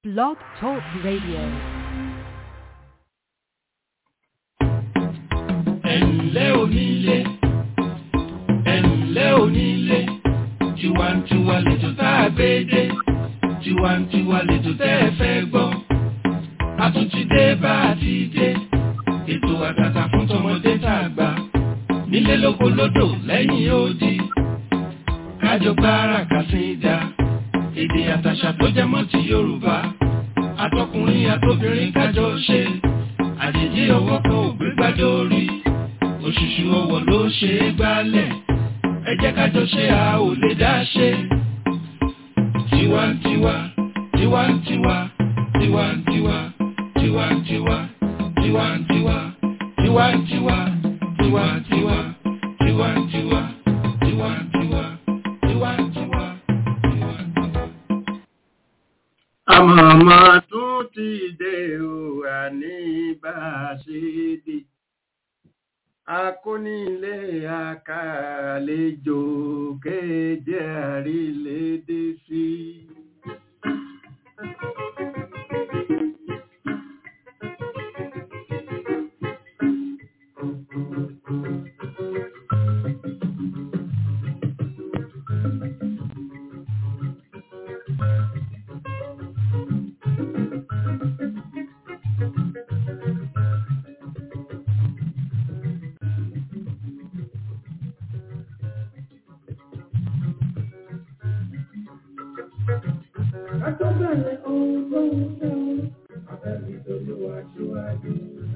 Blog Talk Radio. ẹ̀ǹlẹ́ onílé ẹ̀ǹlẹ́ onílé tiwantiwa lẹ́jọ́ tá a gbé dé tiwantiwa lẹ́jọ́ tẹ́ ẹ fẹ́ gbọ́ a tún ti dé bá a ti dé ètò àtàtà fún tọmọdé tá a gbà nílé lóko lódò lẹ́yìn odi kájọ gbára kàsídà èdè àtàṣà tó jẹ mọ́ ti Yorùbá àtọkùnrin àtobìnrin kájọ ṣe àjèjì ọwọ́ kan ò gbé gbádùn orí òṣùṣù ọwọ́ ló ṣe é gbálẹ̀ ẹ jẹ́ kájọ ṣe a ò lè dá ṣe. tiwantiwa tiwantiwa tiwantiwa tiwantiwa tiwantiwa tiwantiwa tiwantiwa tiwantiwa tiwantiwa tiwantiwa tiwantiwa. àmọ̀mọ́ tún ti dé o àní bá a ṣe dé akónílé akàlejò kéje àrílédé sí. Àtọ́bẹ̀rẹ̀ ohun tó ń fẹ́ o, àbẹ̀bí tolúwa síwájú.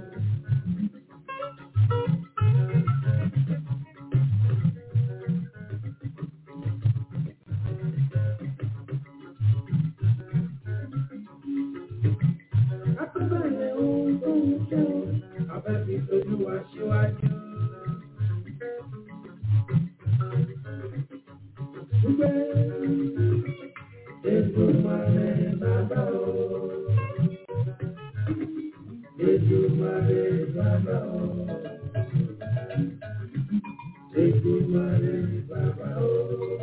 Àtọ́bẹ̀rẹ̀ ohun tó ń fẹ́ o, àbẹ̀bí tolúwa síwájú. Gbé Èdùmàrè bàbá o. Èdùmàrè bàbá o. Èdùmàrè bàbá o.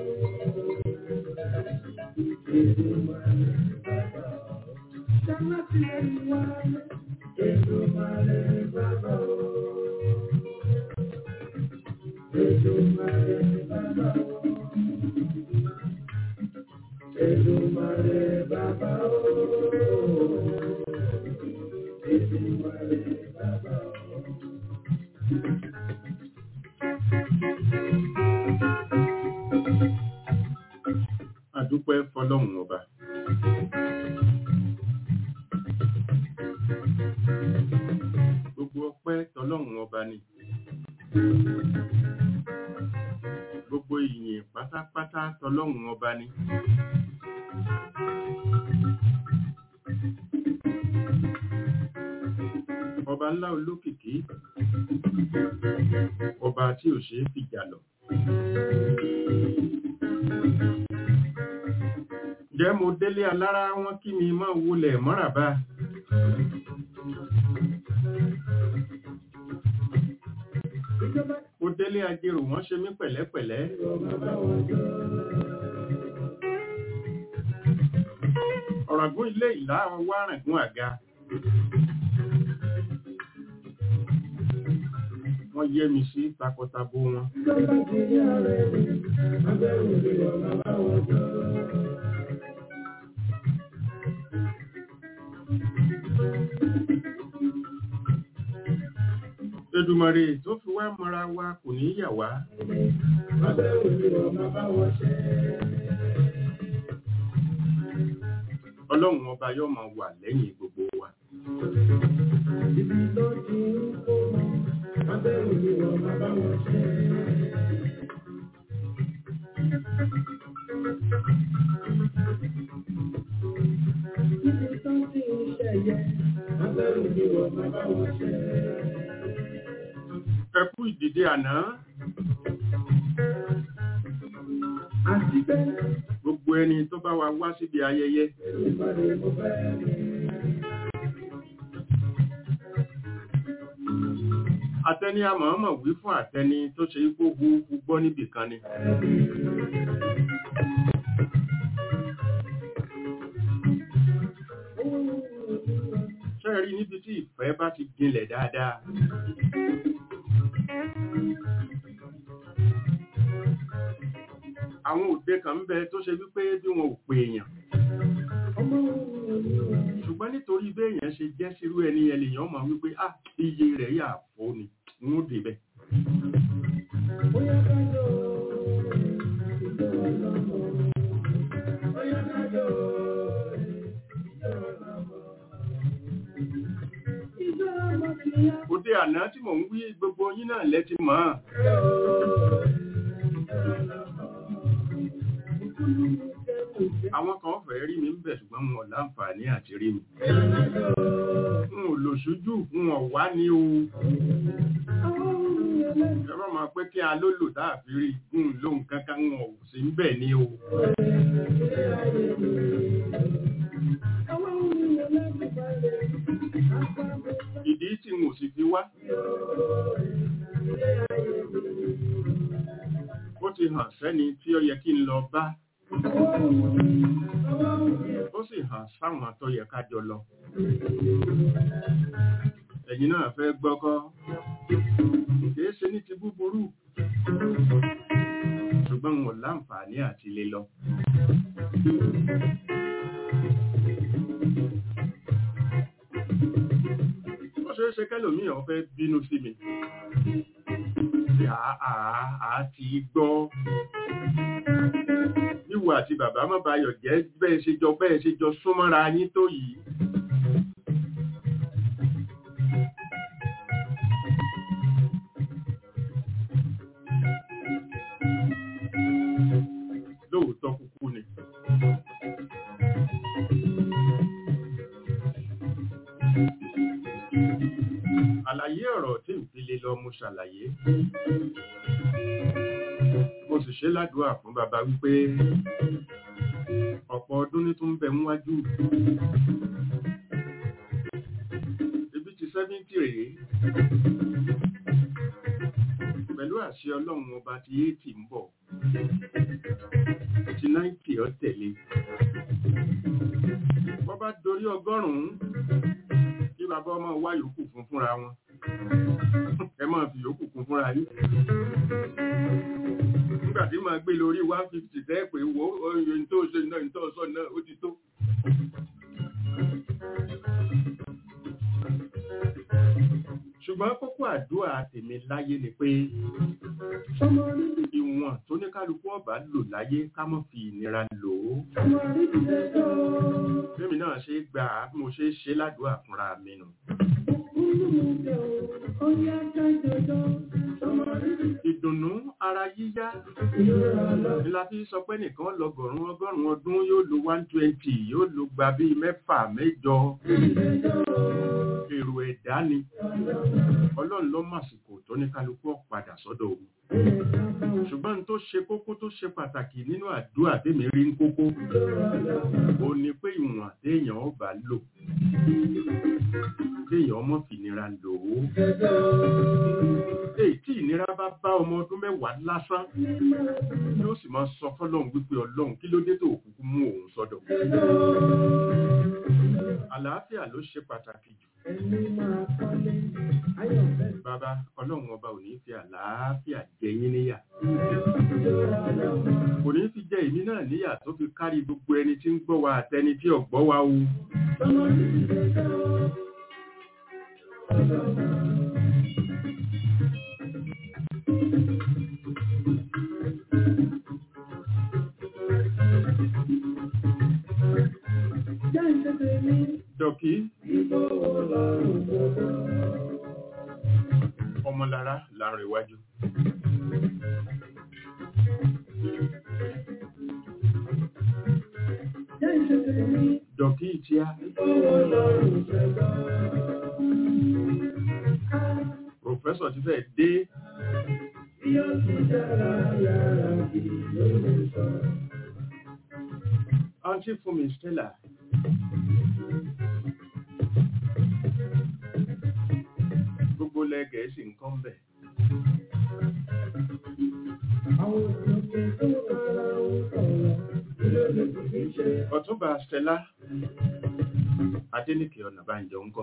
Èdùmàrè bàbá o. Ṣáná ti lè wá. Èdùmàrè bàbá o. Èdùmàrè bàbá o. Èdùmàrè bàbá o. Èdùmàrè bàbá o. àdúpẹ́ fọlọ́run ọba. gbogbo ọpẹ́ tọlọ́run ọba ni. gbogbo ìyìn pátápátá tọlọ́run ọba ni. ọba ńlá olókìkí ọba tí ò ṣeé fìjà lọ. Ǹjẹ́ mo délé alára wọn kí mi máa wulẹ̀ mọ́ràbá? Mo délé ajérò wọ́n ṣe mí pẹ̀lẹ́pẹ̀lẹ́. Ọ̀ràngún ilé ìlà wá ràngún àga. Wọ́n yẹ́ mi sí takọtabo wọn. Ìjọba ti rí ààrẹ mi, abẹ́rù mi wọ̀ bàbá wọn jọ. Èdùmàrè tó fi wá mọ́ra wa kò ní yà wá. Abẹ́rù mi wọ̀ bàbá wọn ṣẹ́. Ọlọ́run ọba yóò máa wà lẹ́yìn gbogbo wa. Ibi tó ti ń kó wọn, abẹ́rù mi wọ̀ bàbá wọn ṣẹ́. Ibi tó ti ń ṣẹ̀yẹ, abẹ́rù mi wọ̀ bàbá wọn ṣẹ́. Ẹ kú ìdìde àná. Àti bẹ́ẹ̀, Gbogbo ẹni tó bá wa wá síbi ayẹyẹ. ìpàdé mo fẹ́ rí. Àtẹni àmọ̀ọ́mọ̀ wí fún àtẹni tó ṣe ipò hu gbọ́ níbì kan ni. rí níbi tí ìfẹ́ bá ti gbilẹ̀ dáadáa àwọn òde kan ń bẹ tó ṣe wípé bí wọn ò pè èèyàn ṣùgbọ́n nítorí bí èèyàn ṣe jẹ́ sírú ẹni yẹn lèèyàn mọ̀ wípé ah iye rẹ̀ yà fò ni n ó débẹ̀ òde àná tí mò ń wí gbogbo yín náà lẹ́tí mọ́ àwọn kan fẹ́ rí mi ń bẹ̀ ṣùgbọ́n wọn ò láǹfààní àti rí mi n ò lò ṣojú n ò wá ní o ẹ má máa pé kí a ló lò dáàbí rí n lóhun kankan wọn ò sí ń bẹ̀ ní o ìdí tí n ò sì fi wá ó ti hàn sẹ́ni tí ó yẹ kí n lọ bá ó sì hàn sáwọn tó yẹ ká jọ lọ ẹ̀yin náà fẹ́ gbọ́kọ́ kìí ṣe ní ti búburú ṣùgbọ́n wọn láǹfààní àti lè lọ ó ṣeé ṣe kẹ́lòmíì ó fẹ́ bínú sí mi àá ti gbọ́ ìwọ àti bàbá má bayọ̀ jẹ́ bẹ́ẹ̀ ṣe jọ bẹ́ẹ̀ ṣe jọ súnmọ́ra yín tó yìí lóòótọ́ kúkú ni àlàyé ọ̀rọ̀ tí ń fi lè lọ mo ṣàlàyé mo sì ṣe ládùúà fún bàbá wípé ọ̀pọ̀ ọdún ní tó ń bẹ níwájú ibi ti sẹ́fíntì rèé pẹ̀lú àṣẹ ọlọ́run ọba ti éètì ń bọ̀ ti náìtì ọ tẹ̀lé wọ́n bá dorí ọgọ́rùn-ún kí bàbá ọmọ wá yòókù fún fúnra wọn ẹ máa fi yòókù kún fúnra yín nígbà tí máa gbé lórí one fifty tẹ́ pé wo oyin tó ṣe náà ní tó sọ náà ó ti tó. ṣùgbọ́n kókó àdúrà tèmi láyé ni pé ìwọ̀n tó ní kálukú ọ̀bá lò láyé ká mọ́ fi ìnira lò ó. Bẹ́mi náà ṣe gbà á bí mo ṣe ṣe ládùúrà fúnra mi nù. Ìdùnnú ara yíyá ni la fi sọ pé nìkan lọgọ̀rún ọgọ́rùn-ún ọdún yóò lo one twenty yóò lo gba bíi mẹ́fà mẹ́jọ. Èrò ẹ̀dá ni. Ọlọ́run ló màsìkò tó ní kálukú ọ̀padà sọ́dọ̀ òun. Ṣùgbọ́n n tó ṣe kókó tó ṣe pàtàkì nínú àdúrà tèmi rí ń kókó. Ó ní pé ìwọ̀n téèyàn ọba lò. Téèyàn ọmọ fìnira lò ó. Èyí tí ìnira bá bá ọmọ ọdún mẹ́wàá lásán yóò sì máa sọ fọ́lọ́run wípé ọlọ́run kí ló dé tó òkúkú mú òun sọ́dọ̀. Àlàáfíà ló ṣe pàtàkì jù. Bàbá ọlọ́run ọba ò ní fi àlàáfíà jẹ yín níyà. Kò ní fi jẹ èmi náà níyà tó fi kárí gbogbo ẹni tí ń gbọ́ wa àtẹni tí ò gbọ́ wa o. Dọ̀kí. Ọmọlára láàrin iwájú. Dọ̀kí ìtíá. Pròfẹ́sọ̀ ti fẹ́ dé. Aunty Fumi Stella. Gbogbo lẹ Gẹ̀ẹ́sì nǹkan bẹ̀. Ọ̀túnba Stella adéníkè ọ̀nà bá ń jọ ń kọ́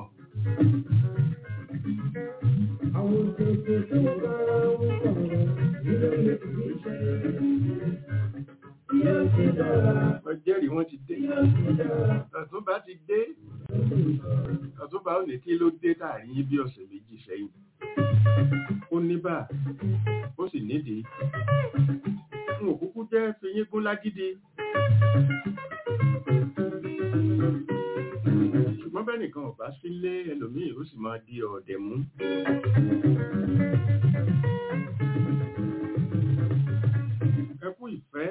Àwọn òṣèlú tó bá ń sọ̀rọ̀ nínú ìṣẹ́. Yóò ti dára, wọ́n jẹ́rìí wọ́n ti dé yóò ti dára. ọ̀túnba ti dé ọ̀túnba ò ní kí ló dé táàrí yín bí ọ̀sẹ̀ méjì sẹ́yìn ó ní bá ó sì nídìí n ò kúkú jẹ́ fi yín gún lágídí ṣùgbọ́n bẹ́ẹ̀ nìkan ò bá sílé ẹlòmíì ó sì máa di ọ̀dẹ̀ mú ẹ kú ìfẹ́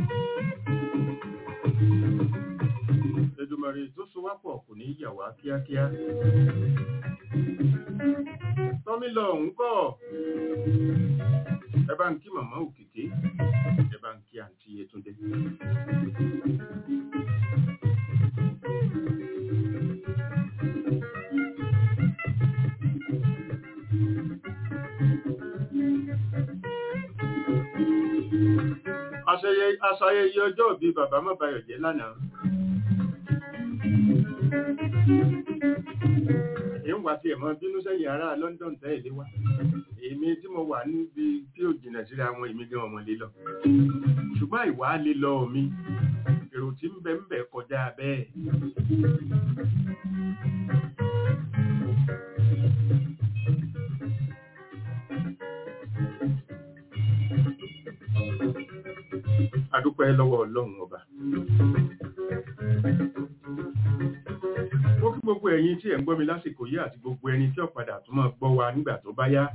Èdùmàrè tó so wá pọ̀ kò ní yà wá kíákíá tọ́mí lọ òun kọ́ ẹ bá ń kí màmá òkìkí ẹ bá ń kí àǹtí Yétúndé. Aṣayẹ- aṣayẹyẹ ọjọ́ òbí bàbá mọ́bayọ̀ jẹ́ lánàá. èyí ń wá sí ẹ̀mọ́ bínú sẹ́yìn ará London tẹ́lẹ̀ wá èmi tí mo wà níbi tí ò jìnà síra wọn èmi gan ọmọ lè lọ ṣùgbọ́n ìwà lè lọ mi èrò tí ń bẹ ń bẹ kọjá bẹ́ẹ̀ adúpẹ́ lọ́wọ́ ọlọ́run ọba ó kí gbogbo ẹ̀yin tí ẹ̀ ń gbọ́ mi lásìkò yìí àti gbogbo ẹni tí ó padà tún máa gbọ́ wa nígbà tó bá yá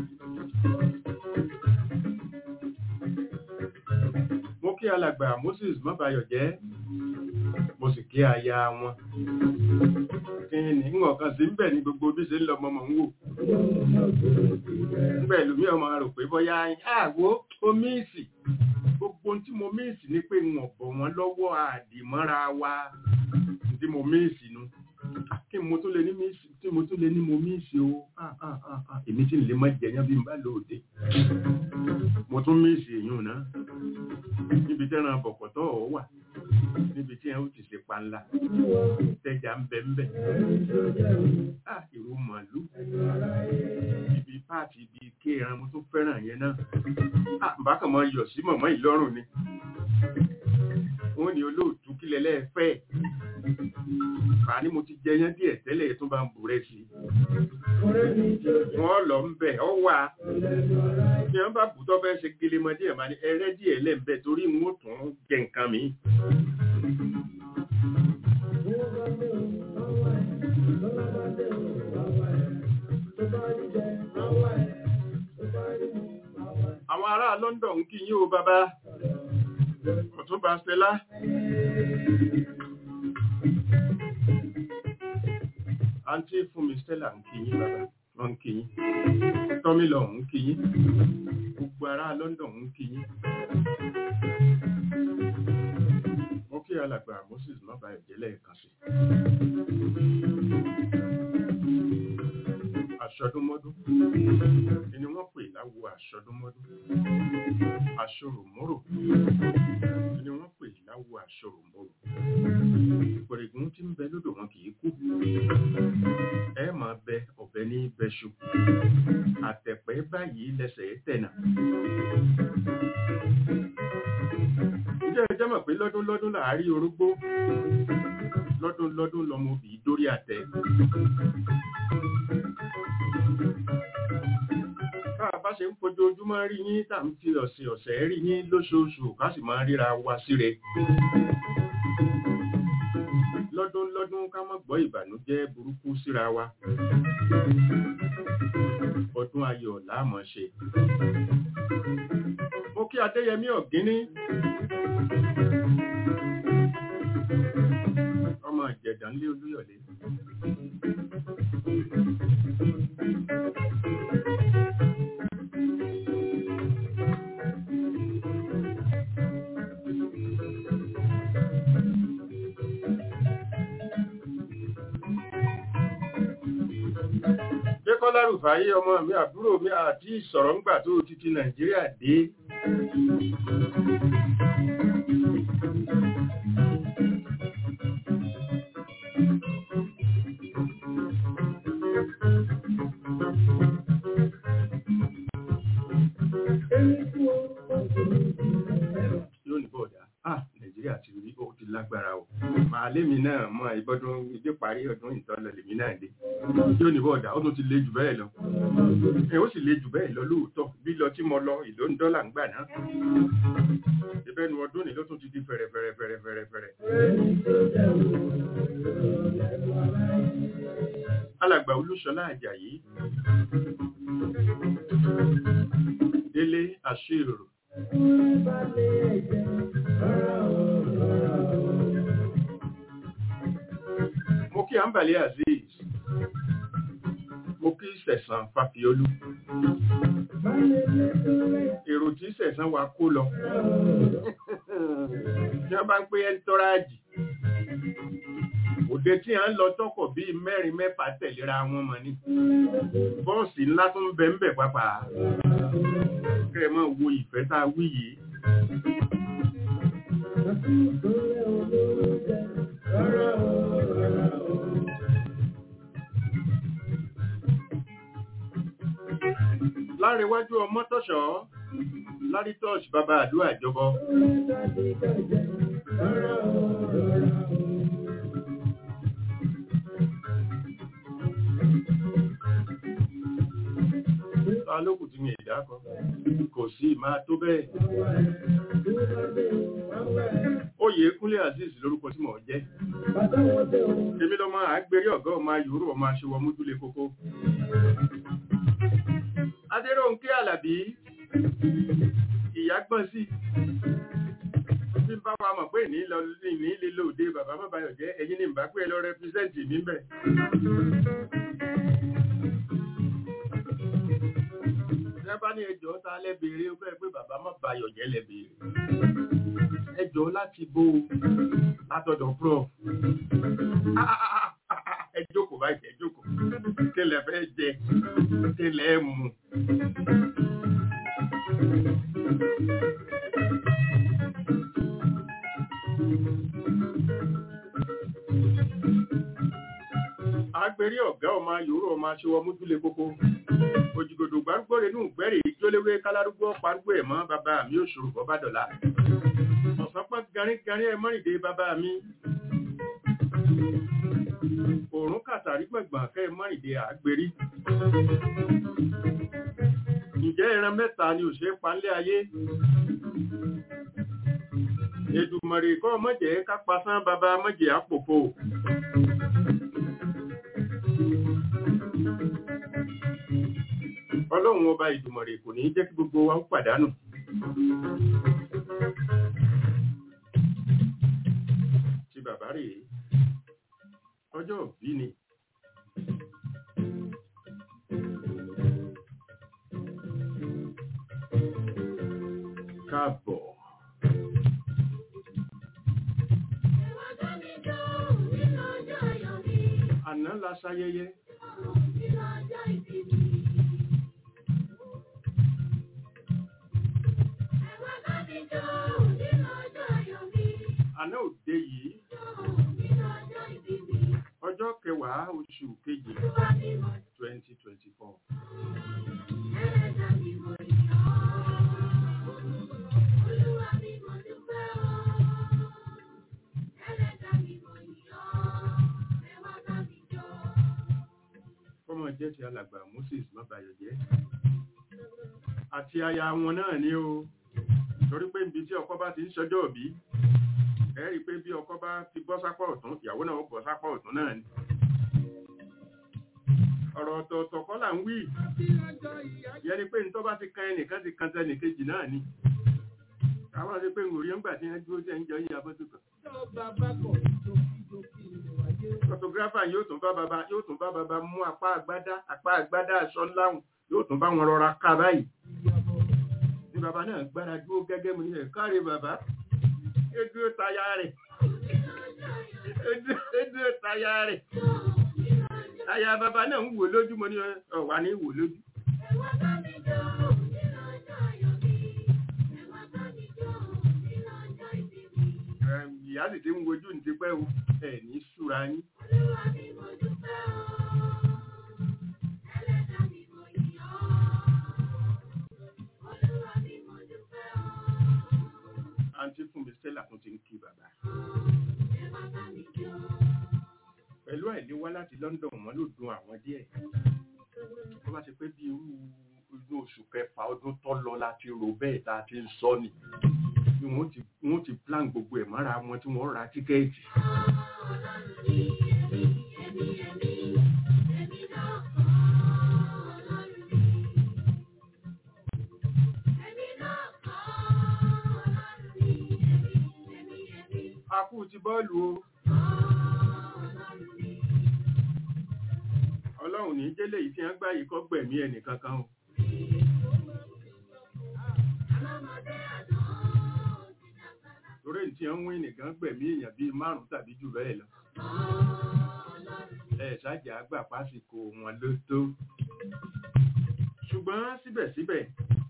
mo kí alàgbà Moses mọ́bayọ̀jẹ́ mo sì kí aya wọn kí ni ń ọ̀kan sí ń bẹ̀ ní gbogbo bí ṣe ń lọ mọ́mọ́ ń wò nígbà ìlú mi ọmọ rò pé bóyá àwo omíìsì gbogbo ohun tí mo míìsì ni pé ń ọ̀bọ̀ wọn lọ́wọ́ àdìmọ́ra wa tí mo míìsì nu kí mo tún lè ní míìsì tí mo tún lè ní mo míìsì o Ah, ah, ah, ah. èmi tí ń lè mọ́ jẹyàn bí n bá lóde mo tún míìsì èyàn náà níbi tẹ́ran bọ̀kọ̀tọ̀ ọ̀ wà níbi tí ẹ̀ ó ti ṣe panla tẹ́jà ń bẹ ń bẹ ah ìró màálù ibi páàtì ibi ké ẹran mo tún fẹ́ràn yẹn náà ah bákan mọ yọ̀ sí mọ̀mọ́ ìlọ́rùn ni wọ́n ní olóòtú kílẹ̀ lẹ́ẹ̀fẹ́ fà ní mo ti jẹyán díẹ̀ tẹ́lẹ̀ tó bá ń bù rẹ̀ sí wọ́n lọ ń bẹ̀ ọ wà ní wọ́n bá bù tọ́ fẹ́ ṣe gelemọ díẹ̀ máa ní ẹrẹ́ díẹ̀ lẹ́ẹ̀bẹ̀ torí n ó tún jẹ nǹkan mi àwọn ará London ń kí yín o bàbá ọ̀túnba Stella àǹtí fún mi Stella ń kí yín bàbá wọ́n ń kí yín tọ́mílọ̀ ń kí yín gbogbo ará London ń kí yín mo kí alàgbà Moses má ba ẹ̀jẹ̀ lẹ́ẹ̀kan sí aṣọdúnmọ́dún ni wọ́n pè láwo aṣọdúnmọ́dún aṣòròmọ́rò ni wọ́n pè láwo aṣòròmọ́rò pẹ̀rẹ̀gùn tí ń bẹ lódò wọn kì í kú ẹ máa bẹ ọ̀bẹ ní bẹ́ṣu àtẹ̀pẹ́ báyìí lẹ́sẹ̀ tẹ̀nà ǹjẹ́ ẹ jẹ́ mọ̀ pé lọ́dún lọ́dún làárí orógbó lọ́dún lọ́dún lọmọ òbí dórí àtẹ tá a bá ṣe ń fojoojúmọ́ rí yín tá à ń fi ọ̀sẹ̀ ọ̀sẹ̀ rí yín lóṣooṣù ká sì máa ríra wa síre lọ́dún lọ́dún ká má gbọ́ ìbànújẹ́ burúkú síra wa ọdún ayọ̀ láàmọ̀ ṣe mo kí adéyẹmí ọ̀gíní ọmọ ìjẹ̀dàn lé olúyọ̀lé Dékọ́lá Rùfáyé ọmọ mi àbúrò mi àti ìsọ̀rọ̀ ńgbà tó ti ti Nàìjíríà dé. lémi náà mọ ìbọdún ìdí parí ọdún ìtọ́lọ lèmi náà dé yóò ní bọ́ọ̀dà ó tún ti le jù bẹ́ẹ̀ lọ ẹ ó sì le jù bẹ́ẹ̀ lọ lóòótọ́ bí lọ tí mo lọ ìlú ń dọ́là ń gbà náà ìbẹ́nu ọdún ni ló tún ti di fẹ̀rẹ̀fẹ̀rẹ̀fẹ̀rẹ̀fẹ̀rẹ̀ alàgbà olúṣọlá àjàyí délé àṣírò mo kí àǹbàlẹ̀ azeez mo kí sẹ̀sán fàfiolú èrò tí sẹ̀sán wa kó lọ tí wọ́n bá ń pé ẹ́ńtọ́ráàjì òde tí a ń lọ tọkọ̀ bíi mẹ́rin mẹ́fà tẹ̀léra wọn mọ̀ ní bọ́ọ̀sì ńlá tó ń bẹ ń bẹ pápá kẹ́ ẹ mọ̀ wo ìfẹ́ tá a wí yìí láríwájú ọmọ tọ́ṣọ́ lárítọ́ṣ bàbá àdúrà ìjọbọ ta lókù tí mi ìdá kan kò sí máa tó bẹ́ẹ̀ oyè kúnlé azeez lórúkọ tí mò ń jẹ́ èmi lọ máa gbérí ọ̀gá ọmọ yòórù ọmọ aṣèwọ mójúlé kókó adéròǹkè alábí ìyá gbọ́n sí bí n bá wa mọ̀ pé ní ní lílo òde bàbá mọ́bàyọ̀ jẹ́ ẹ̀yin ni bá pé lọ rẹpísẹ́ǹtì mi bẹ̀. Ìjọba ní ẹjọ́ ta lẹ́bẹ̀ẹ́rẹ́ ó bẹ́ẹ̀ pé bàbá mọ́bàyọ̀ jẹ́ lẹ́bẹ̀ẹ́rẹ́. Ẹjọ́ láti bó látọ̀dọ̀ prof. Ẹ jókòó báyìí, ẹ jókòó. Kílẹ̀ fẹ́ jẹ, kílẹ̀ mu. agbèrè ọ̀gá ọmọ yòórù ọmọ aṣọwọ mújúlé kókó òjìgòdò gbárùgbòrè nù gbẹrẹ ìjólewé kálárúgbó parúgbó ẹ mọ bàbá mi ò ṣòro bọbá dọlà ọ̀sánpá garígarí ẹ mọ́rìndé bàbá mi òrùn kàtàrí gbọ̀ngbọ̀n kẹ́ ẹ mọ́rìndé àgbèrí ǹjẹ́ ẹran mẹ́ta ni ò ṣe é palẹ̀ ayé Èdùmàrè kọ́ mọ̀jẹ̀ ká pasán bàbá mọ̀jẹ̀ àpòpò. ọlọ́run ọba ìdùmọ̀rè kò ní jẹ́ kí gbogbo wa ó pàdánù. ti bàbá rèé ọjọ́ òbí ni. káàbọ̀. àná la ṣayẹyẹ. àná òde yìí ọjọ́ kẹwàá oṣù kejì twenty twenty four. kọ́mọ jẹ́ ti alàgbà Moses mọ́bàyọ̀jẹ́ àti aya wọn náà ní o torí pé ibi tí ọkọ bá ti ń ṣọjọ́ òbí ẹ rí i pé bí ọkọ bá ti bọ́ sápọ̀ ọ̀tún ìyàwó náà ó bọ́ sápọ̀ ọ̀tún náà ni ọ̀rọ̀ ọ̀tọ̀ọ̀tọ̀ kọ́ là ń wí yẹ ni pé nítorí bá ti kan ẹnìkan ti kan tẹnìkejì náà ni àwọn àti pé ngòrí ńgbà tí wọ́n dúró jẹ́ ń jọ yín abọ́tò kan photographer yóò tún bá baba yóò tún bá baba mú apá àgbádá apá àgbádá aṣọ láwùn yóò tún bá wọn rọra ká báyìí ní baba náà gbára dúró gẹ́gẹ́ mu nílẹ̀ káre baba ó dúró taya rẹ̀ ó dúró taya rẹ̀ aya baba náà ń wò lójú mo ní ọ̀wà ní wò lójú. ìyá sì ti ń wojú ní ti pẹ́ o ẹ̀ ní súra yín. àǹtí fún mi stella tún ti ń kí bàbá. pẹ̀lú àìléwá láti London wọn ló dùn àwọn díẹ̀ tó bá ti pé bí irú inú oṣù kẹfà ọdún tó lọ láti rò bẹ́ẹ̀ tá a ti ń sọ ni bí wọ́n ti wọ́n ti plan gbogbo ẹ̀ mọ́ra wọn tí wọ́n ra tíkẹ́ẹ̀tì. a kú ti bọ́ọ̀lù o. ọlọ́run ní jẹ́lẹ̀ yìí tí wọ́n gbá yìí kọ́ gbẹ̀mí ẹnì kankan o. torí tí wọ́n ń wí nìkan gbẹ̀mí èèyàn bíi márùn tàbí jù bẹ́ẹ̀ lọ. ẹ ṣáàjà àgbà pásìkò wọn ló tó. ṣùgbọ́n síbẹ̀síbẹ̀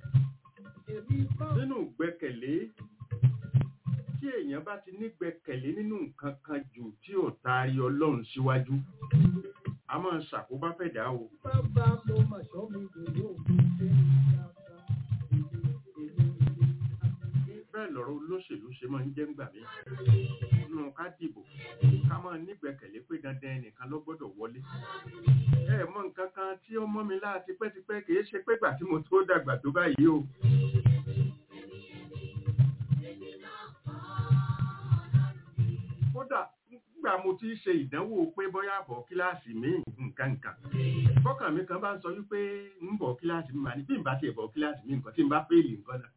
nínú gbẹ́kẹ̀lé tí èèyàn bá ti nígbẹ́kẹ̀lé nínú nǹkan kan jù tí ò taari ọlọ́run síwájú a máa ń ṣàkóbá fẹ̀dá o. Bàbá mo mà ṣọ́ mi dòdò òfin ṣe ìjàmbá. bẹ́ẹ̀ lọ̀rọ̀ olóṣèlú ṣe máa ń jẹ́ ńgbà mí nínú ká dìbò ká máa nígbẹ́kẹ̀lé pé dandan ẹnìkan ló gbọ́dọ̀ wọlé. ẹ mọ nǹkan kan tí ó mọ́ mi láà tipẹ́tipẹ́ kì í ṣe pé gbà tí mo tó dàgbà tó báyìí o. kódà nígbà mo ti ṣe ìdánwò pé bóyá bọ̀ kíláàsì mi nǹkan nǹkan fọ́kàn mi kan bá ń sọ wípé ń bọ̀ kíláàsì mi mà ní bí n bá tiẹ̀ bọ̀ kíláàsì mi nǹkan tí n bá fẹ́ẹ̀lì nǹkan náà.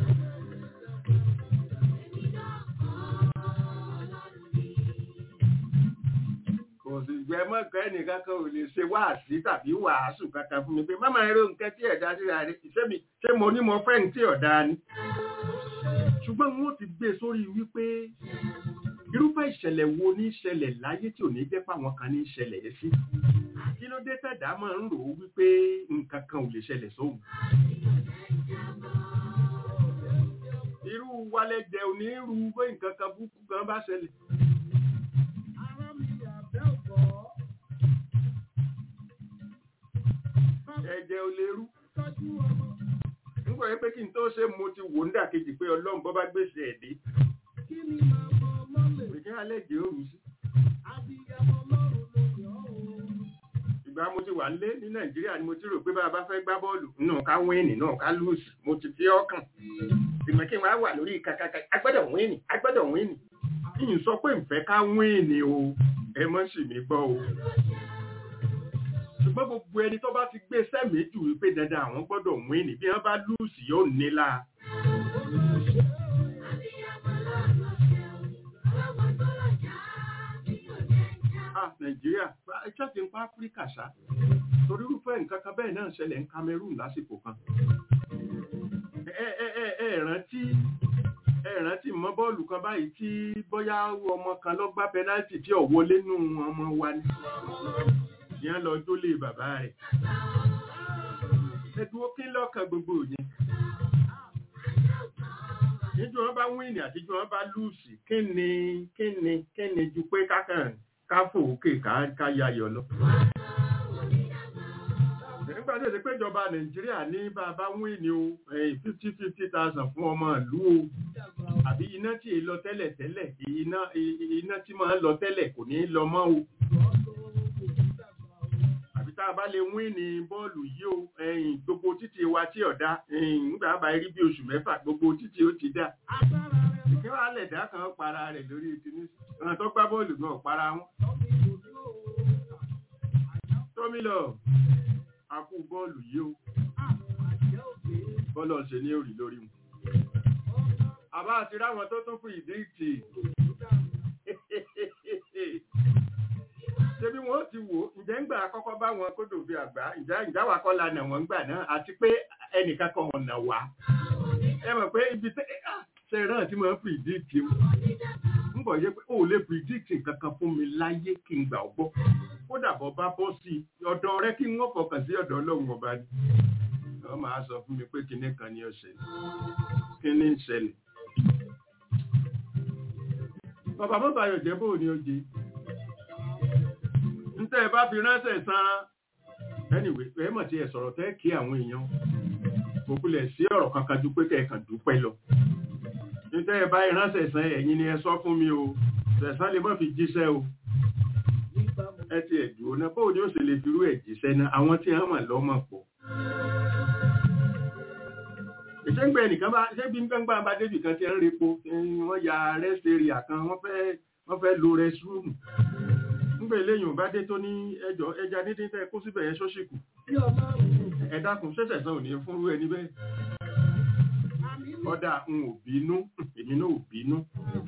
kò sì gbẹ mọ́kàn ẹnìkan kan ò lè ṣe wáàsí tàbí wàásù kankan fún mi pé má máa ro nǹkan tí ẹ̀dá síra rẹ̀ ṣé mi ṣé mo ní mo fẹ́ ní tí ọ̀dà ni. ṣùgbọ́n wọn ò ti gbé sórí wípé irúfẹ́ ìṣẹ̀lẹ̀ wo ní ṣẹlẹ̀ láyé tí ò ní jẹ́ páwọn kan ní ṣẹlẹ̀ yẹn sí kí ló dé tẹ̀dá máa ń rò ó wípé nǹkan kan ò lè ṣẹlẹ̀ sóhun irú wálẹ́jẹ onírú pé nǹkan kan búkú kan bá ṣẹlẹ̀ Ara mi àbẹ́ ọ̀gọ́. ẹ̀jẹ̀ ò lè rú Tọ́jú ọmọ. nígbà yẹn pé kí n tó ṣe mo ti wò ń dàkejì pé ọlọ́run bọ́ bá gbèsè ẹ̀dẹ́ Kí ni màmá ọmọ lè? pé kí alẹ́jẹ̀ ó rú sí Abiyamọ lọ́rùn ló yọ̀ ọ́. ìgbà mo ti wà nílé ní nàìjíríà ni mo ti rò pé bá a bá fẹ́ gbá bọ́ọ̀lù náà ká wíìnì náà ká lùsì mo ti fi ọkàn ìmọ̀ kí n wá wà lórí kàkàkà agbọ́dọ̀ wíìnì agbọ́dọ̀ wíìnì kí n sọ pé nfẹ́ ká wíìnì o ẹ mọ́ sì mí gbọ́ o ṣùgbọ́n gbogbo ẹni tó bá ti gbé sẹ́mi jù wípé dandan àwọn gbọ́dọ̀ wíìnì bí wọ́n bá lùsì yóò nílá ah nàìjíríà ẹjọ́ ti ń pa áfíríkà ṣá torí irúfẹ́ nǹkan kan bẹ́ẹ̀ náà ṣẹlẹ̀ ní cameroon lásìkò kan ẹ ẹ ẹ ẹ rántí ẹ rántí mọ bọ́ọ̀lù kan báyìí tí bóyá ọmọ kan lọ gbá pẹnáltì tí ò wọlé nù ọmọ wa ni ìyẹn lọ jólè bàbá rẹ̀ ẹdùn kí lọ́kàn gbogbo yẹn níjú wọn bá wíìnì àtijú wọn bá lùsì kí ni kí ni kí ni ju pé kákàn káfò òkè ká yayọ̀ lọ nígbà tó ṣe pé ìjọba nàìjíríà ní bàbá wíìnì o fifty fifty thousand fún ọmọ ìlú o àbí iná tí èé lọ tẹ́lẹ̀ tẹ́lẹ̀ iná iná tí máa ń lọ tẹ́lẹ̀ kò ní lọ mọ́ o àbí tá a bá lè wíìnì bọ́ọ̀lù yìí o ẹ̀yìn gbogbo títì wa tí ọ̀dá nígbà bá rí bí oṣù mẹ́fà gbogbo títì ó ti dá Agbára rẹ̀ ìkẹ́ wàá lẹ̀dá kan para rẹ̀ lórí ìtìní ọ̀nà tó gbá bọ́ọ̀lù náà para wọn lọ́ mi dòdò òun. tómìlọ̀ àkú bọ́ọ̀lù yìí o Àjẹ́ òkè. bọ́ọ̀lù ọ̀sẹ̀ ní òrì lórí mu àbá àti ráwọn tó tún fún ìdí ìtì ṣe bí wọ́n ti wò ǹjẹ́ ń gbà kọ́kọ́ bá wọn kódò bí àgbà ìjà ìjáwà kọ́ la nà wọ́n gbà náà àti pé ẹnìkan kan ọ̀nà wá ẹ mọ̀ pé ibi tẹ́ ṣe rán tí mo ń predict o ń bọ̀ yẹ pé o ò lè predict nǹkan kan fún mi láyé kí n gbà ọ́ gbọ́ kódà bọ́ bá bọ́ sí i ọ̀dọ̀ rẹ kí n wọ́n fọkàn sí ọ̀dọ̀ ọlọ́run ọba ni wọ́n máa sọ fún mi pé kinní kan ni ó ṣẹlẹ̀ kinní ń ṣẹlẹ̀ bàbá bàbá yóò jẹ́ bóò ni ó jẹ́ ntẹ́ ẹ bá fi ránṣẹ́ san anyway ẹ mọ̀ tí ẹ sọ̀rọ̀ tẹ́ kí àwọn èèyàn kò kulẹ̀ sí ọ̀rọ̀ kankan ju pé kẹ̀kàn dúpẹ́ lọ ntẹ́ ẹ bá ránṣẹ́ san ẹ̀yin ni ẹ sọ fún mi o ṣẹ̀sán lè má fi jíṣẹ́ o Nígbà mo ẹ ti ẹ̀dùn ọ̀nà bóun ni ó ṣe lè firú ẹ̀ jíṣẹ́ náà àwọn tí wọ́n mọ̀ lọ́mọ̀ pọ̀ ìṣẹ́gbẹ́ ẹnìkan bá ṣé bí nǹkan gbà bá débì kan ti ń repo wọ́n ya rest area kan wọ́n fẹ́ wọ́n fẹ́ lo restroom nígbà eléyìí bá dé tó ní ẹjọ́ ẹja dídín tẹ́ kó síbẹ̀ yẹn ṣọ́ṣìkù ẹ dákun ṣẹ̀ṣẹ̀ sàn ò ní fúnrú ẹni bẹ́ẹ̀ ọ̀dà ń ò bínú èmi náà ò bínú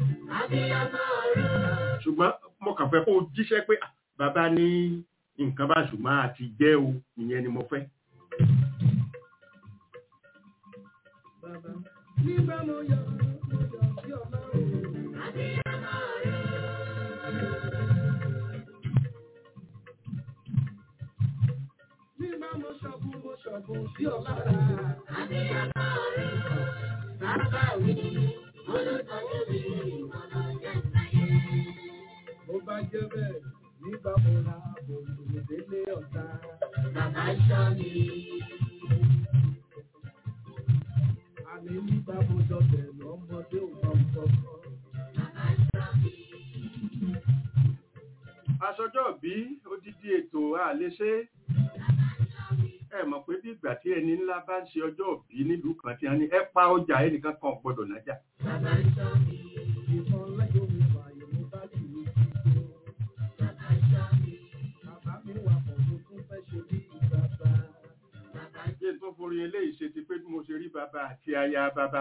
ṣùgbọ́n mo kàn fẹ́ kó o jíṣẹ́ pé "Ah, bàbá ní nǹkan bá ṣùgbọ́n àti jẹ́ o ìyẹn ni mo fẹ́ Nígbà mo yọ, mo yọ sí ọlọ́run. Nígbà mo ṣọ̀bùn, mo ṣọ̀bùn sí ọlọ́run. Mo bá jẹ́ bẹ́ẹ̀ nígbà mo ra òòlù délé ọ̀tá. Àmì nígbà mo dọ̀bẹ̀ lọ́mọdé ò mọ kọ̀ọ̀kan. aṣọjọ́ bí odidi ètò àléṣe ẹ mọ̀ pé bí ìgbà tí ẹni ńlá bá ń ṣe ọjọ́ bí nílùú kan tí a ní ẹ pa ọjà ẹnìkan kan ò gbọdọ̀ nájà Ìbọn lẹ́yìn omi fààyè mo bá jù ú sí. Bàbá mi wà pọ̀ mo tún fẹ́ ṣe bí bàbá. yé tó forí eléyìí ṣe ti pé bí mo ṣe rí bàbá àti aya bàbá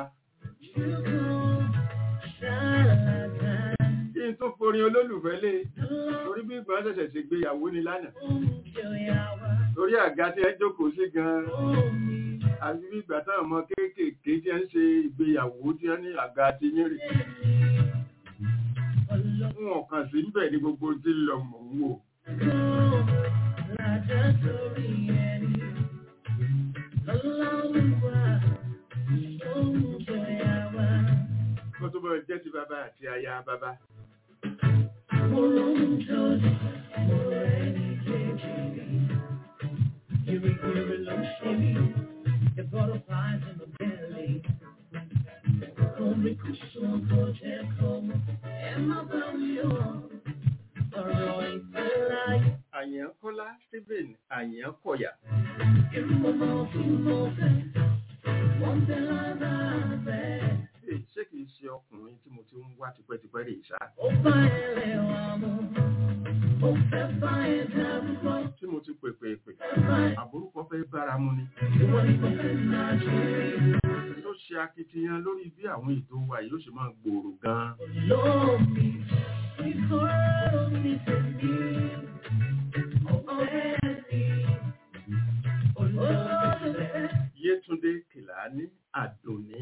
kí n tó forí olólùfẹ́ lé torí bí ìgbà ṣẹ̀ṣẹ̀ ṣe gbéyàwó ni lánàá torí àga tí ẹ jókòó sí gan-an àti bí ìgbà táwọn ọmọ kéékèèké tí ẹ ń ṣe ìgbéyàwó tí ẹ ní àga ti yín rè wọn kàn sí ń bẹ̀ ní gbogbo tí ń lọ mọ̀ ń wò kó tó bọ̀ jẹ́ ti bàbá àti aya bàbá àyànkọ́lá stephen àyànkọ̀yà Èyí ṣé kìí ṣe ọkùnrin tí mo ti ń wá tipẹ́tipẹ́ rè ṣá tí mo ti pèpè pè àbúrúkọ fẹ́ bára mu ni tó ṣe akitiyan lórí bí àwọn ètò wa yóò ṣe máa gbòòrò gan-an yétúndé kìláni àdùnní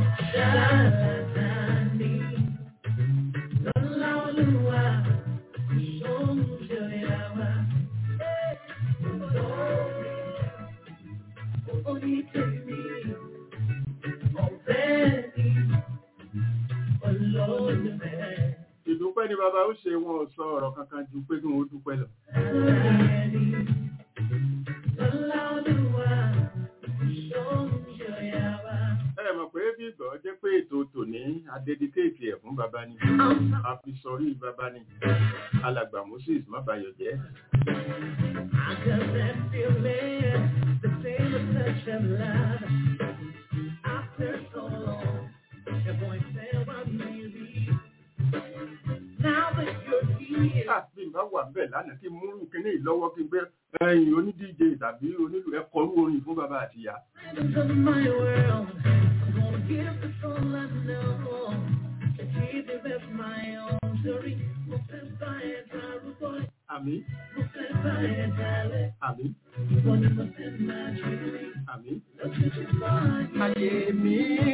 ìdúpẹ́ ni bàbá ó ṣe wọn ò sọ ọ̀rọ̀ kankan ju pé kí wọ́n dúpẹ́ lọ ẹ mọ̀ pé bí ìgbọ́ jẹ́ pé ètò tòní adédíkéètì ẹ̀ fún bàbá ni a fi sọrí bàbá ni alàgbà moses má bayọ̀ jẹ́ Ah, bí n bá wà bẹ́ẹ̀ lánàá kí n múrù kíní ìlọ́wọ́ kí n gbé ẹ̀yìn onídíje tàbí onílù ẹ̀kọ́rú orin fún bàbá àti ìyá àmì àmì àmì. Ayé mi.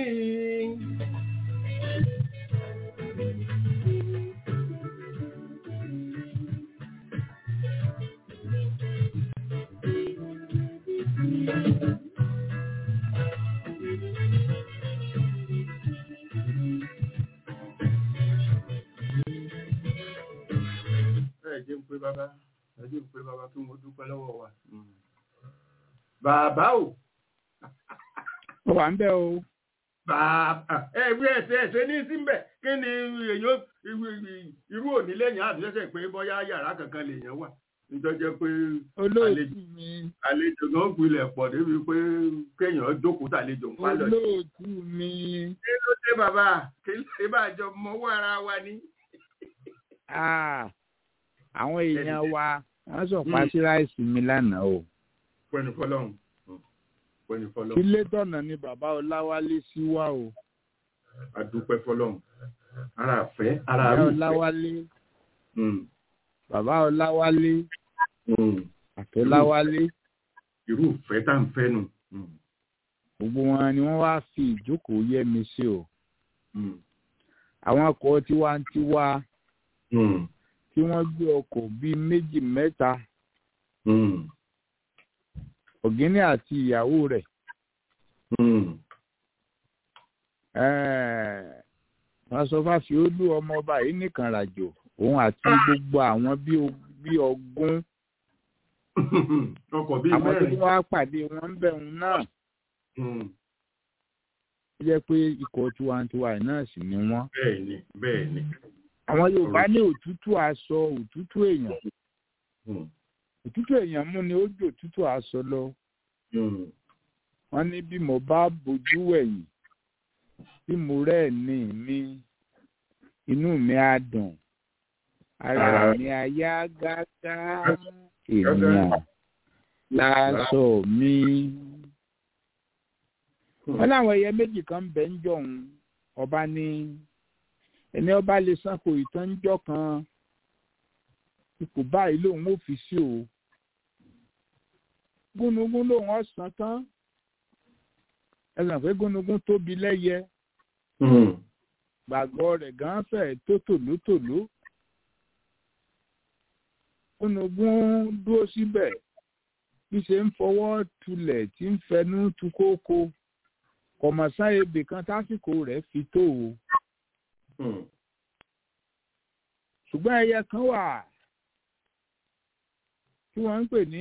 Ẹ jẹ́ ń pé bàbá, ẹ jẹ́ ń pé bàbá kí wọ́n dúpẹ́ lọ́wọ́ wa. Mm. Bàbá o. ó wà ń bẹ o Bàbá ẹ wí ẹsẹ̀ ẹsẹ̀ ní síbẹ̀ kí ni èyàn irú òní lẹ́yìn àbíṣẹ́sẹ̀ pé bọ́yá yàrá kankan lèèyàn wà. nítorí pé olóòtú mi àlejò náà gbilẹ̀ pọ̀ débi pé kéèyàn jókòó tàlejò ń pálọ̀ yìí. olóòtú mi kí ló dé bàbá kí ló dé bàjọ́ mọ́wọ́ ara wa ní. Ah, àwọn èèyàn wa wọ́n sọ pa sí ráìsì mi lánàá o pẹ̀lú fọlọ́run pẹ̀lú fọlọ́run ilé tọ̀nà ni bàbá ọláwálé sí wá o adúpẹ́ fọlọ́run ara àfẹ́ ara bàbá àrùn ọláwálé bàbá ọláwálé àtọláwálé irú ìfẹ́ tá à ń fẹ́ nù. Mm, gbogbo wọn ni wọ́n wá fi ìjókòó yẹ mi sí o mm, àwọn ọkọ̀ tiwantiwa mm, tí wọ́n gbé ọkọ̀ bíi méjì mẹ́ta mm, ọ̀gíní àti ìyàwó rẹ̀ mm. eh, wọ́n sọ fáfi olú ọmọọba yìí nìkan ràjò òun àti gbogbo àwọn bíi o- bíi ọgún ọkọ̀ bíi àwọn tí mẹ́rin. wọ́n á pàdé wọn ń bẹ̀rù náà Mm, ó jẹ́ pé ikọ̀ tiwantiwa yìí náà sì ni wọ́n. bẹ́ẹ̀ ni bẹ́ẹ̀ ni. àwọn yorùbá ní òtútù aṣọ òtútù èèyàn Mm, òtútù èèyàn mú ni ó jò òtútù aṣọ lọ mm, wọ́n ní bí mo bá bojú wẹ̀yìn bí mo rẹ̀ ní mi inú mi á dùn ara Ara- mi á yá gágá ènìyàn láṣọ mi. wọ́n láwọn ẹyẹ méjì kan ń bẹ ń jọ̀hún ọba ní ẹni ọba lè sanko ìtànjọ́ kan ipò báyìí lòun ò fi sí o gúnugún lòun ọ̀sán tán ẹ sàn pé gúnugún tóbi lẹ́yẹ mm, gbàgbọ́ rẹ̀ gan fẹ̀ tó tòlótòló gúnugún dúró síbẹ̀ bí ṣe ń fọwọ́ tulẹ̀ tí ń fẹnu tu kókó kọ̀mọ̀sán ebè kan tásìkò rẹ̀ fi tó o mm. ṣùgbọ́n ẹyẹ kan wà tí wọ́n ń pè ní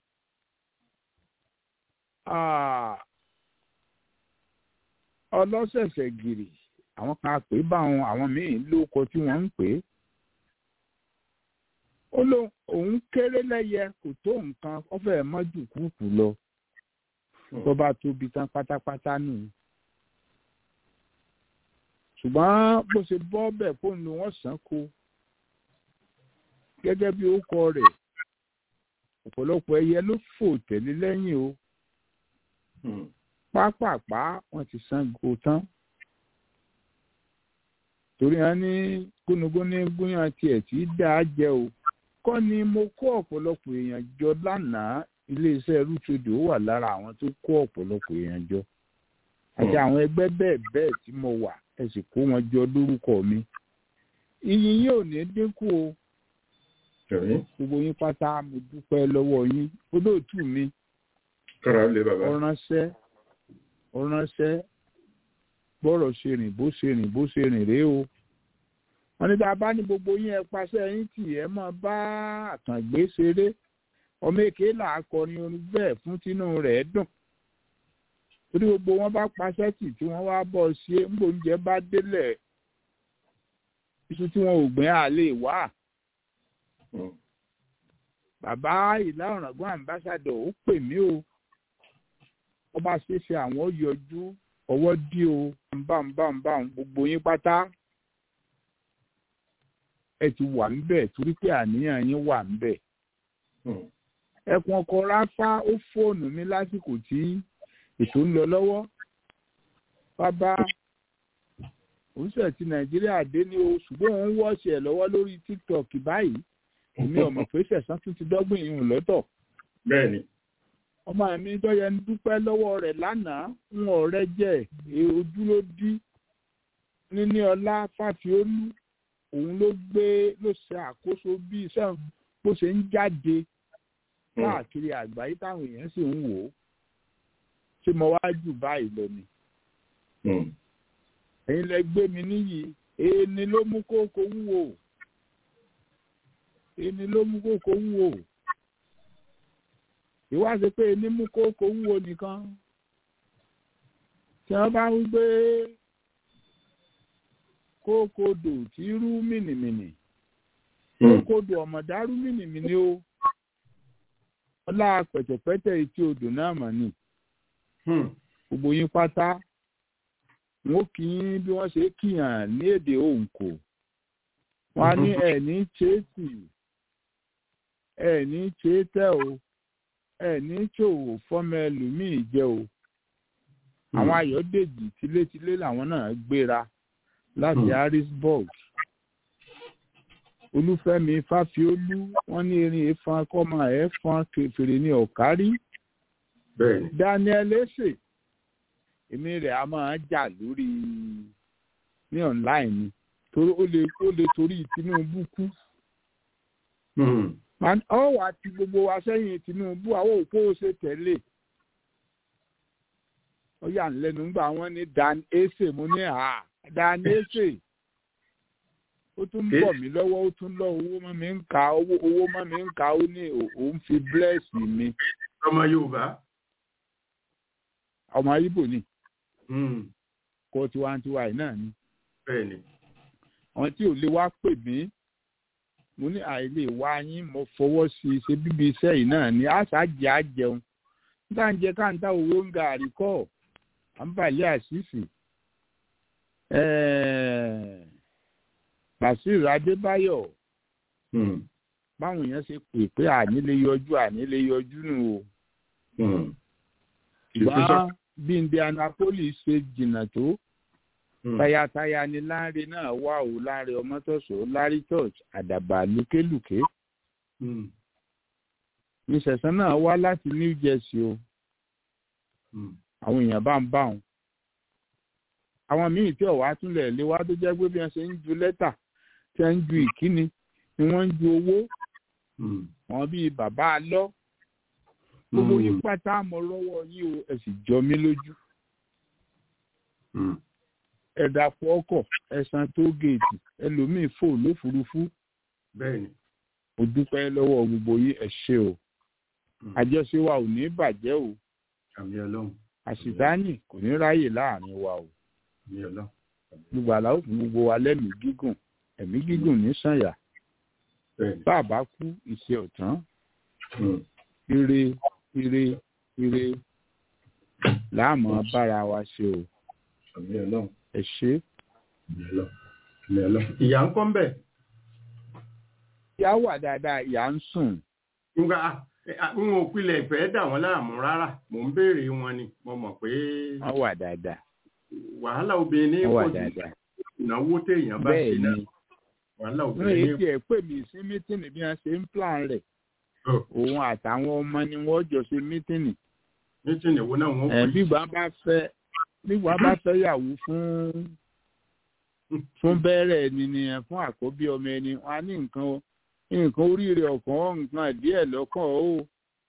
ah, ọlọ́sẹ̀sẹ̀ gìrì àwọn kan pè é báwọn àwọn míì lóko tí wọ́n ń pè é ó ló òun kéré lẹ́yẹ kò tó nǹkan ó fẹ́ẹ̀ mọ́ jù kúùkù lọ tó bá tóbi tán pátápátá nù ṣùgbọ́n bó ṣe bọ́ bẹ̀ fóun ló wọ́n sàn kó gẹ́gẹ́ bí ó kọ rẹ̀ ọ̀pọ̀lọpọ̀ ẹyẹ ló fò tẹ̀lé lẹ́yìn o Mm, pápápá wọ́n ti sango tán torí wọn ní gúnugún ní gúnyàn tiẹ̀ tí í dáa jẹ o kọ́ ni mo kó ọ̀pọ̀lọpọ̀ èèyàn jọ lánàá iléeṣẹ́ rútodò wà lára àwọn tó kó ọ̀pọ̀lọpọ̀ èèyàn jọ àti àwọn ẹgbẹ́ bẹ́ẹ̀ bẹ́ẹ̀ tí mo wà ẹ sì kó wọn jọ lórúkọ mi iyì yín ò ní dínkù o Ẹ̀rí gbogbo yín pátá mo dúpẹ́ lọ́wọ́ yín olóòtú mi kára lé bàbá. ọ̀ránṣẹ́ ọ̀ránṣẹ́ bọ́rọ̀ ṣe rìn bó ṣe rìn bó ṣe rìn rèé o wọ́n ní tá a bá ní gbogbo yín ẹ paṣẹ yín tì ẹ máa bá àkàngbé ṣeré ọmọ èké là á kọrin orin bẹ́ẹ̀ fún tínú rẹ̀ dùn torí gbogbo wọn bá paṣẹ tì tí wọ́n wá bọ̀ ṣe ń gbòúnjẹ bá délẹ̀ iṣu tí wọn ò gbìn á lè wá Mm, bàbá ìlà ọ̀ràngún àmbásádọ̀ ó pè mí o wọ́n bá ṣe ṣe àwọn yọjú ọwọ́ dí o nbànbànbà gbogbo yín pátá ẹ ti wà ńbẹ̀ torí pé àníyàn yín wà ńbẹ̀ mm, ẹkùn ọkọ ráfá ó fóònù mi lásìkò tí ètò ń lọ lọ́wọ́ bàbá òṣìṣẹ́ ti nàìjíríà dé ní o ṣùgbọ́n òun wọ́ọ̀ṣì ẹ̀ lọ́wọ́ lórí tiktok báyìí èmi ò mọ̀ pé sẹ̀sán tún ti dọ́gbìn ìhùn lọ́tọ̀ Bẹ́ẹ̀ni. ọmọ mi dọ́yẹ ń dúpẹ́ lọ́wọ́ rẹ̀ lánàá ń ọ̀rẹ́ jẹ́ ẹ ojú ló dí níní ọlá fàfiolú òun ló gbé ló ṣe àkóso bí iṣẹ́ bó ṣe ń jáde Mm, káàkiri àgbáyé táwọn èèyàn sì ń wò ó ṣé mo wá jù báyìí lọ ni mm, ẹ̀yin lẹ gbé mi níyì èèní ló mú kókó wúwo èèní ló mú kókó wúwo ìwádìí pé èèní mú kókó wúwo nìkan tí wọ́n bá ń gbé kókódò tí rú mìnìmìnì mm, kókódò ọ̀mọ̀dá rú mìnìmìnì o ọlá pẹ̀tẹ̀pẹ́tẹ̀ etí odò náà mà ní gbogbo yín pátá wọn ó kí yín bí wọ́n ṣe kíyàn ní èdè òǹkò wọn á ní ẹ̀ ní chéètì ẹ̀ ní chéètẹ̀ o ẹ̀ ní ṣòwò fọ́mọ ẹlòmíì jẹ́ o àwọn ayọ̀dèjì tilétilé làwọn náà gbéra láti harrisburg olúfẹ́mi fáfiólú wọ́n ní erin efan kọ́mọ ẹ̀fọn fèrè ní ọ̀kárí bẹ́ẹ̀ni daniel ese èmi rẹ̀ a máa jà lórí ní online ni torí ó lè ó lè torí tinubu kú ọ wà ti gbogbo wa sẹ́yìn tinubu àwọn òpó ṣe tẹ̀lé ó yà ń lẹ́nu ńgbà wọ́n ní dan ese mo ní à dan ese ó tún bọ̀ mí lọ́wọ́ ó tún lọ owó mọ́ mi ń ka owó owó mọ́ mi ń ka ó ní òun fi bless mi. ọmọ yorùbá. ọmọ ibo ni. kó tiwantiwa yìí náà ni. bẹ́ẹ̀ni. àwọn tí ò lè wá pè mí mo ní àìlè wá yín mo fọwọ́ sí i ṣe bíbí iṣẹ́ yìí náà ni àṣàjẹ́ àjẹun nígbà ń jẹ káńtà owó ń ga àríkọ́ à ń bàlẹ́ àṣìṣì bàṣírù adébáyọ̀ báwọn èèyàn ṣe pè pé àní lè yọjú àní lè yọjú nù o ṣùgbọ́n bí indianapolis ṣe jìnnà tó tayataya ni láńre náà wà ó láńre ọmọtọ́sọ larry church àdàbà lùkélùké ìṣẹ̀sán náà wá láti new jersey o àwọn èèyàn bá ń bá wọn àwọn míì tí ọ̀wá túnlẹ̀ lé wá tó jẹ́ pé bí wọ́n ṣe ń ju lẹ́tà tí wọ́n ń ju ìkíni ni wọ́n ń ju owó wọn bíi bàbá alọ́ gbogbo yín pátá mọ lọ́wọ́ yín o ẹ sì jọ mí lójú ẹ dàpọ̀ ọkọ̀ ẹ san tó géètì ẹlòmíì fò lófurufú mo dúpẹ́ lọ́wọ́ gbogbo yín ẹ ṣe o àjọṣe wa ò ní bàjẹ́ o àṣìtáàní kò ní ráyè láàrin wa o gbogbo àlàó fún gbogbo wa lẹ́mìí gígùn ẹ̀mí gígùn ní sànyà bá a bá kú ìṣe ọ̀tán ire ire ire láàmú bára wa ṣe o ẹ ṣe. ìyá ń kọ́ ń bẹ̀. ìyá wà dáadáa ìyá ń sùn. nga n ò pilẹ̀ ìfẹ́ dà wọ́n láàmú rárá mò ń béèrè wọn ni mo mọ̀ pé. wọ́n wà dáadáa. wàhálà obìnrin ní wọ́n wà pọ̀ jù dáadáa. ìnáwó téèyàn bá ṣe bẹ́ẹ̀ náà ni wàhálà wọ́n obìnrin èyí ní tí ẹ̀ pè mí sí mítìnì bí wọ́n ṣe ń plan rẹ̀ Oh. òun àtàwọn ọmọ ni wọ́n jọ ṣe mítìnì mítìnì wo náà wọ́n ẹ̀ pè bí wọ́n bá fẹ́ bí wọ́n bá fẹ́ yàwó fún fún bẹ́rẹ̀ ẹni ni ẹ̀ fún àkọ́bí ọmọ ẹni wọn á ní nǹkan o nǹkan oríire ọ̀kan nǹkan díẹ̀ lọ́kàn o.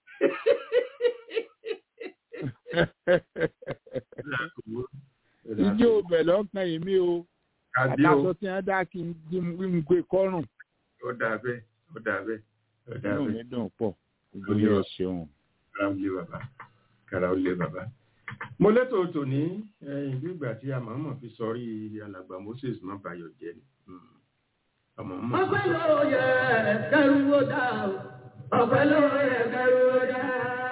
ijó ọbẹ̀ lọ́kàn èmi o kàdí o àtàṣọ tí wọ́n dá kí n jí n gbé kọ́rùn ó dà bẹ́ẹ̀ ó dà bẹ́ẹ̀ ó dà inú mi bẹ́ẹ̀ dùn pọ̀ gbogbo yẹn ṣeun. kára ó lé bàbá kára ó lé bàbá. mo létò tòní ẹ̀yìn bí ìgbà tí a máa mọ̀ fi sọrí alàgbà Moses má bayọ̀ jẹ́ ni Mm. ọmọ mọ̀ Ọpẹ́ ló yẹ kẹrù ó dá o. Ọpẹ́ ló yẹ kẹrù ó dá.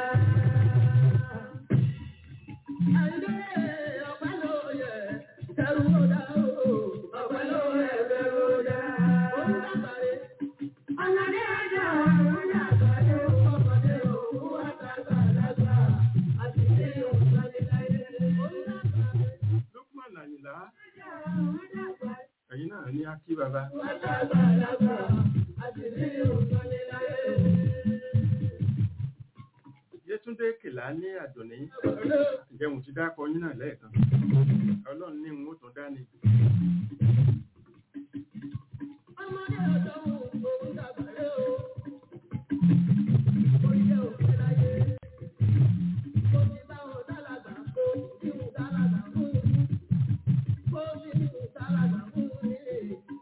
Àìdé ọpẹ́ ló yẹ kẹrù ó dá o. Ọpẹ́ ló yẹ kẹrù ó dá. Òun dàgbàre. Ọ̀nàdé ajá òun dàgbàre. Ọmọdé òun wá dàgbà dàgbà. Àti ilé òun láyé láyé. Òun dàgbàre. Lukman Àyìnlá Ajá òun dàgbàre. ẹ̀yin náà ní akí bàbá Wá dàgbà dàgbà. Àti ilé òun láyé láyé. Yétúndé Kèlá ní Àdùnní ǹjẹ́ mo ti dákọ yín náà lẹ́ẹ̀kan ọlọ́run ní n ó tún dání Ọmọdé ọ̀dọ́ òun dàgbàre o. Orílẹ̀ òfin láyé. Mo ti bá wọn dálàgbà kó kí n dálàgbà fún un. Kó bí n dálàgbà fún un nílé.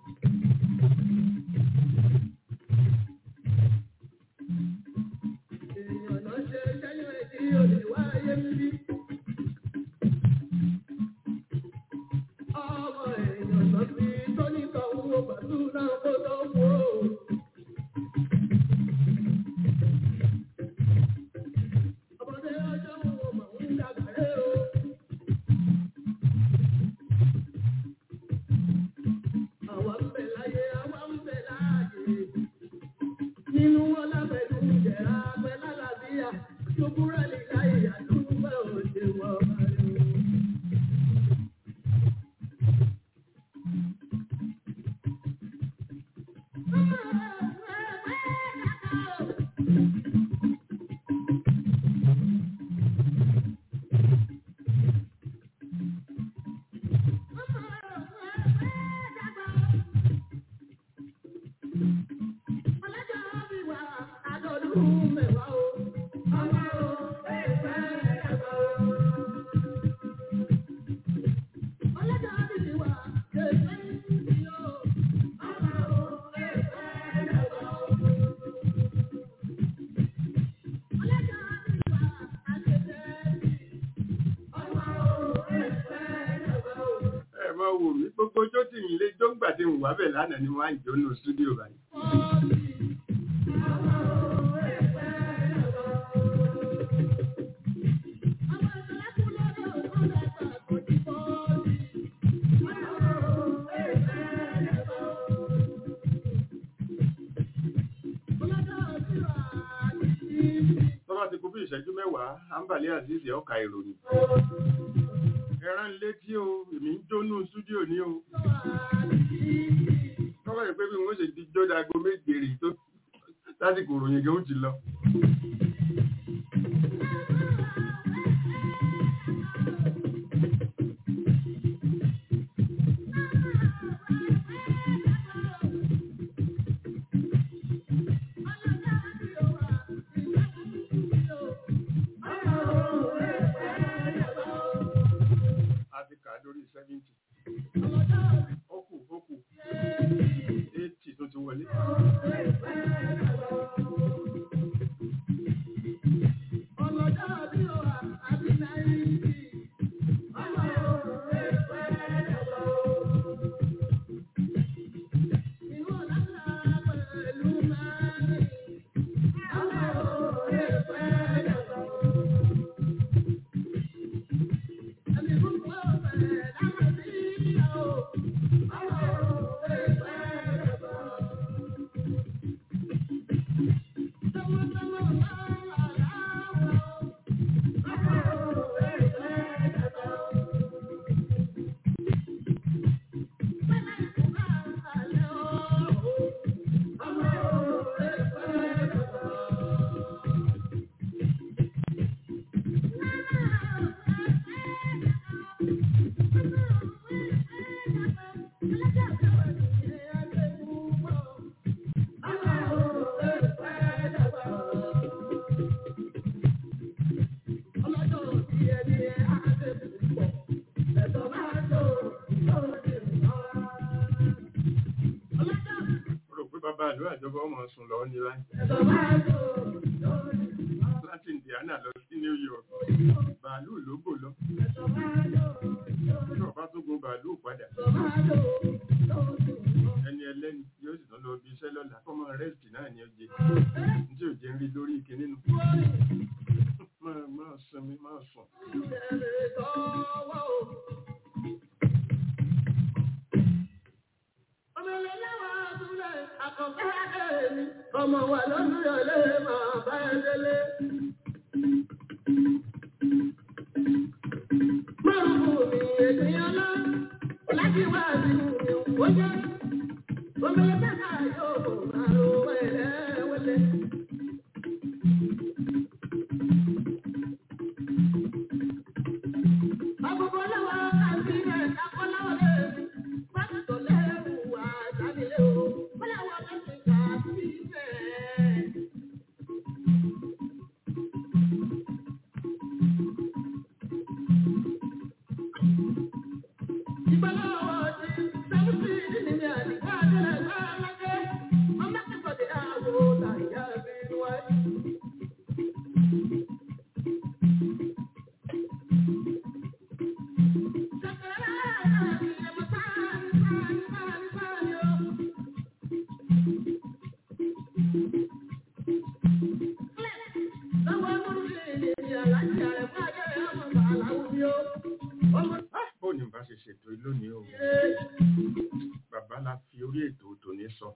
Èèyàn náà ṣe sẹ́yìn ẹ̀dí olè wá ayé ń bí. Ọmọ èèyàn náà fi tónítọ̀ owó pẹ̀lú náà kó tó kú o. nígbà tí mo wà bẹ̀ lánàá ni wọ́n á jọ nù stúdíò báyìí. tọ́ba ti kú bí ìṣẹ́jú mẹ́wàá ambali aziz ọkà ìròyìn. ẹran létí o èmi ń jónú stúdíò ní o. tọ́ba yìí pé bí wọ́n ṣe ti jó dago méje rè tó lásìkò ìròyìn gan ó ti lọ. a ti kà á lórí seventy. ó kù ó kù eighty tó ti wọlé. mo rò pé bàbá àlọ́ àjọba ọmọ sùn lọ ní láì. láti indiana lọ sí new york bàálù ló gbò lọ. tí ọba tó gun bàálù padà. ẹni ẹlẹ́ni yóò sì tán lọ bí iṣẹ́ lọ́la fọ́mọ rẹ́sìtì náà ni ó jẹ. ní tí ò jẹ́ ń rí lórí ike nínú. máa máa sinmi máa sùn. Ọmọ wa lọ́dún yọ̀lẹ́ máa bá ẹ délé. Márùn-ún mi ènìyàn lọ, láti wá nínú mi ó jẹ́. Omele bẹ́ẹ̀ yóò máa ro wẹ́lẹ́wẹ́lẹ́. Àbùkù lọ́wọ́ àti ẹ̀ akọ́láwọ̀ lẹ́nu. Pásítọ̀ lẹ́rù wà jáde o. Bọ́láwọ̀ lẹ́sìn kà sí bẹ́ẹ̀. Ìgbàlọ́wọ́ ti sẹ́wùsì nínú àdìgbà àdìrẹ̀ gbàlágẹ́. Ọmọ kẹ́kọ̀ọ́ di àwọ̀ làyà bí wáyé. Ah, bó ni bá ṣe ṣètò lónìí o bàbá la fi orí ètò tòní sọ.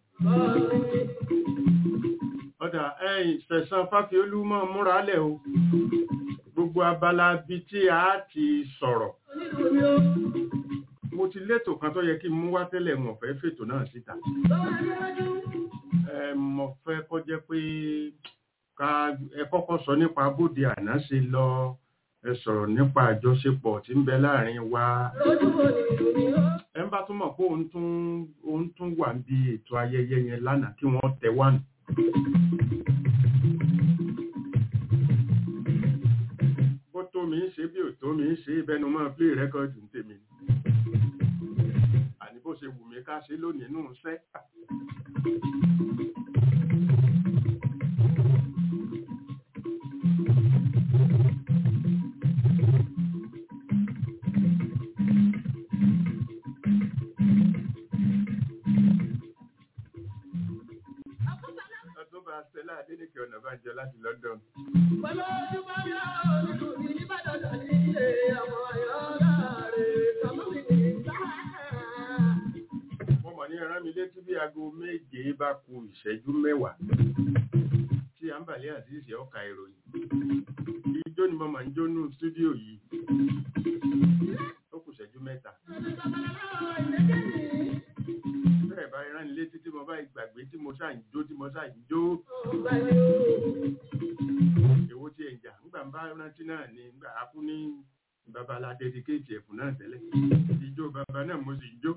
ọ̀dà ẹ̀yìn sẹ̀sán fáfiolú mọ́ múra lẹ̀ o gbogbo abala bíi tí a ti sọ̀rọ̀ mo ti létò kan tó yẹ kí n mú wá tẹ́lẹ̀ mọ̀ fẹ́ fètò náà síta ẹ mọ̀ fẹ́ kọ́ jẹ́ pé ká ẹ kọ́kọ́ sọ nípa bóde àná ṣe lọ ẹ sọ̀rọ̀ nípa àjọṣepọ̀ tí ń bẹ láàrin wa ẹ ń bá tún mọ̀ pé òun tún òun tún wà níbi ètò ayẹyẹ yẹn lánàá kí wọ́n tẹ wá nù. bó tó mi ń ṣe bí ò tó mi ń ṣe ìbẹnu máa play record ń tèmi ni. àní bó ṣe wù mí ká ṣe lónìí nù ń sẹ́. jọ láti London. Pẹ̀lú ojúbọ mi ò nínú mi nìbàdàn ní ilé ọmọ ayọ́lá rẹ̀ kàmú mi ní sáà. Mo mọ̀ ní ẹran mi létí bí aago méje bá ku ìṣẹ́jú mẹ́wàá tí à ń bàlẹ́ àti ìṣẹ́ ọ̀ka ìròyìn. Ijó ni mo máa ń jó nù stúdíò yìí. Ó kù ìṣẹ́jú mẹ́ta. Bẹ́ẹ̀ bá ẹran mi létí tí mo bá gbàgbé tí mo ṣáà ń jó tí mo ṣáà ń jó. Èwo tí ẹ̀ ń jà ńgbà ń bá rántí náà ni ńgbà á kú ní babalá dẹ́díkéètì ẹ̀fún náà tẹ́lẹ̀. Ijó baba náà mo sì ń jó.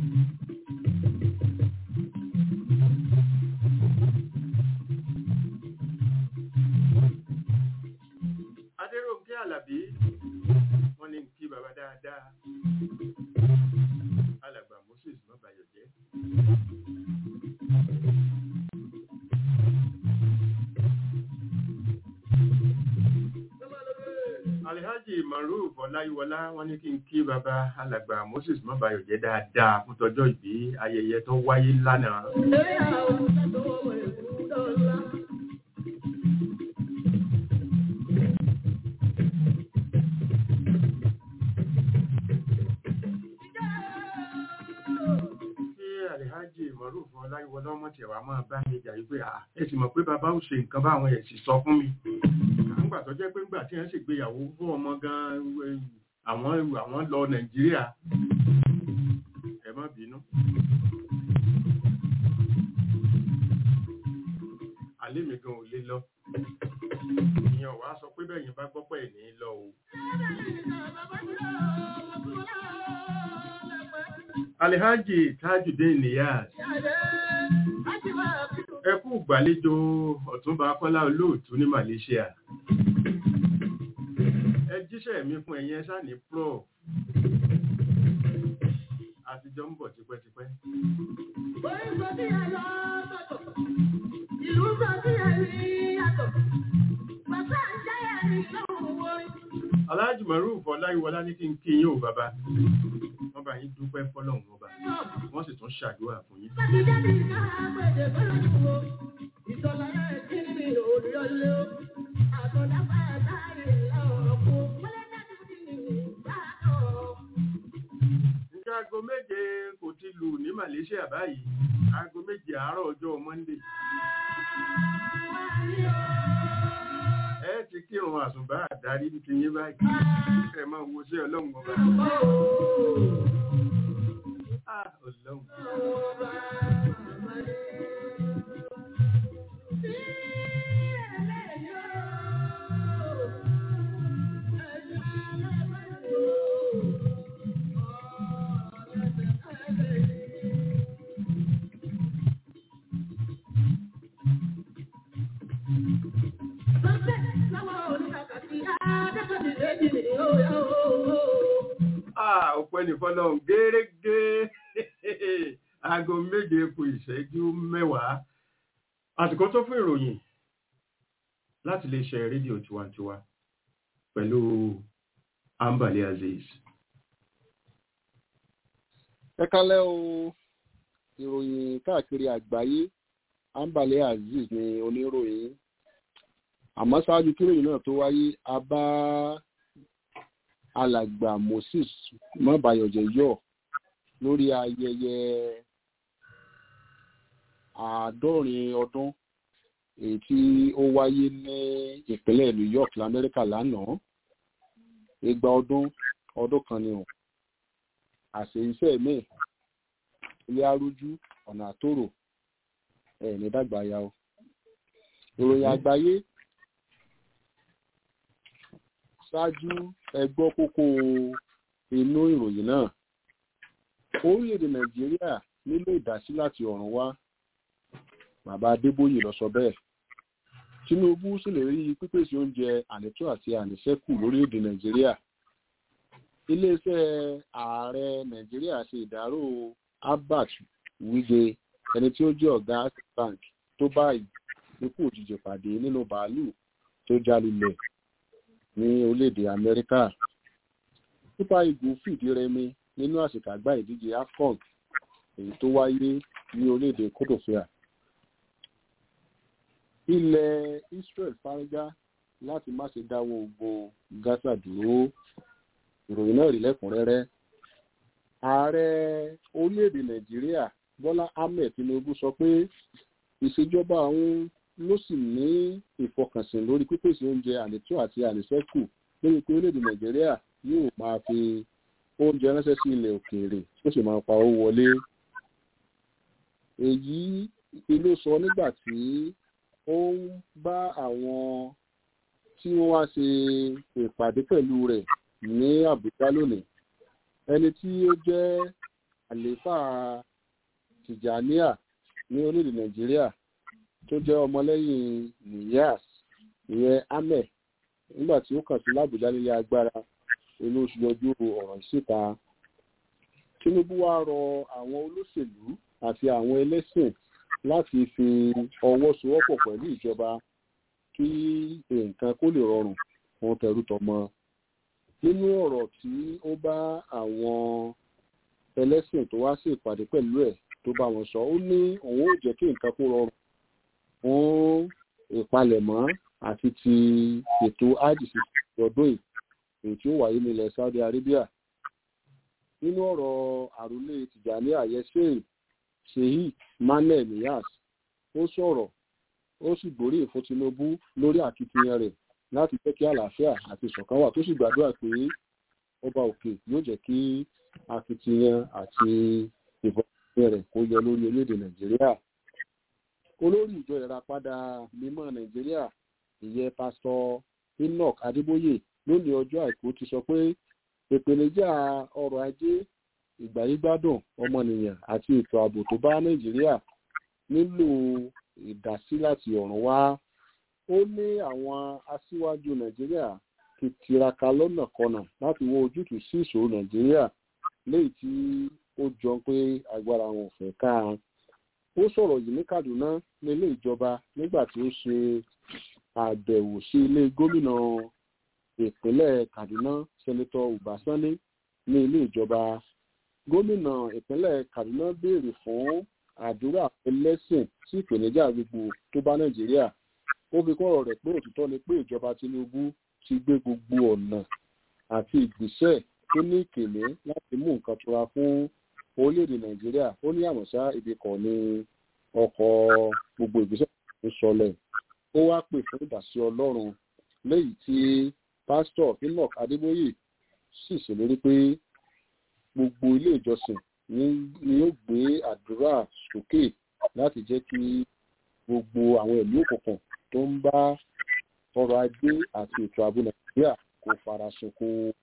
Adéròǹkè Àlàbí wọ́n ní kí baba dáadáa. Alàgbà Moses Mọ́bàyọ̀ jẹ́. Alhaji Maruf Ọláyíwọlá wọ́n ní kí n kí baba alàgbà Moses Mọ́bàyọ̀ jẹ́ dáadáa fún tọjọ́ ìbí ayẹyẹ tó wáyé lánàá. Eré àwọn òṣèlú ọmọ ìlú dọ́là. Kí Alhaji Maruf Ọláyíwọlá ọmọ tiẹ̀ wá máa bá mi jà yí pé "Ah, ẹ sì mọ̀ pé bàbá ò ṣe nǹkan báwọn ẹ̀ sì sọ fún mi. Àǹgbà tó jẹ́ pé ńgbà tí wọ́n ṣègbéyàwó fún ọmọ gan-an eh, àwọn àwọn lọ Nàìjíríà. Ẹ má bínú. Alẹ́ mi gan ò lè lọ. Ìyẹn ò wá sọ pé bẹ́ẹ̀ yẹn bá gbọ́ pẹ̀ ní lọ o. Alhaji Tajudeen Niyaz. Ẹ kú gbàlejò Ọ̀túnba Kọ́lá olóòtú ní Malaysia. Ẹ jíṣẹ́ mi fún ẹ̀yin ẹ̀ṣá ní Prof. Àtijọ́ ń bọ̀ tipẹ́tipẹ́. Ìlú sọ sí ẹ̀rí yàtọ̀. Bàbá ń jẹ́ ẹ̀rí lọ́wọ́ orin. Alhaji Maruf Ọláyíwọlá ní kí n kí yín o bàbá. Wọ́n bá yín dúpẹ́ fọ́lọ́run ọba. Wọ́n sì tún ṣàdúrà fún yín. Láti jáde ìgbà àgbèdè bọ́lá wo. Ìtọ́lá ẹ̀ kí ni òòlù ọlẹ́ o. Àtọ̀dá bá a láàyè lọ́wọ́ kú. Wọlé dájú ní ìgbà náà. Ǹjẹ́ aago méje kò ti lù ní Malaysia báyìí? Aago méje àárọ̀ ọjọ́ Monday. Ẹ ti kírun àsùnbá àdárí ti yín báyìí. Ẹ máa wo sí ọlọ́run ọba. Ah, ọlọ́run. Ah, ọpẹ́ ní fọ́lọ́run gẹ́rẹ́gẹ́. Aago méje kù ìṣẹ́jú mẹ́wàá. Àsìkò tó fún ìròyìn láti lè ṣe rédíò tiwantiwa pẹ̀lú Ambali Aziz. ẹ kálẹ́ o ìròyìn káàkiri àgbáyé ambale azeez ni oníròyìn àmọ́ ṣáájú kíròyìn náà tó wáyé a bá alàgbà moses mọ́bàyọ̀jẹ̀ yọ̀ lórí ayẹyẹ àádọ́rin ọdún èyí tí ó wáyé ní ìpínlẹ̀ new york lamẹ́ríkà lánàá igba ọdún ọdún kan ni o àṣẹ iṣẹ́ míì ilé arújú ọ̀nà àtòrò ẹ̀ ní dàgbà ya o ìròyìn àgbáyé ṣáájú ẹgbọ́ kókó inú ìròyìn náà orílẹ̀-èdè nàìjíríà nílò ìdásí láti ọ̀run wá bàbá adébóyè lọ sọ bẹ́ẹ̀ tinubu sì lè rí pípèsè oúnjẹ ànító àti àníṣẹ́kù lórílẹ̀-èdè nàìjíríà iléeṣẹ́ ààrẹ nàìjíríà ṣe ìdárò albert wige ẹni tí ó jẹ́ ọ̀gá access bank tó báyìí ikú òjijì pàdé nínú bàálù tó jálulẹ̀ ní orílẹ̀-èdè amẹ́ríkà super eagles fìdí rẹmi nínú àṣekágbá ìdíje afcon èyí tó wáyé ní orílẹ̀-èdè kódòfíà ilẹ̀ Israel fárígá láti má ṣe dáwọ́ ogun Gaza dúró ìròyìn náà rí lẹ́kùnrẹ́rẹ́ ààrẹ orílẹ̀-èdè Nàìjíríà Bọ́lá Ahmed Tinubu sọ pé ìṣèjọba òun ló sì ní ìfọkànsìn lórí pípèsè oúnjẹ ànító àti àníṣẹ́kù lórí pé orílẹ̀-èdè Nàìjíríà yóò máa fi oúnjẹ ránṣẹ́ sí ilẹ̀ òkèèrè ó sì máa pa owó wọlé èyí ló sọ nígbà tí ó ń bá àwọn tí wọ́n wá ṣe ìpàdé pẹ̀lú rẹ̀ ní Àbújá lónìí ẹni tí ó jẹ́ àléfà Tìjàníà ní orílẹ̀ Nàìjíríà tó jẹ́ ọmọlẹ́yìn Niyas ìyẹn Ahmed nígbà tí ó kàn sí l'Àbújá nílé agbára inú oṣù yọjú ọ̀rọ̀ ìṣèta Tinubu wá rọ àwọn olóṣèlú àti àwọn ẹlẹ́sìn láti fi ọwọ́ sowọ́pọ̀ pẹ̀lú ìjọba kí nǹkan kó lè rọrùn fún tẹrú tọmọ nínú ọ̀rọ̀ tí ó bá àwọn ẹlẹ́sìn tó wá sí ìpàdé pẹ̀lú ẹ̀ tó bá wọn sọ ó ní òun ò jẹ́ kí nǹkan kó rọrùn fún ìpalẹ̀mọ́ àti ti ètò ájìsí ọdún yìí èyí tí ó wáyé nílẹ̀ Saudi Arabia nínú ọ̀rọ̀ àròlé Tìjàní àyẹ́sẹ̀ Sheikh Manel Niyas ó sọ̀rọ̀ ó sì gbóríyìn fún Tinubu lórí akitiyan rẹ̀ láti jẹ́ kí àlàáfíà àti ìṣọ̀kan wà tó sì gbàdúrà pé ọba òkè yóò jẹ́ kí akitiyan àti ìfọ̀kànlẹ̀ rẹ̀ kó yọ lórí orílẹ̀-èdè Nàìjíríà olórí ìjọ ìràpadà mímọ́ Nàìjíríà ìyẹn pásítọ̀ Enoch Adébóyè lónìí ọjọ́ àìkú ti sọ pé ìpèníjà ọrọ̀ ajé ìgbáyégbádùn ọmọnìyàn àti ètò ààbò tó bá Nàìjíríà nílò ìdásí láti ọ̀run wá ó ní àwọn aṣíwájú Nàìjíríà ti tiraka lọ́nà kọnà láti wọ ojútùú sí ìṣòro Nàìjíríà léyìí tí ó jọ pé agbára wọn ò fẹ́ ká ó sọ̀rọ̀ yìí ní Kaduna nílé ìjọba nígbà tí ó ṣe àbẹ̀wò sí ilé gómìnà ìpínlẹ̀ Kaduna sẹ́nitọ́ Ubasanni ní ilé ìjọba gómìnà ìpínlẹ̀ Kaduna béèrè fún àdúrà ẹlẹ́sìn sí ìpèníjà gbogbo tó bá Nàìjíríà ó fi kọ́rọ̀ rẹ̀ pé òtítọ́ ni pé ìjọba Tinubu ti gbé gbogbo ọ̀nà àti ìgbésẹ̀ tó ní ìkèlé láti mú nǹkan tura fún orílẹ̀-èdè Nàìjíríà ó ní àmọ̀ṣá ibi kan ní ọkọ̀ gbogbo ìgbésẹ̀ tó sọlẹ̀ ó wá pè fún ìdásí Ọlọ́run lẹ́yìn tí pásítọ̀ Enoch Adébóyè sì ṣèlérí pé gbogbo ilé ìjọsìn ni yóò gbé àdúrà sókè láti jẹ́ kí gbogbo àwọn ẹ̀mí òkùnkùn tó ń bá ọrọ̀ ajé àti ètò ààbò Nàìjíríà kó fara ṣoko.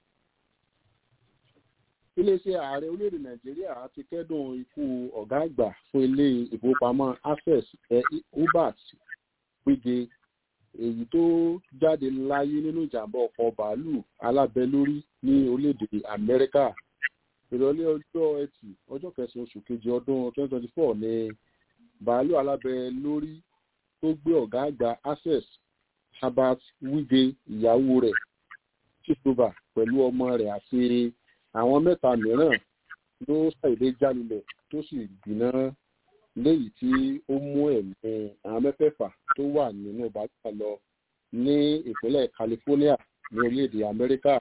iléeṣẹ́ ààrẹ orílẹ̀-èdè Nàìjíríà ti kẹ́dùn ikú ọ̀gá àgbà fún ilé ìfowópamọ́ Access Hubert Wige èyí tó jáde láyé nínú ìjàmbá ọkọ̀ bàálù alábẹ́lórí ní orílẹ̀-èdè Amẹ́ríkà ìrọ̀lẹ́ ọjọ́ ẹtì ọjọ́ kẹsàn-án oṣù kejì ọdún 2024 ní bàálù alábẹ́lórí tó gbé ọ̀gá àgbà Access Herbert Wige ìyàwó rẹ̀ chistoba pẹ̀lú ọmọ rẹ̀ àti àwọn mẹ́ta mìíràn ló ṣàìdé jálulẹ̀ tó sì gbiná léyìí tí ó mú ẹ̀mí àwọn mẹ́fẹ̀ẹ̀fà tó wà nínú bàálù lọ ní ìpínlẹ̀ California ní orílẹ̀-èdè Amẹ́ríkà.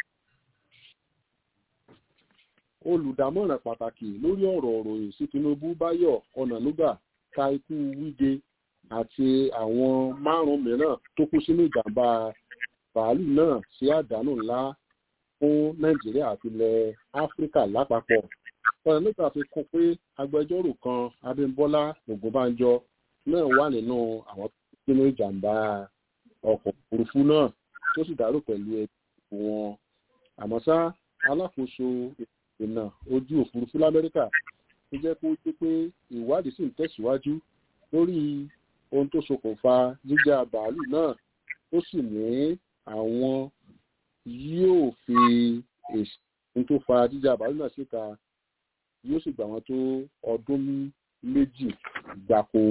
olùdámọ̀ràn pàtàkì lórí ọ̀rọ̀ òròyìn sí Tinubu Báyọ̀ Ọ̀nànúgà ka ikú Wige àti àwọn márùn-ún mìíràn tó kú sínú ìjàmbá bàálù náà sí àdánù ńlá fún Nàìjíríà àti ilẹ̀ Áfíríkà lápapọ̀ Ọ̀nànúgà fi kún pé agbẹjọ́rò kan Abímbọ́lá Ògúnbánjọ náà wà nínú àwọn tó kú sínú ìjàmbá ọkọ̀ òfurufú náà tó sì dárò pẹ̀lú ẹbí wọn àmọ́ ṣá alákòóso ìrìnà ojú òfurufú lamẹ́ríkà tó jẹ́ kó jẹ́ pé ìwádìí sì ń tẹ̀síwájú lórí ohun tó ṣokùnfà jíjà bàálù náà ó sì ní àwọn yóò fi èsì ohun tó fa jíjà bàálù náà síta yóò sì gbà wọ́n tó ọdún méjì gbáko.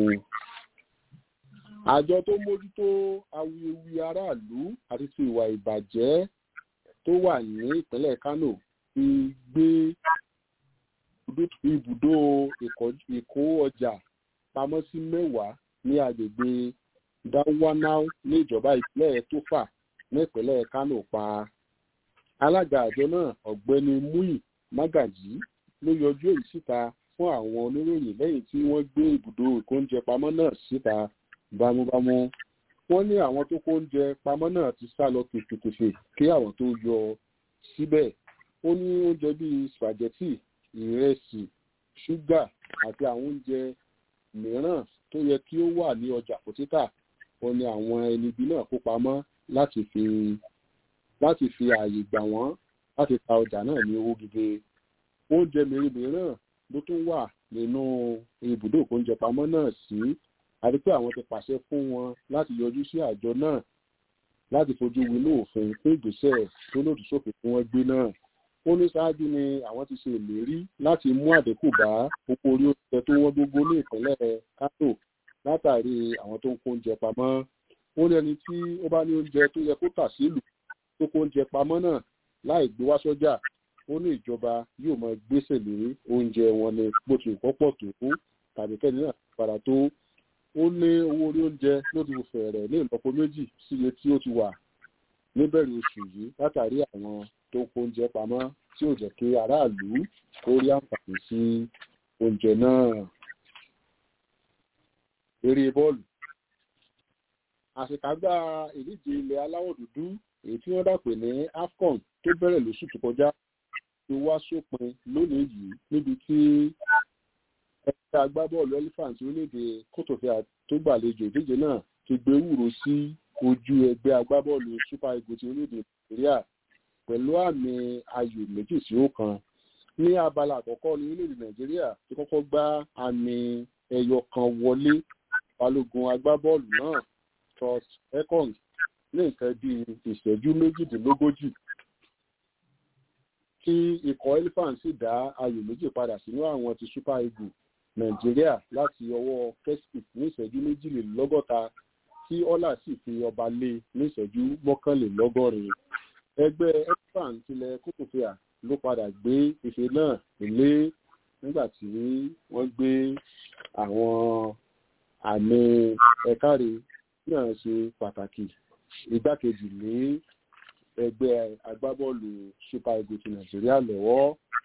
àjọ tó mójútó awuyewuye aráàlú àti ti ìwà ìbàjẹ́ tó wà ní ìpínlẹ̀ Kánò ti gbé ibùdó ìkó ọjà pamọ́ sí mẹ́wàá ní agbègbè dáwánáo ní ìjọba ìpínlẹ̀ tófà ní ìpínlẹ̀ kánò pa alága àjọ náà ọ̀gbẹ́ni múyì mágàjí ló yọjú èyí síta fún àwọn oníròyìn lẹ́yìn tí wọ́n gbé ibùdó ìkóúnjẹ pamọ́ náà síta bámúbámú wọ́n ní àwọn tó kóúnjẹ pamọ́ náà ti sá lọ tèfètèfè kí àwọn tó yọ síbẹ̀ ó ní oúnjẹ bíi spaghetti ìrẹsì ṣúgà àti àwọn oúnjẹ mìíràn tó yẹ kí ó wà ní ọjà kò títà ó ní àwọn ẹni ibi náà kó pamọ́ láti fi láti fi ààyè gbà wọ́n láti ta ọjà náà ní owó gidi oúnjẹ mìíràn ló tún wà nínú ibùdó ìkóúnjẹ pamọ́ náà sí àti pé àwọn ti pàṣẹ fún wọn láti yọjú sí àjọ náà láti fojú winú òfin fún ìgbésẹ̀ tó lòdì sófin tí wọ́n gbé náà ó ní ṣáájú ni àwọn ti ṣe ìlérí láti mú àdínkù bá owó orí oúnjẹ tó wọ́n gbogbo ní ìpínlẹ̀ kánò látàrí àwọn tó ń kó oúnjẹ pamọ́ ó ní ẹni tí ó bá ní oúnjẹ tó yẹ kó tà sílùú tó kó oúnjẹ pamọ́ náà láì gbé wá sọ́jà ó ní ìjọba yóò máa gbèsè lé oúnjẹ wọn ní bó ti kọ́ pọ̀ tó tàbí kẹ́ni náà padà tó ó ní owó orí oúnjẹ ló ti fẹ̀rẹ̀ ní ìlọ́po méjì sí iye tí ó ti wà níbẹ̀rẹ̀ oṣù yìí látàrí àwọn tó kó oúnjẹ pamọ́ tí ò jẹ́ kí aráàlú kó rí àǹfààní sí oúnjẹ náà. eré bọ́ọ̀lù àṣekágbá ìdíje ilẹ̀ aláwọ̀ dúdú èyí tí wọ́n dàpè ní afcon tó bẹ̀rẹ̀ lóṣù tó kọjá ti wá sópin lónìí yìí níbi tí ẹgbẹ́ agbábọ́ọ̀lù elephant orílẹ̀-èdè kòtòfíà tó gbàlejò ìdíje náà ti gbé wúro sí ojú ẹgbẹ́ agbábọ́ọ̀lù super eagles ti orílẹ̀-èdè nàìjíríà pẹ̀lú àmì ayò méjì sí ọ̀kan ní abala àkọ́kọ́ ní orílẹ̀-èdè nàìjíríà ti kọ́kọ́ gbá àmì ẹyọ kan wọlé balógun agbábọ́ọ̀lù náà trust ekong ní nǹkan bíi ìṣẹ́jú méjìdínlógójì tí ikọ̀ elephant sì dá ayò méjì padà sínú àwọn ti super eagles nàìjíríà láti ọwọ́ kestic ní ìṣẹ́jú méjìlélọ́gọ́ta tí ọlá sì fi ọba lé ní ìṣẹ́jú mọ́kànlélọ́gọ́rin ẹgbẹ́ elephant tilẹ̀ kókòfìà ló padà gbé ife náà lé nígbà tí wọ́n gbé àwọn àmì ẹ̀káre náà ṣe pàtàkì igbákejì ní ẹgbẹ́ agbábọ́ọ̀lù super eagles ti nàìjíríà lọ́wọ́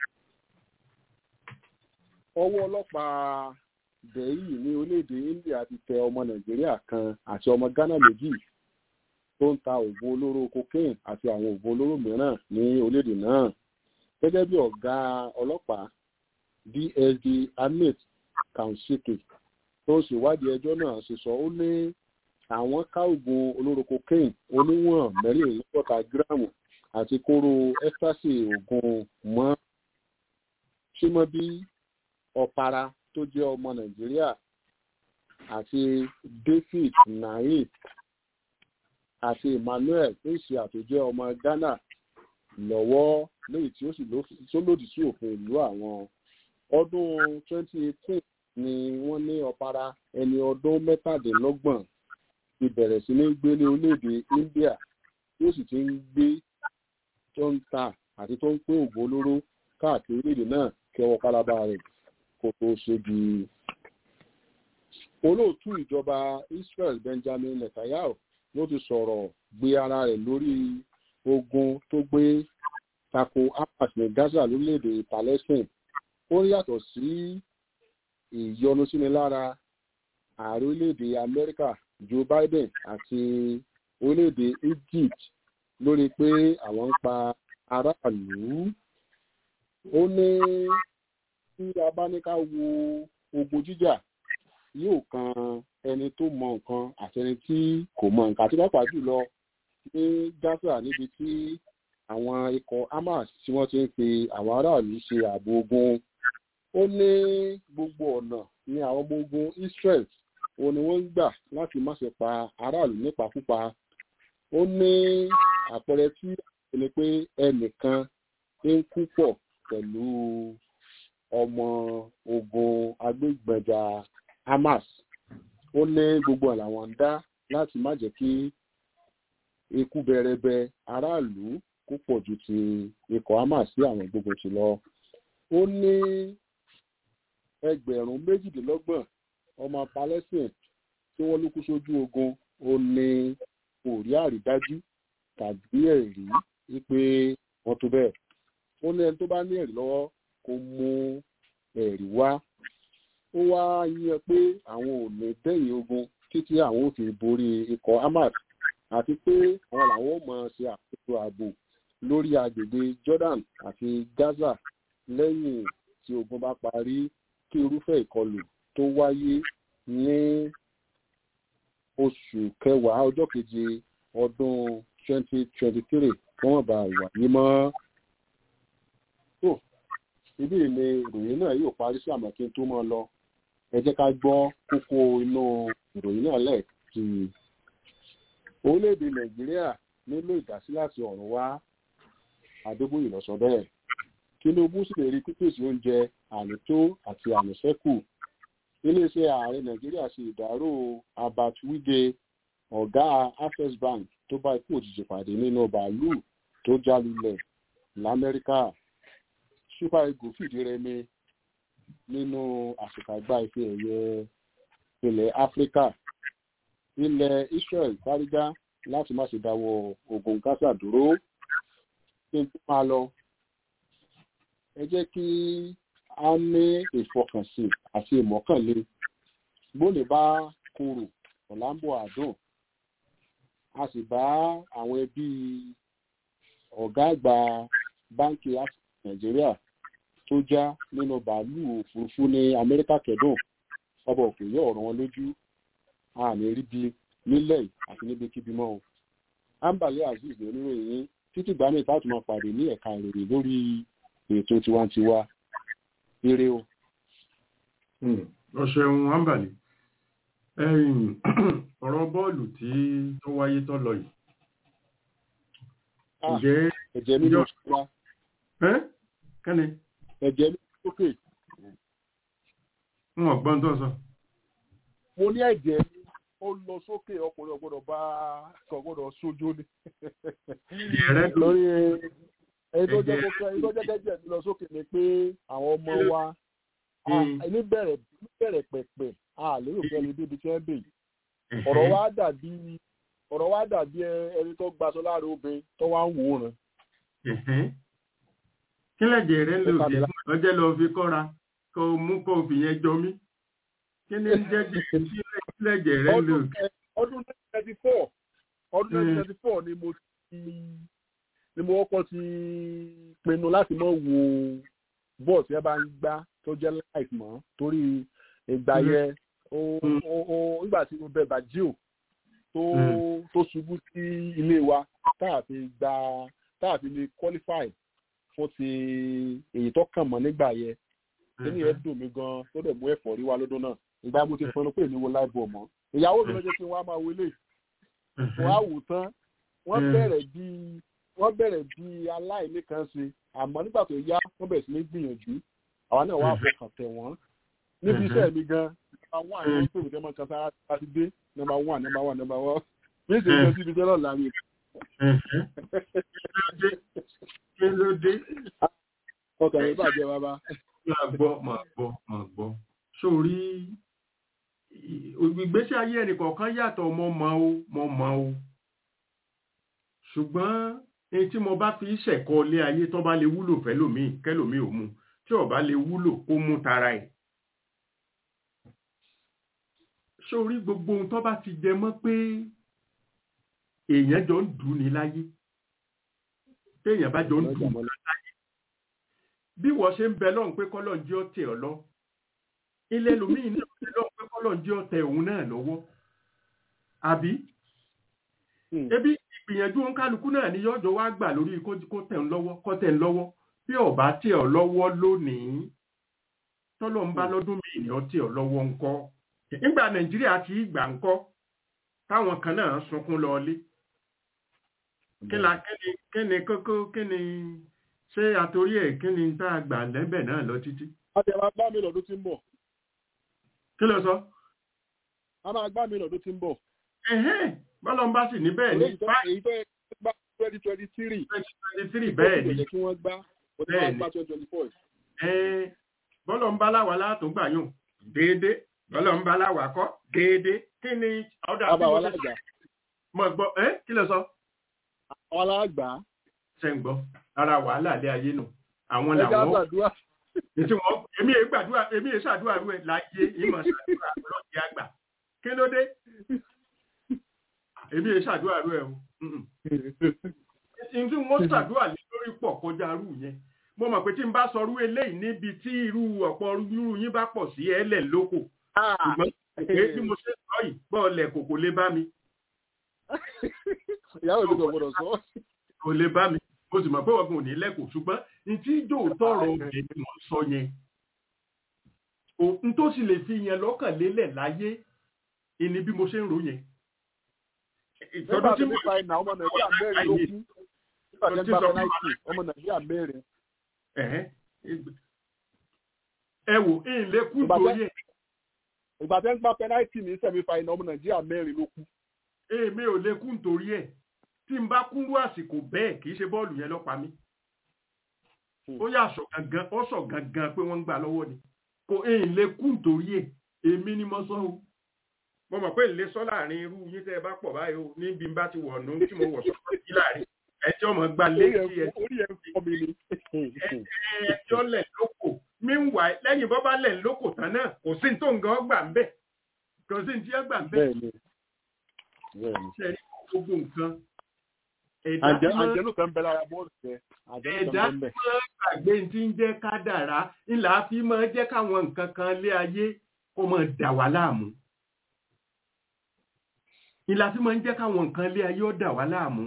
ọwọ́ ọlọ́pàá bẹ̀yì ní orílẹ̀-èdè india ti tẹ ọmọ nàìjíríà kan àti ọmọ ghana méjì tó ń ta oògùn olóró cocaine àti àwọn oògùn olóró mìíràn ní orílẹ̀-èdè náà gẹ́gẹ́ bí ọ̀gá ọlọ́pàá dsd amit kaushike tó ń ṣèwádìí ẹjọ́ náà ṣe sọ ó ní àwọn ká oògùn olóró cocaine oníwọ̀n mẹ́rìnlélọ́gọ́ta gíráàmù àti kóró ecstasy oògùn mọ́ símọ́bí ọ̀para tó jẹ́ ọmọ nàìjíríà àti david naim àti emmanuel asia tó jẹ́ ọmọ ghana lọ́wọ́ léyìí tí ó sì tó lòdì sí òfin ìlú àwọn ọdún 2018 ni wọ́n ní ọ̀para ẹni ọdún mẹ́tàdínlọ́gbọ̀n ti bẹ̀rẹ̀ sí ní gbé ní orílẹ̀-èdè india tí ó sì ti ń gbé tó ń ta àti tó ń pín òògùn olóró káàkiri orílẹ̀-èdè náà kẹwọ́ pálábá rẹ̀ kó tó ṣe di olóòtú ìjọba israel benjamin netanyahu ló ti sọ̀rọ̀ gbé ara rẹ̀ lórí ogun tó gbé tako hamas ní gaza lórílẹ̀‐èdè palestine ó yàtọ̀ sí ìyọnusínilára ààrẹ orílẹ̀‐èdè amẹ́ríkà joe biden àti orílẹ̀‐èdè egypt lórí pé àwọn ń pa aráàlú ó ní tí a bá ní ká wo ogun jíjà yóò kan ẹni tó mọ nǹkan àti ẹni tí kò mọ nǹkan àti pàápàá jùlọ ní gaza níbi tí àwọn ikọ̀ hamas tí wọ́n ti ń pe àwọn aráàlú ṣe ààbò ogun ó ní gbogbo ọ̀nà ní àwọn ọmọ ogun israel ó ní wọ́n ń gbà láti má ṣe pa aráàlú nípakúpa ó ní àpẹẹrẹ tí ó ní pé ẹnìkan ń kú pọ̀ pẹ̀lú ọmọ ogun agbègbèjà hamas ó ní gbogbo ẹ̀ làwọn ń dá láti má jẹ́ kí ikú bẹrẹbẹ aráàlú kó pọ̀ ju ti ikọ̀ hamas sí àwọn gbogbo ti lọ ó ní ẹgbẹ̀rún méjìdínlọ́gbọ̀n ọmọ palestine tí wọ́n ló kú sójú ogun ó ní kò rí àrídájú tàbí ẹ̀rí wípé wọ́n tó bẹ́ẹ̀ ó ní ẹni tó bá ní ẹ̀rí lọ́wọ́ kó mú ẹ̀rí wá ó wá yíyan pé àwọn ò lè dẹ́yìn ogun títí àwọn ò fi borí ikọ̀ hamas àti pé àwọn làwọn ò mọ̀ ṣe àkóso ààbò lórí agbègbè jordan àti gaza lẹ́yìn tí ogun bá parí kí irúfẹ́ ìkọlù tó wáyé ní oṣù kẹwàá ọjọ́ keje ọdún 2023 kí wọ́n bá wáyé mọ́. tó ibi ni ìròyìn náà yóò parí sí àmọ́ kí n tó mọ́ lọ ẹ jẹ́ ká gbọ́ kókó inú ìròyìn náà lẹ́ẹ̀kì orílẹ̀-èdè nàìjíríà nílò ìdásí láti ọ̀run wá adébóyè lọ sọ bẹ́ẹ̀ tinubu sì lè rí pípèsè oúnjẹ ànító àti àníṣẹ́kù iléeṣẹ́ ààrẹ nàìjíríà ṣe ìdárò abat wige ọ̀gá access bank tó bá ikú òjijì pàdé nínú bàálù tó já lulẹ̀ lamẹ́ríkà super eagles fìdí rẹmi nínú àṣekágbá ife ẹ̀yẹ ilẹ̀ áfíríkà ilẹ̀ israel fárígá láti má ṣe dáwọ́ ogun gaza dúró kí n tó máa lọ ẹ jẹ́ kí a ní ìfọkànsìn àti ìmọ̀kànlé bóni bá korò ọ̀làǹbò àdùn a sì bá àwọn ẹbí ọ̀gá àgbà báńkì nàìjíríà tó já nínú bàálù òfurufú ní amẹ́ríkà kẹ́dùn ọba òkè yóò ràn wọ́n lójú àmì ríbi nílẹ̀ àti níbikíbi mọ́ o ambale azeez ní oníròyìn yín títí gbàmí ìtàtù máa pàdé ní ẹ̀ka ìròyìn lórí ètò tiwantiwa eré o. ọ̀ṣẹ̀hun ambali ọ̀rọ̀ bọ́ọ̀lù tí tó wáyé tó lọ yìí. ǹjẹ́ ẹ̀jẹ̀ mi ló wá. kẹ́ni. ẹ̀jẹ̀ mi lókè. n ò gbọ́n tó sọ. mo ní ẹ̀jẹ̀ mi ó lọ sókè ọkùnrin ọgbọ́dọ̀ bá ọgbọ́dọ̀ sójú ni. lórí ẹni tó jẹ́ kókó ẹni tó jẹ́ kẹ́jẹ́ mi lọ sókè ni pé àwọn ọmọ wa níbẹ̀rẹ̀ níbẹ̀rẹ̀ pẹ̀pẹ̀ a lérò pé ẹni débi tí wọ́n bè yìí ọ̀rọ̀ wa dàbí ọ̀rọ̀ wa dàbí ẹni tó gbaṣọ láàrin obìnrin tó wá ń wòran. kí lẹ́jẹ̀ rẹ lò dé ọjọ́ lọ fi kọ́ra kó mú kó fi yẹn jọ mí kí ni jẹ́ kí lẹ́jẹ̀ rẹ lò. ọdún nineteen ninety four ọdún nineteen ninety four ni mo ti ni mo kọ́kọ́ ti pinnu láti mọ̀ wo bọ́ọ̀sì ẹ bá ń gbá tó jẹ́ live mọ́ torí ìgbà yẹn nígbà tí mo bẹ bàjíò tó tó ṣubú sí ilé wa táàfi gba táàfi lè qualify fún ti èyí tó kàn mọ́ nígbà yẹn kíní ẹ dùn mí gan tó dẹ̀ mú ẹ̀fọ́ rí wa lọ́dún náà ìgbà mo ti pinnu pé èmi wo live ball mọ́ ìyàwó mi ló jẹ́ kí n wá máa wọlé wọ́n á wò tán wọ́n bẹ̀rẹ̀ bíi wọ́n bẹ̀rẹ̀ bí aláìní kan ṣe àmọ́ nígbà tó yá wọ́n bẹ̀rẹ̀ sí ní gbìyànjú àwa náà wà fọkàn tẹ̀ wọ́n níbi iṣẹ́ mi gan nọ́mbà one àwọn tó ìwé tẹ́mọ̀ kan sára láti dé nọ́mbà one nọ́mbà one nọ́mbà one bí ìṣe ìjọ síbi jẹ́ lọ́la mi. kí ló dé. ọkàn mi bàjẹ́ bàbá. máa gbọ́ máa gbọ́ máa gbọ́ sórí ìgbésí ayé ẹnìkọ̀ọ̀kan yàtọ̀ mọ́ mọ́ o mọ́ mọ́ o ṣùgbọ́n èyí tí mo bá fi ṣẹ̀kọ́ ilé ayé tó bá lè wúlò fẹ́lòmíì kẹ́lòmíì ò mú tí ò bá lè wúlò kó mú tara ẹ̀. sórí gbogbo ohun tó bá ti jẹ mọ́ pé èèyàn jọ ń dùn ní láyé téèyàn bá jọ ń dùn ní láyé bí wọ́n ṣe ń bẹ lọ́hùn pé kọ́lọ́n jẹ́ ọ̀tẹ̀ ọ lọ ilé ẹlòmíì náà ń bẹ lọ́hùn pé kọ́lọ́n jẹ́ ọ̀tẹ̀ òun náà lọ́wọ́ àbí ebi ìgbìyànjú òǹkálukú náà ni yọjọ wá gbà lórí kó tẹ̀ ń lọ́wọ́ kó tẹ̀ ń lọ́wọ́ bí ọba tí ọ lọ́wọ́ lónìí tọ́lọ́ ń bá lọ́dún míì ní ọtí ọ lọ́wọ́ ńkọ́ nígbà nàìjíríà ti gbà ńkọ́ táwọn kan náà sunkún lọlé kíni kíni kókó kíni ṣé àtòrí ẹ̀ kíni tá a gbà lẹ́bẹ̀ náà lọ títí. a ti máa gbá mi lọ́dún tí ń bọ̀. kí ló sọ. a máa gbá mi lọ́dún tí ń bọ̀ bọ́lọ̀ ń bá sì ní bẹ́ẹ̀ ní èyí tó yẹ gbá twenty twenty three twenty twenty three bẹ́ẹ̀ ni kí wọ́n gbá bẹ́ẹ̀ ni twenty twenty four. bọ́lọ̀ ń bá láwa látò gbà yùn déédé bọ́lọ̀ ń bá láwa kọ́ déédé kí ni ọ̀dà àbá wa lájà mo gbọ́ ẹ́ kí ló sọ àwọn alágbà ṣe ń gbọ́ ara wàhálà ilé ayé nù àwọn ẹja làwọn gbàdúrà ètí wọn èmi èé gbàdúrà èmi èé ṣàdúrà rú ẹ láyé ìmọ̀ ṣàdúrà lọ́ọ̀dì àgbà kí ló dé èmi èé ṣàdúrà rú ẹ o Mm-mm. ìdí wọn ṣàdúrà lé lórí pọ̀ kọjá rú yẹn mo mọ̀ pé tí n bá sọ rú eléyìí níbi tí irú ọ̀pọ̀ irú yín bá pọ̀ sí ẹlẹ̀ lóko ṣùgbọ́n pé bí mo ṣe sọ yìí bọ́ọ̀lẹ̀ kò kò lè bá mi ìyàwó mi kò gbọdọ̀ sọ kò lè bá mi mo sì mọ̀ pé ọgbọ̀n ò ní lẹ́kọ̀ọ́ ṣùgbọ́n ní tí jò tọrọ òkè ni mo sọ yẹn òun tó sì lè fi yẹn lọ́kàn lélẹ̀ láyé ìní bí mo ṣe ń ro yẹn nígbà ìtọ́jú tí tí mo nípa iná ọmọ nàìjíríà mẹ́rin ló kú nígbà tí ń gba pẹnáìtì ọmọ nàìjíríà mẹ́rin Ẹ̀hẹ́. ẹ wò ń lè kú Ìgbà torí ẹ̀ ìgbà tí ń gba pẹnáìtì ní sẹ̀mí fa iná ọmọ nàìjíríà mẹ́rin ló kú èmi ò lè kú nítorí ẹ̀ tí n bá kúrú àsìkò bẹ́ẹ̀ kì í ṣe bọ́ọ̀lù yẹn lọ́pàá mi Hmm. ó yà sọ gangan ó sọ gangan pé wọ́n ń gbà lọ́wọ́ ni kò ń lè kú nítorí ẹ̀ èmi ni mo sọ o mo mọ̀ pé ìlé sọ láàrin irú yín tẹ́ ẹ bá pọ̀ báyìí o níbi n bá ti wọ̀ nù tí mo wọ̀ sọ́kọ́ sí láàrin ẹjọ́ mọ̀ gbà orí létí ẹ ẹ̀ orí ẹ̀ ń fọ́ mi ni ẹjọ́ lẹ̀ lóko meanwhile lẹ́yìn bọ́ bá lẹ̀ lóko tán náà kò sí ní tó ń gan gbà ń bẹ̀ kò sí ní tí ẹ gbà ń bẹ̀ bẹ́ẹ̀ ni bẹ́ẹ̀ ni ṣe rí gbogbo nǹkan ẹ̀dá tí àjẹ́ máa àjẹ́nù kan bẹ lára bọ́ọ̀lù jẹ àjẹ́nù ẹ̀dá kan tí bẹ máa gbàgbé tí ń jẹ́ kádàrá ńlá fi máa jẹ́ káwọn nǹkan kan lé ayé kó máa dà wá láàmú ńlá fi máa ń jẹ́ káwọn nǹkan lé ayé ó dà wá láàmú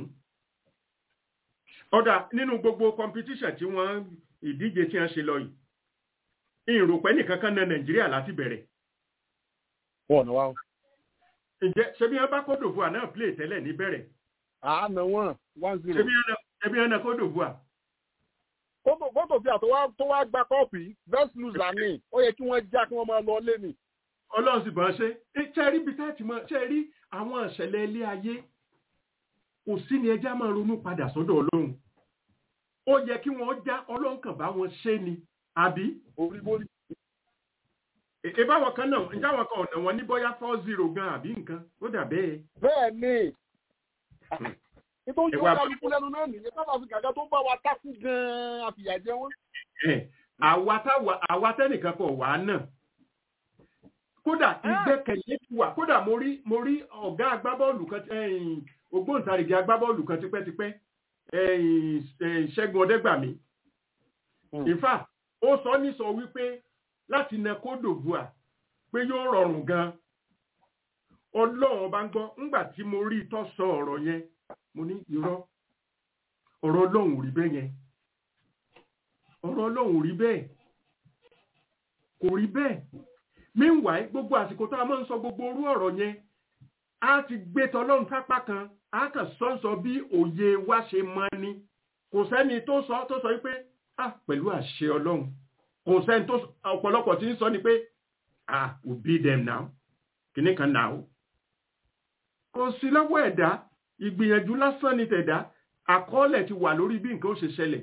ọ̀dà nínú gbogbo competition tí wọ́n ìdíje tí wọ́n ṣe lọ yìí ìròpẹ́ nìkan kan na nàìjíríà láti bẹ̀rẹ̀ wọn ọ̀nà wa o. ǹjẹ́ ṣebí wọn bá kódò fún wa náà play tẹ́lẹ̀ níbẹ̀rẹ̀ àánà wọn one zero ṣebí wọn náà- ṣebí wọn náà kódò fún wa fótò fótò bí àtọwá tó wá gba kọ́ọ̀pù yìí best loser ni ó yẹ kí wọ́n já kí wọ́n máa lọ lé ni. ọlọ́run sì bọ́n ṣe é ṣe rí bí táàtì mọ́ ṣe rí àwọn ìṣẹ̀lẹ̀ ilé ayé kò sí ni ẹja máa ronú padà sọ́dọ̀ ọlọ́run ó yẹ kí wọ́n já ọlọ́run kàn bá wọn ṣe ni àbí orí borí èké báwọn kan náà ǹjẹ́ àwọn kan ọ̀nà wọn ní bóyá four zero gan àbí nǹkan ó dà bẹ́ẹ̀ bẹ́ẹ̀ ni nítorí Ìwà- wọn kálukú lẹ́nu náà nìyẹn sábà fi gàgà tó bá wa tákù gan-an àfìyàjẹ wọn. ẹ̀ àwa táwa àwa tẹ́nìkan kan wà á náà kódà ìgbẹ́kẹ̀lé ti wà kódà mo rí mo rí ọ̀gá agbábọ́ọ̀lù kan tí- ẹ̀yìn, ògbóǹtarìgì agbábọ́ọ̀lù kan tipẹ́tipẹ́ ẹ̀yìn, ẹ̀yìn, Ṣẹ́gun Ọdẹ́gbàmí ìfà ó sọ ní sọ wípé láti na kódòbùà pé yóò rọrùn gan ọlọ́run bá ń gbọ́ ńgbà tí mo rí tó sọ ọ̀rọ̀ yẹn mo ní irọ́ ọ̀rọ̀ ọlọ́run ò rí bẹ́ẹ̀ yẹn ọ̀rọ̀ ọlọ́run ò rí bẹ́ẹ̀ kò rí bẹ́ẹ̀ meanwhile gbogbo àsìkò tá a máa ń sọ gbogbo orú ọ̀rọ̀ yẹn a ti gbé tọlọ́run sápá kan a kàn sọ́nsọ bí òye wa ṣe mọ ni kò sẹ́ni tó sọ tó sọ wípé ah pẹ̀lú àṣẹ ọlọ́run kò sẹ́ni tó sọ- ọ̀pọ̀lọpọ̀ tí ń sọ ni pé ah we beat them now kìnnì kan now kò sí lọ́wọ́ ẹ̀dá ìgbìyànjú lásán ni tẹ̀dá àkọọ́lẹ̀ ti wà lórí bí nǹkan ó ṣe ṣẹlẹ̀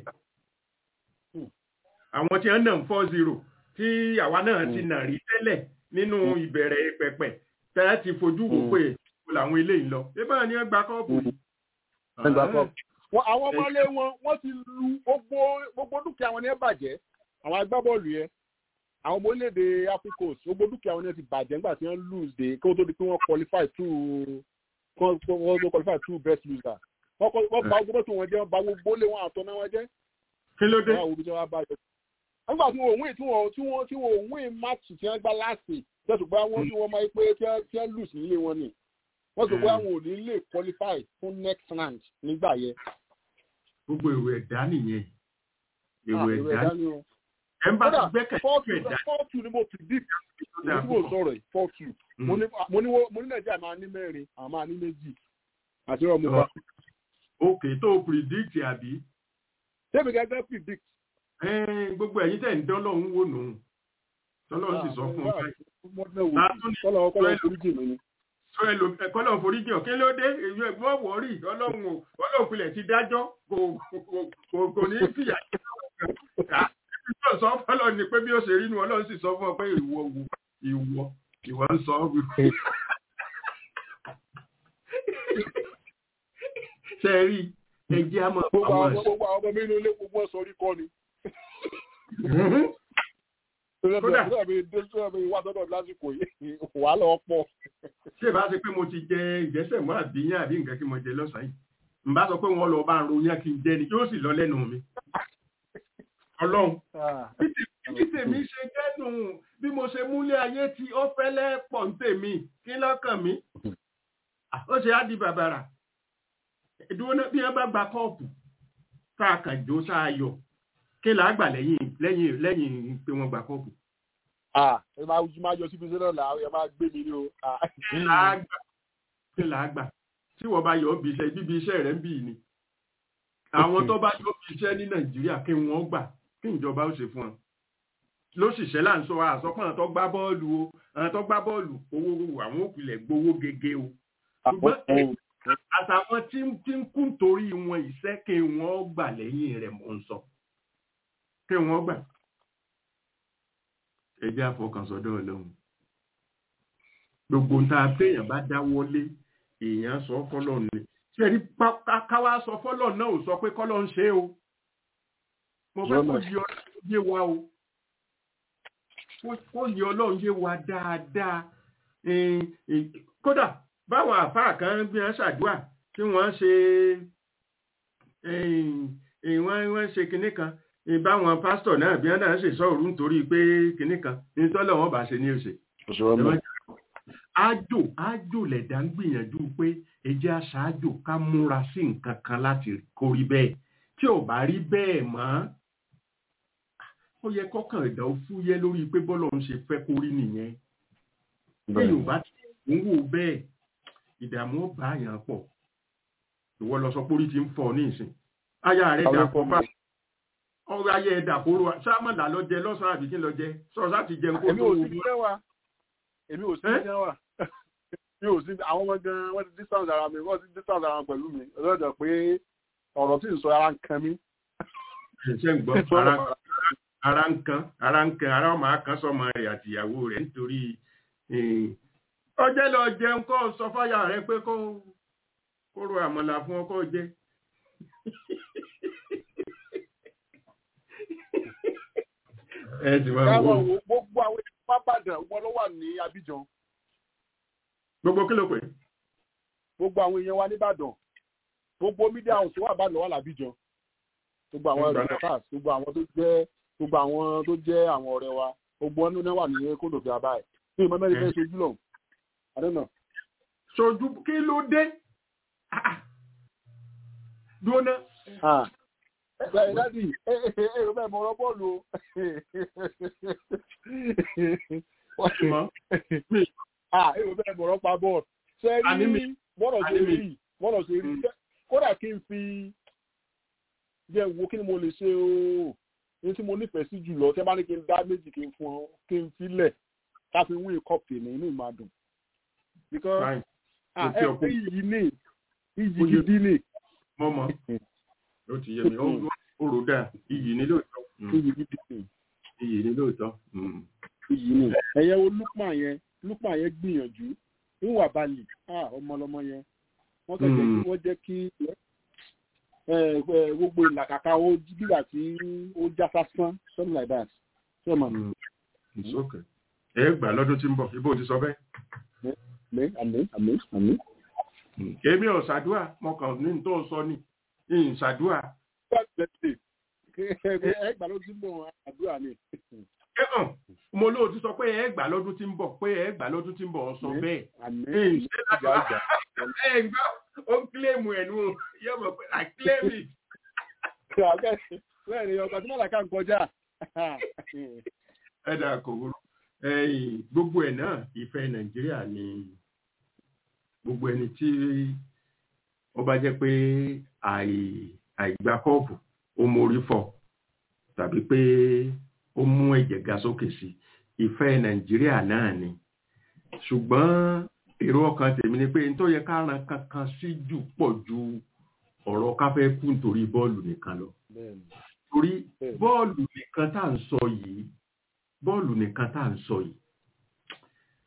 àwọn tí wọ́n nà ń four zero tí àwa náà ti nà rí tẹ́lẹ̀ nínú ìbẹ̀rẹ̀ pẹ̀pẹ̀ tẹ́ ẹ ti fojú wò pé kò làwọn eléyìí lọ ébà ni ẹ gba kọ́ọ̀pù yìí. Ẹgbà kọ́. Wọ́n- àwọn ọmọlé wọn wọ́n ti lu gbogbo gbogbo dúkìá wọn ní ẹ bàjẹ́ àwọn agbábọ́ọ̀lù yẹn àwọn ọmọ orílẹ̀-èdè africos gbogbo dúkìá wọn ní ẹ ti bàjẹ́ nígbà tí wọ́n lose dé kí wọ́n tó di pé wọ́n qualify through wọ́n wọ́n qualify through best loser wọ́n kọ́- wọ́n bà gbogbo tó wọn jẹ́ wọ́n bà gbogbo lé wọn àtọ́ náà wọn jẹ́ kí ló dé wọ́n àwọn olùjẹ́ wọn bá yọ. nígbà tí wọ́n win tí wọ́n tí wọ́n tí wọ́n win match tí wọ́n gbá láàsì jẹ́sùn pé wọ́n tí wọ́n máa ń pé tí wọ́n tí wọ́n lose nílé wọn ni wọ́n sọ pé àwọn ò ní lè qualify fún next round nígbà yẹn. gbogbo èrò ẹ̀dá nìyẹn èrò Ah, ẹ̀dá ẹ̀dá ni o. ẹ̀ ń bá ti Kódà gbẹ́kẹ̀ four sí two ẹ̀dá four two ni mo predict tó ní dáa tí mo púpọ̀. sọ̀rọ̀ yìí four two Mm. mo ní mo ní wo- mo ní nàìjíríà máa ní mẹ́rin àwọn máa ní méjì àti ọmọ wa òkè tó predict àbí tẹ́mi gẹ́gẹ́ predict. Ẹ́n, gbogbo ẹ̀yin tẹ̀ ń dán lọ́hún wò nù tọ́lọ́run sì sọ fún un báyìí kọ́lọ̀ ọkọ̀ foríjì mi ni. sọ ẹlò ẹ̀kọ́lọ́run foríjì ọ̀ kí ló dé èyí ẹ̀gbọ́n wọ̀ọ́rì ọlọ́run ò ọlọ́run pilẹ̀ ti dájọ́ kò kò- kò- kò ní fìyà jẹ ọlọ́run. Ìjọ sọ fọlọ́ ni pé bí ó ṣe rí nu ọlọ́run sì sọ fún ọ pé ìwọ wo ìwọ ìwọ ń sọ ọ́ ṣe é rí ẹjẹ́ á máa gbogbo àwọn àwọn gbogbo àwọn ọmọ mi inú ilé gbogbo ẹ̀ sọrí kọ́ ni. ẹ̀sìn. Kódà. Tó dàbí dé tó dàbí wá sọ́dọ̀ lásìkò yìí wà lọ pọ̀. ṣé ìbá ṣe pé mo ti jẹ ìjẹsẹ̀ mọ́ àbíyàn àbí nǹkan tí mo jẹ lọ́sàn-án yìí n bá sọ pé wọ́n lọ bá ń ronyán kí n jẹ ni yóò sì lọ lẹ́nu mi. ọlọ́run bí tèmi ṣe jẹ́nu bí mo ṣe múlé ayé tí ó fẹ́lẹ́ pọ̀ ń tèmi kí lọ́kàn mi ó ṣe á di bàbàrà ìdúró náà bí wọ́n bá gba kọ́ọ̀pù tá a kàn jó tá a yọ kí là á gbà lẹ́yìn lẹ́yìn lẹ́yìn pé wọ́n gba kọ́ọ̀pù ẹ máa máa yọ síbi sẹ́nà là ẹ máa gbé mi ní o. Ah. kí là á gbà kí là á gbà tí wọ́n bá yọ ọ́ bí iṣẹ́ bíbi iṣẹ́ rẹ̀ ń bì ní àwọn tó bá yọ bí iṣẹ́ ní nàìjíríà kí wọ́n gbà kí ìjọba ó ṣe fún wọn lóṣìṣẹ́ là ń sọ àsọpọ̀ àwọn tó gbá bọ́ọ̀lù o àwọn tó gbá bọ́ọ̀lù owó àwọn òpìlẹ̀ gbowó gègé o ṣùgbọ́n ẹ- àtàwọn tí ń tí ń kún torí wọn iṣẹ́ kí wọ́n gbà lẹ́yìn rẹ̀ mọ̀ ń sọ kí wọ́n gbà ẹ jẹ́ àfọkànsọ́dọ̀ ọlọ́run gbogbo ń tá a téèyàn bá dáwọ́lé èèyàn sọ fọ́lọ́ ni ṣe rí pa- ká- káwá sọ fọ́lọ́ náà ò sọ pé kọ́lọ́ ń ṣe o mo fẹ́ kó yí ọlọ́run yé wa o Kó- kó yí ọlọ́run yé wa dáadáa Eh, eh, kódà báwọn àfáà kan bí wọ́n ṣàdúrà tí wọ́n ṣe eh, eh, wọ́n wọ́n ṣe kinní kan eh, báwọn pásítọ̀ náà bí wọ́n náà ṣe sọ̀rọ̀ nítorí pé kinní kan ní tọ́lọ̀ wọn bá ṣe ní òṣè ájò ájò lẹ̀dá ń gbìyànjú pé ẹjẹ́ aṣáájò ká múra sí nǹkan kan láti kó rí bẹ́ẹ̀ tí ò bá rí bẹ́ẹ̀ mọ́ ó yẹ kọ́kàn ẹ̀dá ó fúyẹ́ lórí pé bọ́lọ̀ ń ṣe fẹ́ kó rí nìyẹn lẹ́yìn ò bá ti ń wò bẹ́ẹ̀ ìdààmú ó bá àyàn pọ̀ ìwọ lọ sọ pé orí ti ń fọ́ ní ìsìn aya rẹ̀ dà pọ̀ bá ọrọ̀ ayé ẹ̀dà kóró sáàmàlà lọ jẹ lọ́sàn-án àbí kí lọ jẹ sọ̀rọ̀ láti jẹun kó èmi tó ò wù sí jẹ́ wa èmi ò sí Eh? jẹ́ wa mi ò sí àwọn ọmọ gan wọ́n ti distance ara mi wọ́n ti distance ara wọn pẹ̀lú mi ọlọ́dọ̀ pé ọ̀rọ̀ tí ń sọ ara ń kan mí. ṣe ń gbọ́ ara ara ń kan ara ń kan ara ọmọ akán sọmọ rẹ̀ àtìyàwó rẹ̀ nítorí eh, ọjẹ́ lọ jẹun kó sọ fáyà rẹ̀ pé kó kó ro àmàlà fún ọkọ jẹ ẹ sì máa wò ó. káwọn wo gbogbo àwọn èèyàn pápádàn wọn ló wà ní Abidjan gbogbo kí ló pè é? gbogbo àwọn èèyàn wa nìbàdàn gbogbo media house wà bá lọ́wọ́ làbíjan gbogbo àwọn Ìgbà náà. reporters gbogbo àwọn tó jẹ́ gbogbo àwọn tó jẹ́ àwọn ọ̀rẹ́ wa gbogbo wọn náà wà ní kódò fi abáyé ní ìmọ̀ mẹ́rin fẹ́ ṣojú lọ àdéhùn ṣojú kí ló dé Ah, ah. dúró ná náà. Bẹ́ẹ̀ dádì, ẹ ẹ ẹ ẹ bẹ́ẹ̀ mọ ọ̀rọ̀ bọ́ọ̀lù o. mọ́ Ah, ẹ ò bẹ́ẹ̀ mọ ọ̀rọ̀ pa bọ́ọ̀lù. Ṣé Àní mi. rí bọ́ọ̀lù ṣe Àní mi. rí bọ́ọ̀lù ṣe rí kódà kí n fi jẹ́ wo kí ni mo lè ṣe o ní tí mo nífẹ̀ẹ́ sí jùlọ tí ẹ bá ní kí n dá méjì kí n fún ọ kí n filẹ̀ ká fi wí kọ́ọ̀pù ní inú ìmàdùn. Because Fine. ah, Mo ti ẹ ọkọ. pé iyì ní iyì Ó yẹ- gidi ní mọ́ mọ́ ó ti yé mi ó ó rò dáa iyì ní lóòótọ́ Mm, iyì gidi ní. iyì ní lóòótọ́ Mm. iyì ni ẹyẹ wo lukman yẹn lukman yẹn gbìyànjú níwà balì ah ọmọlọmọ yẹn wọ́n kẹjẹ Mm. kí wọ́n jẹ́ kí ẹ ẹ gbogbo ìlàkàkà ó gbígbà tí ó já sásán something like that ṣé o mọ̀ Mm. It's okay. ẹ gbà lọ́dún tí ń bọ̀ ibo ti sọ bẹ́ẹ̀. àmì àmì àmì àmì. Mm. èmi ò ṣàdúà mo kàn ní tó sọ ni ìyìn ṣàdúà ẹ gbà ló ti ń bọ̀ wọn àdúrà ni. ẹ hàn mo lóò ti sọ pé ẹ gbà lọ́dún tí ń bọ̀ pé ẹ gbà lọ́dún tí ń bọ̀ ọ sọ Mm. bẹ́ẹ̀. àmì ìyìn ṣe láti ìjà wá ìjà. ẹ gbọ́ ó ń kílèmù ẹ̀ nù yóò mọ̀ pé I claim it. bẹ́ẹ̀ ni ọkọ̀ tí mọ̀lá ká ń kọjá. ẹ dà kò wúrú ẹ̀yìn gbogbo ẹ̀ náà ìfẹ́ nàìjíríà ni gbogbo ẹni tí ó bá jẹ́ pé àì- àìgbá kọ́ọ̀pù ó mórí fọ́ tàbí pé ó mú ẹ̀jẹ̀ ga sókè sí ìfẹ́ nàìjíríà náà ni ṣùgbọ́n èrò ọkàn tèmi ni pé n tó yẹ ká ran kankan sí jù pọ̀ ju ọ̀rọ̀ ká fẹ́ kú nítorí bọ́ọ̀lù nìkan lọ bẹ́ẹ̀ ni torí Bẹ́ẹ̀ni. bọ́ọ̀lù nìkan tá à ń sọ yìí bọ́ọ̀lù nìkan tá à ń sọ yìí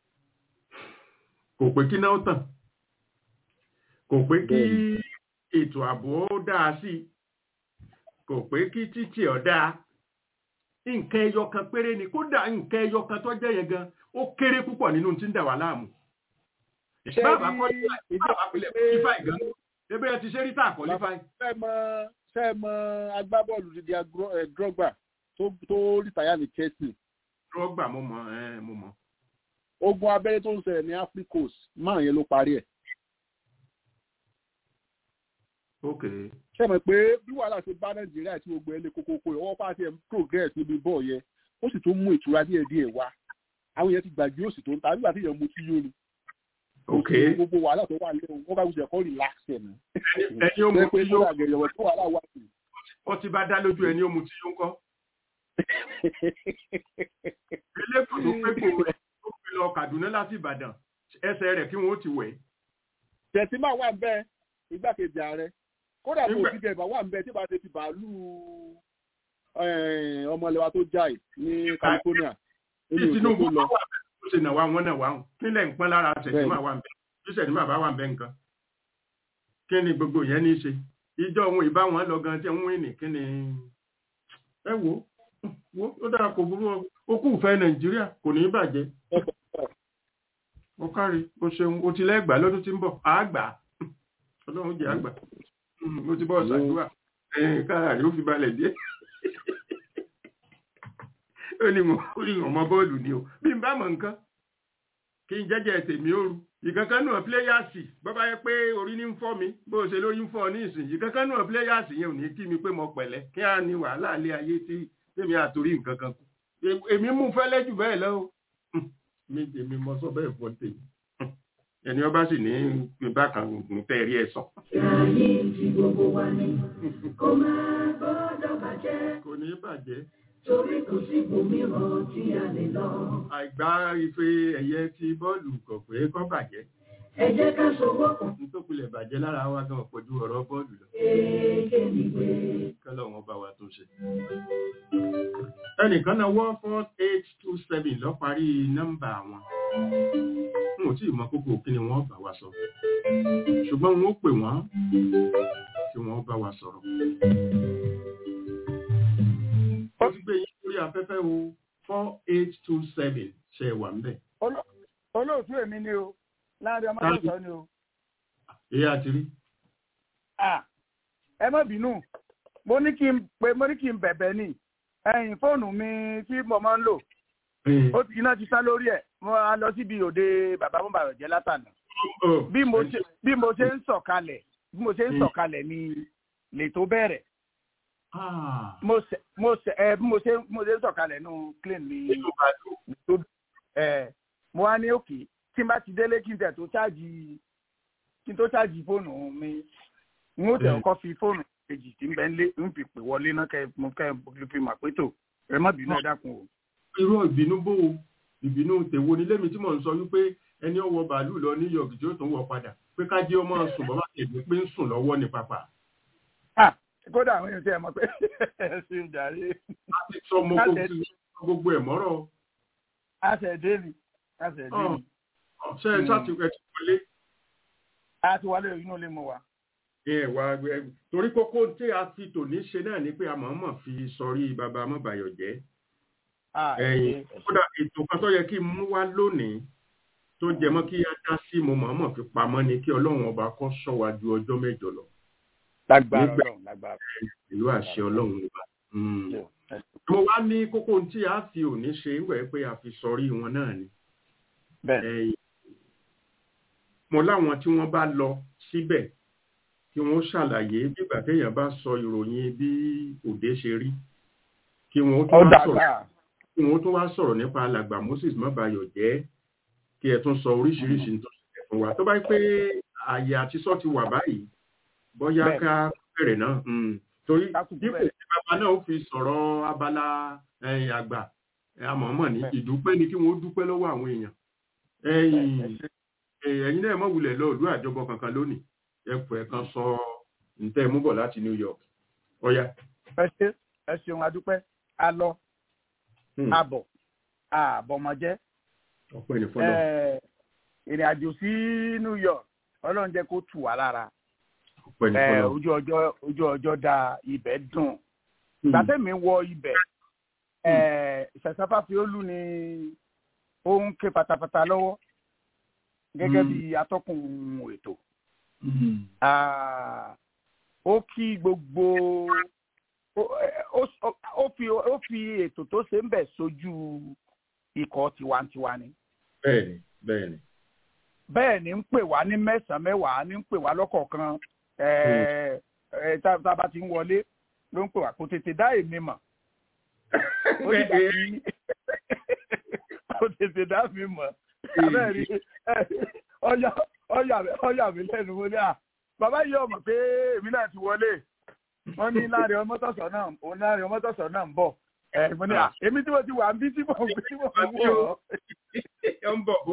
kò pé kí náà tàn kò pé kí ètò ètò ààbò ó dáa sí i kò pé kí títì ọ̀ dáa nǹkan ẹyọ kan péré ni kódà nǹkan ẹyọ kan tó jẹ́ yẹn gan ó kéré púpọ̀ nínú tí ń dà wá láàmú Ṣé bàbá rí kọ́ ìdí bàbá pilẹ̀ qualify gan ebe ẹ ti ṣe rí tá qualify ṣe mọ ṣe mọ agbábọ́ọ̀lù dídí Drogba tó tó rìtáyà ní Chelsea rọgbà mo mọ ẹ mo mọ ogun abẹ́rẹ́ tó ń ṣẹlẹ̀ ní Africos máa yẹn ló parí ẹ̀ ok ṣe mọ̀ pé bí wàhálà ṣe bá Nàìjíríà tí gbogbo ẹ̀ lé kókókó yẹn ọwọ́ pàṣẹ ń progress níbi bọ́ọ̀ yẹn ó sì tún mú ìtura díẹ̀ díẹ̀ wá àwọn yẹn ti gbàgbé òsì tó ń ta nígbà tí èèyàn mu tí yóò ni ok gbogbo wàhálà tó wà lẹ́wọ̀n wọ́n bá gbèsè ẹ̀kọ́ relax ẹ̀ nù. ẹni ó mu pé tí yó kódà gẹ̀rẹ̀ tó wàhálà wà sí. ó ti bá dá lójú ẹni ó mu tí yó ń kọ́ eléko tó pé kò rẹ̀ tó fi lọ Kaduna láti Ìbàdàn ẹsẹ̀ rẹ̀ kí wọ́n ó ti wẹ̀ tẹ̀símà wà ń bẹ́ igbákejì ààrẹ kódà tó Nígbà- ti gẹ̀ẹ́bà wà ń bẹ́ tí bá ti fi bàálù ọmọlẹ́wà tó jáì ní California bí nínú Tinubu ìṣẹ́ tó bá lọ. wà bẹ́ẹ̀ ó ṣe nà wá wọn náà wá hàn kílẹ̀ ń pọ́n lára ṣẹ̀dímà wà ń bẹ́ẹ̀ bí ṣẹ̀dímà bá wà ń bẹ́ẹ̀ nǹkan kí ni gbogbo yẹn ní í ṣe ìjọ òun ìbá wọn lọ gan tí ń wí ní kí ni ẹ wo wo ó dára kò burú o. ó kù fẹ́ Nàìjíríà kò ní í bàjẹ́ ó kárí ó ṣeun ó ti lẹ́gbàá lọ́dún tí ń bọ̀ àgbà ọlọ́run jẹ́ àgbà mo ti bọ́ ṣàdúrà ẹ̀yìn kára rí ó fi balẹ̀ díẹ̀ ó ní mo ó ní ọmọ bọ́ọ̀lù ni o bí n bá mọ̀ nǹkan kí n jẹ́jẹ́ tèmi ó ru ìkankan náà píléyàsì bọ́bá yẹ pé orí ní ń fọ́ mi bó o ṣe lórí ń fọ́ ọ ní ìsìn ìkankan náà píléyàsì yẹn ò ní kí mi pé mo pẹ̀lẹ́ kí á ní wàhálà ilé ayé tí tèmi àtòrí nǹkan kan kù Èm- èmi mú fẹ́lẹ́ jù bẹ́ẹ̀ lọ o mi tèmi mọ sọ bẹ́ẹ̀ fọ́ tèmi ẹni ọba sì ní bákan gùn tẹ́ rí ẹ̀ sàn Ayé tí gbogbo wa ní kó máa gbọ́dọ̀ bàjẹ́ kò ní bàjẹ́ torí kò sí ibòmíràn tí a lè lọ. àìgbá ife ẹ̀yẹ ti bọ́ọ̀lù kò pé kọ́ bàjẹ́ Ẹ jẹ́ ká sowọ́pọ̀ nítòkulẹ̀ bàjẹ́ lára wa gan pọ̀jù ọ̀rọ̀ bọ́ọ̀lù lọ kéèké nígbè. kọ́lọ̀ wọn bá wa tó ṣe. ẹnìkan náà wọ́ four eight two seven lọ parí nọ́mbà wọn n ò tí ì mọ kókó kí ni wọ́n bá wa sọ ṣùgbọ́n wọn ó pè wọ́n kí wọ́n bá wa sọ̀rọ̀. ó ti gbé yín lórí afẹ́fẹ́ o four eight two seven ṣe é wà ń bẹ̀. olóòtú èmi ni o láàrin ọmọ tó sọ ni o èyí àti rí. Ah, ẹ má bínú mo ní kí n pé mo ní kí n bẹ̀bẹ̀ ni ẹ̀yìn fóònù mi tí mo máa ń lò ó ti iná ti sá lórí ẹ̀ mo á lọ síbi òde bàbá mo bàrọ̀ jẹ́ látànà bí mo ṣe bí mo ṣe ń sọ̀kalẹ̀ bí mo ṣe ń Mm. sọ̀kalẹ̀ ni lètò bẹ̀rẹ̀ Ah, mo ṣe mo ṣe ẹ bí mo ṣe mo ṣe ń sọ̀kalẹ̀ nù clean mi nínú bàálù. tó ẹ mo wá ní òkè tí n bá ti délé kí n tẹ̀ tó ṣáàjì kí n tó ṣáàjì fóònù mi n ó tẹ̀ Mm. ọkọ fi fóònù kejì tí ń bẹ ń lé ń fi pè wọlé náà kẹ mo kẹ mo fi mà pé tó ẹ má bínú ẹ dákun o. irú ìbínú bó o ìbínú tèwo ni lémi tí mò ń sọ wípé ẹni ọwọ́ bàálù lọ New York tí ó tún wọ padà pé ká jẹ́ ọmọ sùn bọ́ bá tẹ̀lé pé ń sùn lọ́wọ́ ní pápá. Ah, kódà àwọn èèyàn tí ẹ mọ̀ pé ẹ ṣe ń jàre a ti sọ ọmọ kó ti sọ gbogbo ẹ̀ mọ́rọ̀ àṣẹdé ni àṣẹdé ni ṣe ẹ ṣáà ti ẹ ti wọlé a ti wálé inú ilé mo wà. ẹ wá ẹ torí kókó tí a fi tòní ṣe náà ni pé a mọ̀ọ́mọ̀ fi sọrí bàbá mọ́bàyọ̀ jẹ́ Ah, ẹ ẹ̀yìn ṣé, ẹ ṣé. kódà ètò kan tó yẹ kí n mú wá lónìí tó jẹ mọ́ kí á dá sí mo mọ̀ọ́mọ̀ fi pamọ́ ni kí ọlọ́run ọba kó ṣọ́ wa ju ọjọ́ mẹ́jọ lọ lágbára nígbà- Ọlọ́run lágbára ìlú àṣẹ ọlọ́run ọba. Mm. Ọlọ́run. ẹ ṣé. mo wá ní kókó tí a fi òní ṣe ń wẹ̀ pé a fi sọrí wọn náà ni bẹ́ẹ̀ ẹ̀yìn mo láwọn tí wọ́n bá lọ síbẹ̀ kí wọ́n ṣàlàyé bígbà téèyàn bá sọ ìròyìn bí òde ṣe rí kí wọ́n tún ó wá sọ̀rọ̀ dàgbà kí wọ́n tún wá sọ̀rọ̀ nípa alàgbà Moses mọ́bayọ̀ jẹ́ kí ẹ tún sọ oríṣiríṣi tó ṣẹlẹ̀ fún wa tó bá pé ààyè àti sọ ti wà báyìí bóyá Bẹ́ẹ̀. ká bẹ̀rẹ̀ náà mm. torí Ká kúkú dípò bẹ̀rẹ̀. tí bàbá náà ó fi sọ̀rọ̀ abala ẹ̀yìn àgbà àmọ̀ọ́mọ̀ ní Bẹ́ẹ̀. ìdúpẹ́ ni kí wọ́n dúpẹ́ lọ́wọ́ àwọn èèyàn ẹ ẹ̀yìn ṣé. ẹ̀yin náà mọ̀ wulẹ̀ lọ ìlú àjọbọ kankan lónìí ẹ̀pọ̀ ẹ̀ kan sọ ǹtẹ́ mú bọ̀ láti New York ọ̀ya ẹ ṣé ẹ ṣeun adúpẹ́ a lọ Hmm. abọ̀ àbọ̀mọ̀jẹ́ ọpẹ́ ní fọlọ́ ìrìn àjò sí New York Ọlọ́run jẹ́ kó tù wá lára Ọpẹ́ ní ẹ, fọlọ́run. ojú ọjọ́ ojú ọjọ́ da ibẹ̀ dùn Hmm. gbàtẹ́mi wọ ibẹ̀ ṣẹ̀ṣẹ̀fà fiolú ni ó ń ké pátápátá lọ́wọ́ gẹ́gẹ́ Mm. bí atọ́kùn ètò Hmm. Ah, ó kí gbogbo ó- ó- ó- ó fi ó fi ètò tó ṣe ń bẹ̀ sójú ikọ̀ tiwantiwa ni bẹ́ẹ̀ni bẹ́ẹ̀ni. bẹ́ẹ̀ ni ń pè wá ní mẹ́sàn-án mẹ́wàá ní ń pè wá lọ́kọ̀ọ̀kan ẹ̀ ẹ̀ tá tá a bá ti ń wọlé ló ń pè wá kò tètè dá èmi mọ̀ ó ti dà bí kò tètè dá mi mọ̀ abẹ́rẹ́ ọyà ọyà ọyà mi lẹ́nu mo ní à bàbá yìí ọmọ pé èmi náà ti wọlé wọ́n ní láàrin ọmọtọ̀sọ̀ náà òun láàrin ọmọtọ̀sọ̀ náà ń bọ̀ ẹ̀ mo ní à èmi tí mo ti wà ń bí tí mo tí mo ń wọ̀ ọ́ Ẹ ń bọ̀ bó.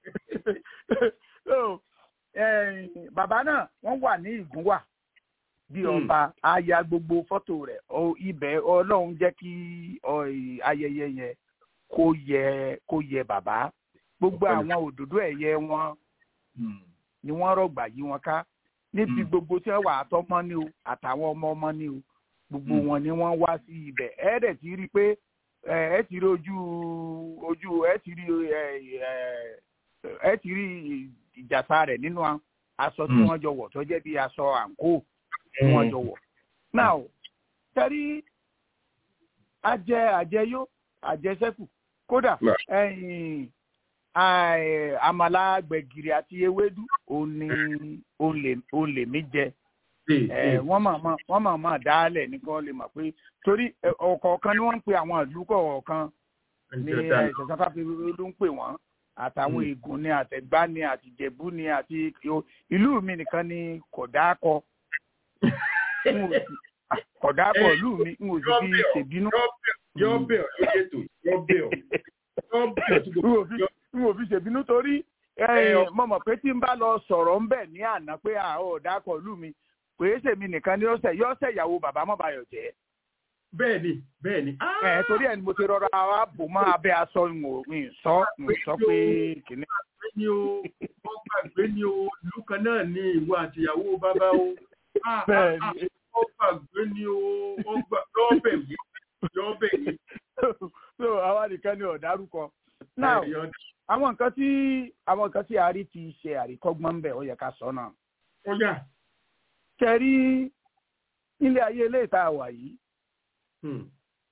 so eh, bàbá náà wọ́n wà ní ìgúnwà bí Hmm. ọba aya gbogbo fọ́tò rẹ̀ ọ- ibẹ̀ ọlọ́run jẹ́ kí ọ, ì- ayẹyẹ yẹn kó yẹ kó yẹ bàbá gbogbo Ọpẹ́ ni. àwọn òdòdó ẹ̀yẹ wọn Hmm. ni wọ́n rọ̀gbà yí wọn ká níbi Hmm. gbogbo tí wọ́n wà àtọmọ ni o àtàwọn ọmọ ọmọ ni o gbogbo Hmm. wọn ni wọ́n wá sí ibẹ̀ ẹ dẹ̀ ti rí i pé ẹ ẹ ti rí ojú ojú ẹ ti rí ẹ ẹ ẹ ti rí ìjàsá rẹ̀ nínú a- aṣọ tí Hmm. wọ́n jọ wọ̀ tó jẹ́ bí aṣọ àǹkó tí wọ́n jọ wọ̀ now tẹ́rí ajẹ àjẹyó àjẹsẹ́kù kódà Right. ẹ̀yìn àì- àmàlà gbẹ̀gìrì àti ewédú òun ni òun lè òun lè mí jẹ Ee, ẹ ee. wọ́n máa máa wọ́n máa máa dálẹ̀ ní kí wọ́n lè mọ̀ pé torí ẹ, ọ̀kọ̀ọ̀kan ni wọ́n ń pe àwọn ìlú kọ̀ọ̀kan ní Ǹjẹ́ dáa? ìṣẹ̀sáfà fi ló ń pè wọ́n àtàwọn Mm. ègùn ni àtẹ̀gbá ni àtìjẹ̀bú ni àti ìlú mi nìkan ni kọ̀dákọ n ò sì- kọ̀dákọ ìlú mi n ò sì fi Yọ́ bẹ̀ ọ́, ṣèbínú yọ́ bẹ̀- Yọ́ bẹ̀ ọ́ lórí ètò. Yọ́ bẹ̀ ọ́. Yọ́ bẹ̀ ọ́ tí n ò gbogbo- fi yọ́- n ò fi ṣèbínú torí Ẹ, mo mọ̀ pé tí n bá lọ sọ̀rọ̀ ń bẹ̀ ní àná pé àwọn ọ̀dákọ̀ ìlú mi pé èsèmi nìkan ni ọ̀sẹ̀ yọ̀ọ̀sẹ̀ ìyàwó bàbá mọ́bayọ̀ jẹ́ Bẹ́ẹ̀ni bẹ́ẹ̀ni. ẹ torí ẹ ni mo ti rọra wa bò mọ́ abẹ́ aṣọ ìwọ̀n sọ sọ pé kìnìún. gbàgbé ni o wọ́n gbàgbé ni o ìlú kan náà ni ìwọ àtìyàwó bàbá o Ah, ah, Bẹ́ẹ̀ ah, ni. wọ́n gbàgbé ni o wọ́n gbà lọ́ọ̀bẹ̀ yìí lọ́ọ̀bẹ̀ yìí. so àwa nìkan ni ọ̀dárúkọ. now Ẹ, yọ- àwọn nǹkan tí àwọn nǹkan tí àárí ti ṣe àríkọ́gbọ́n ń bẹ̀ ó yẹ ká sọ náà. ó yá. kẹrí nílé ayé ilé ìta wà yìí Hmm.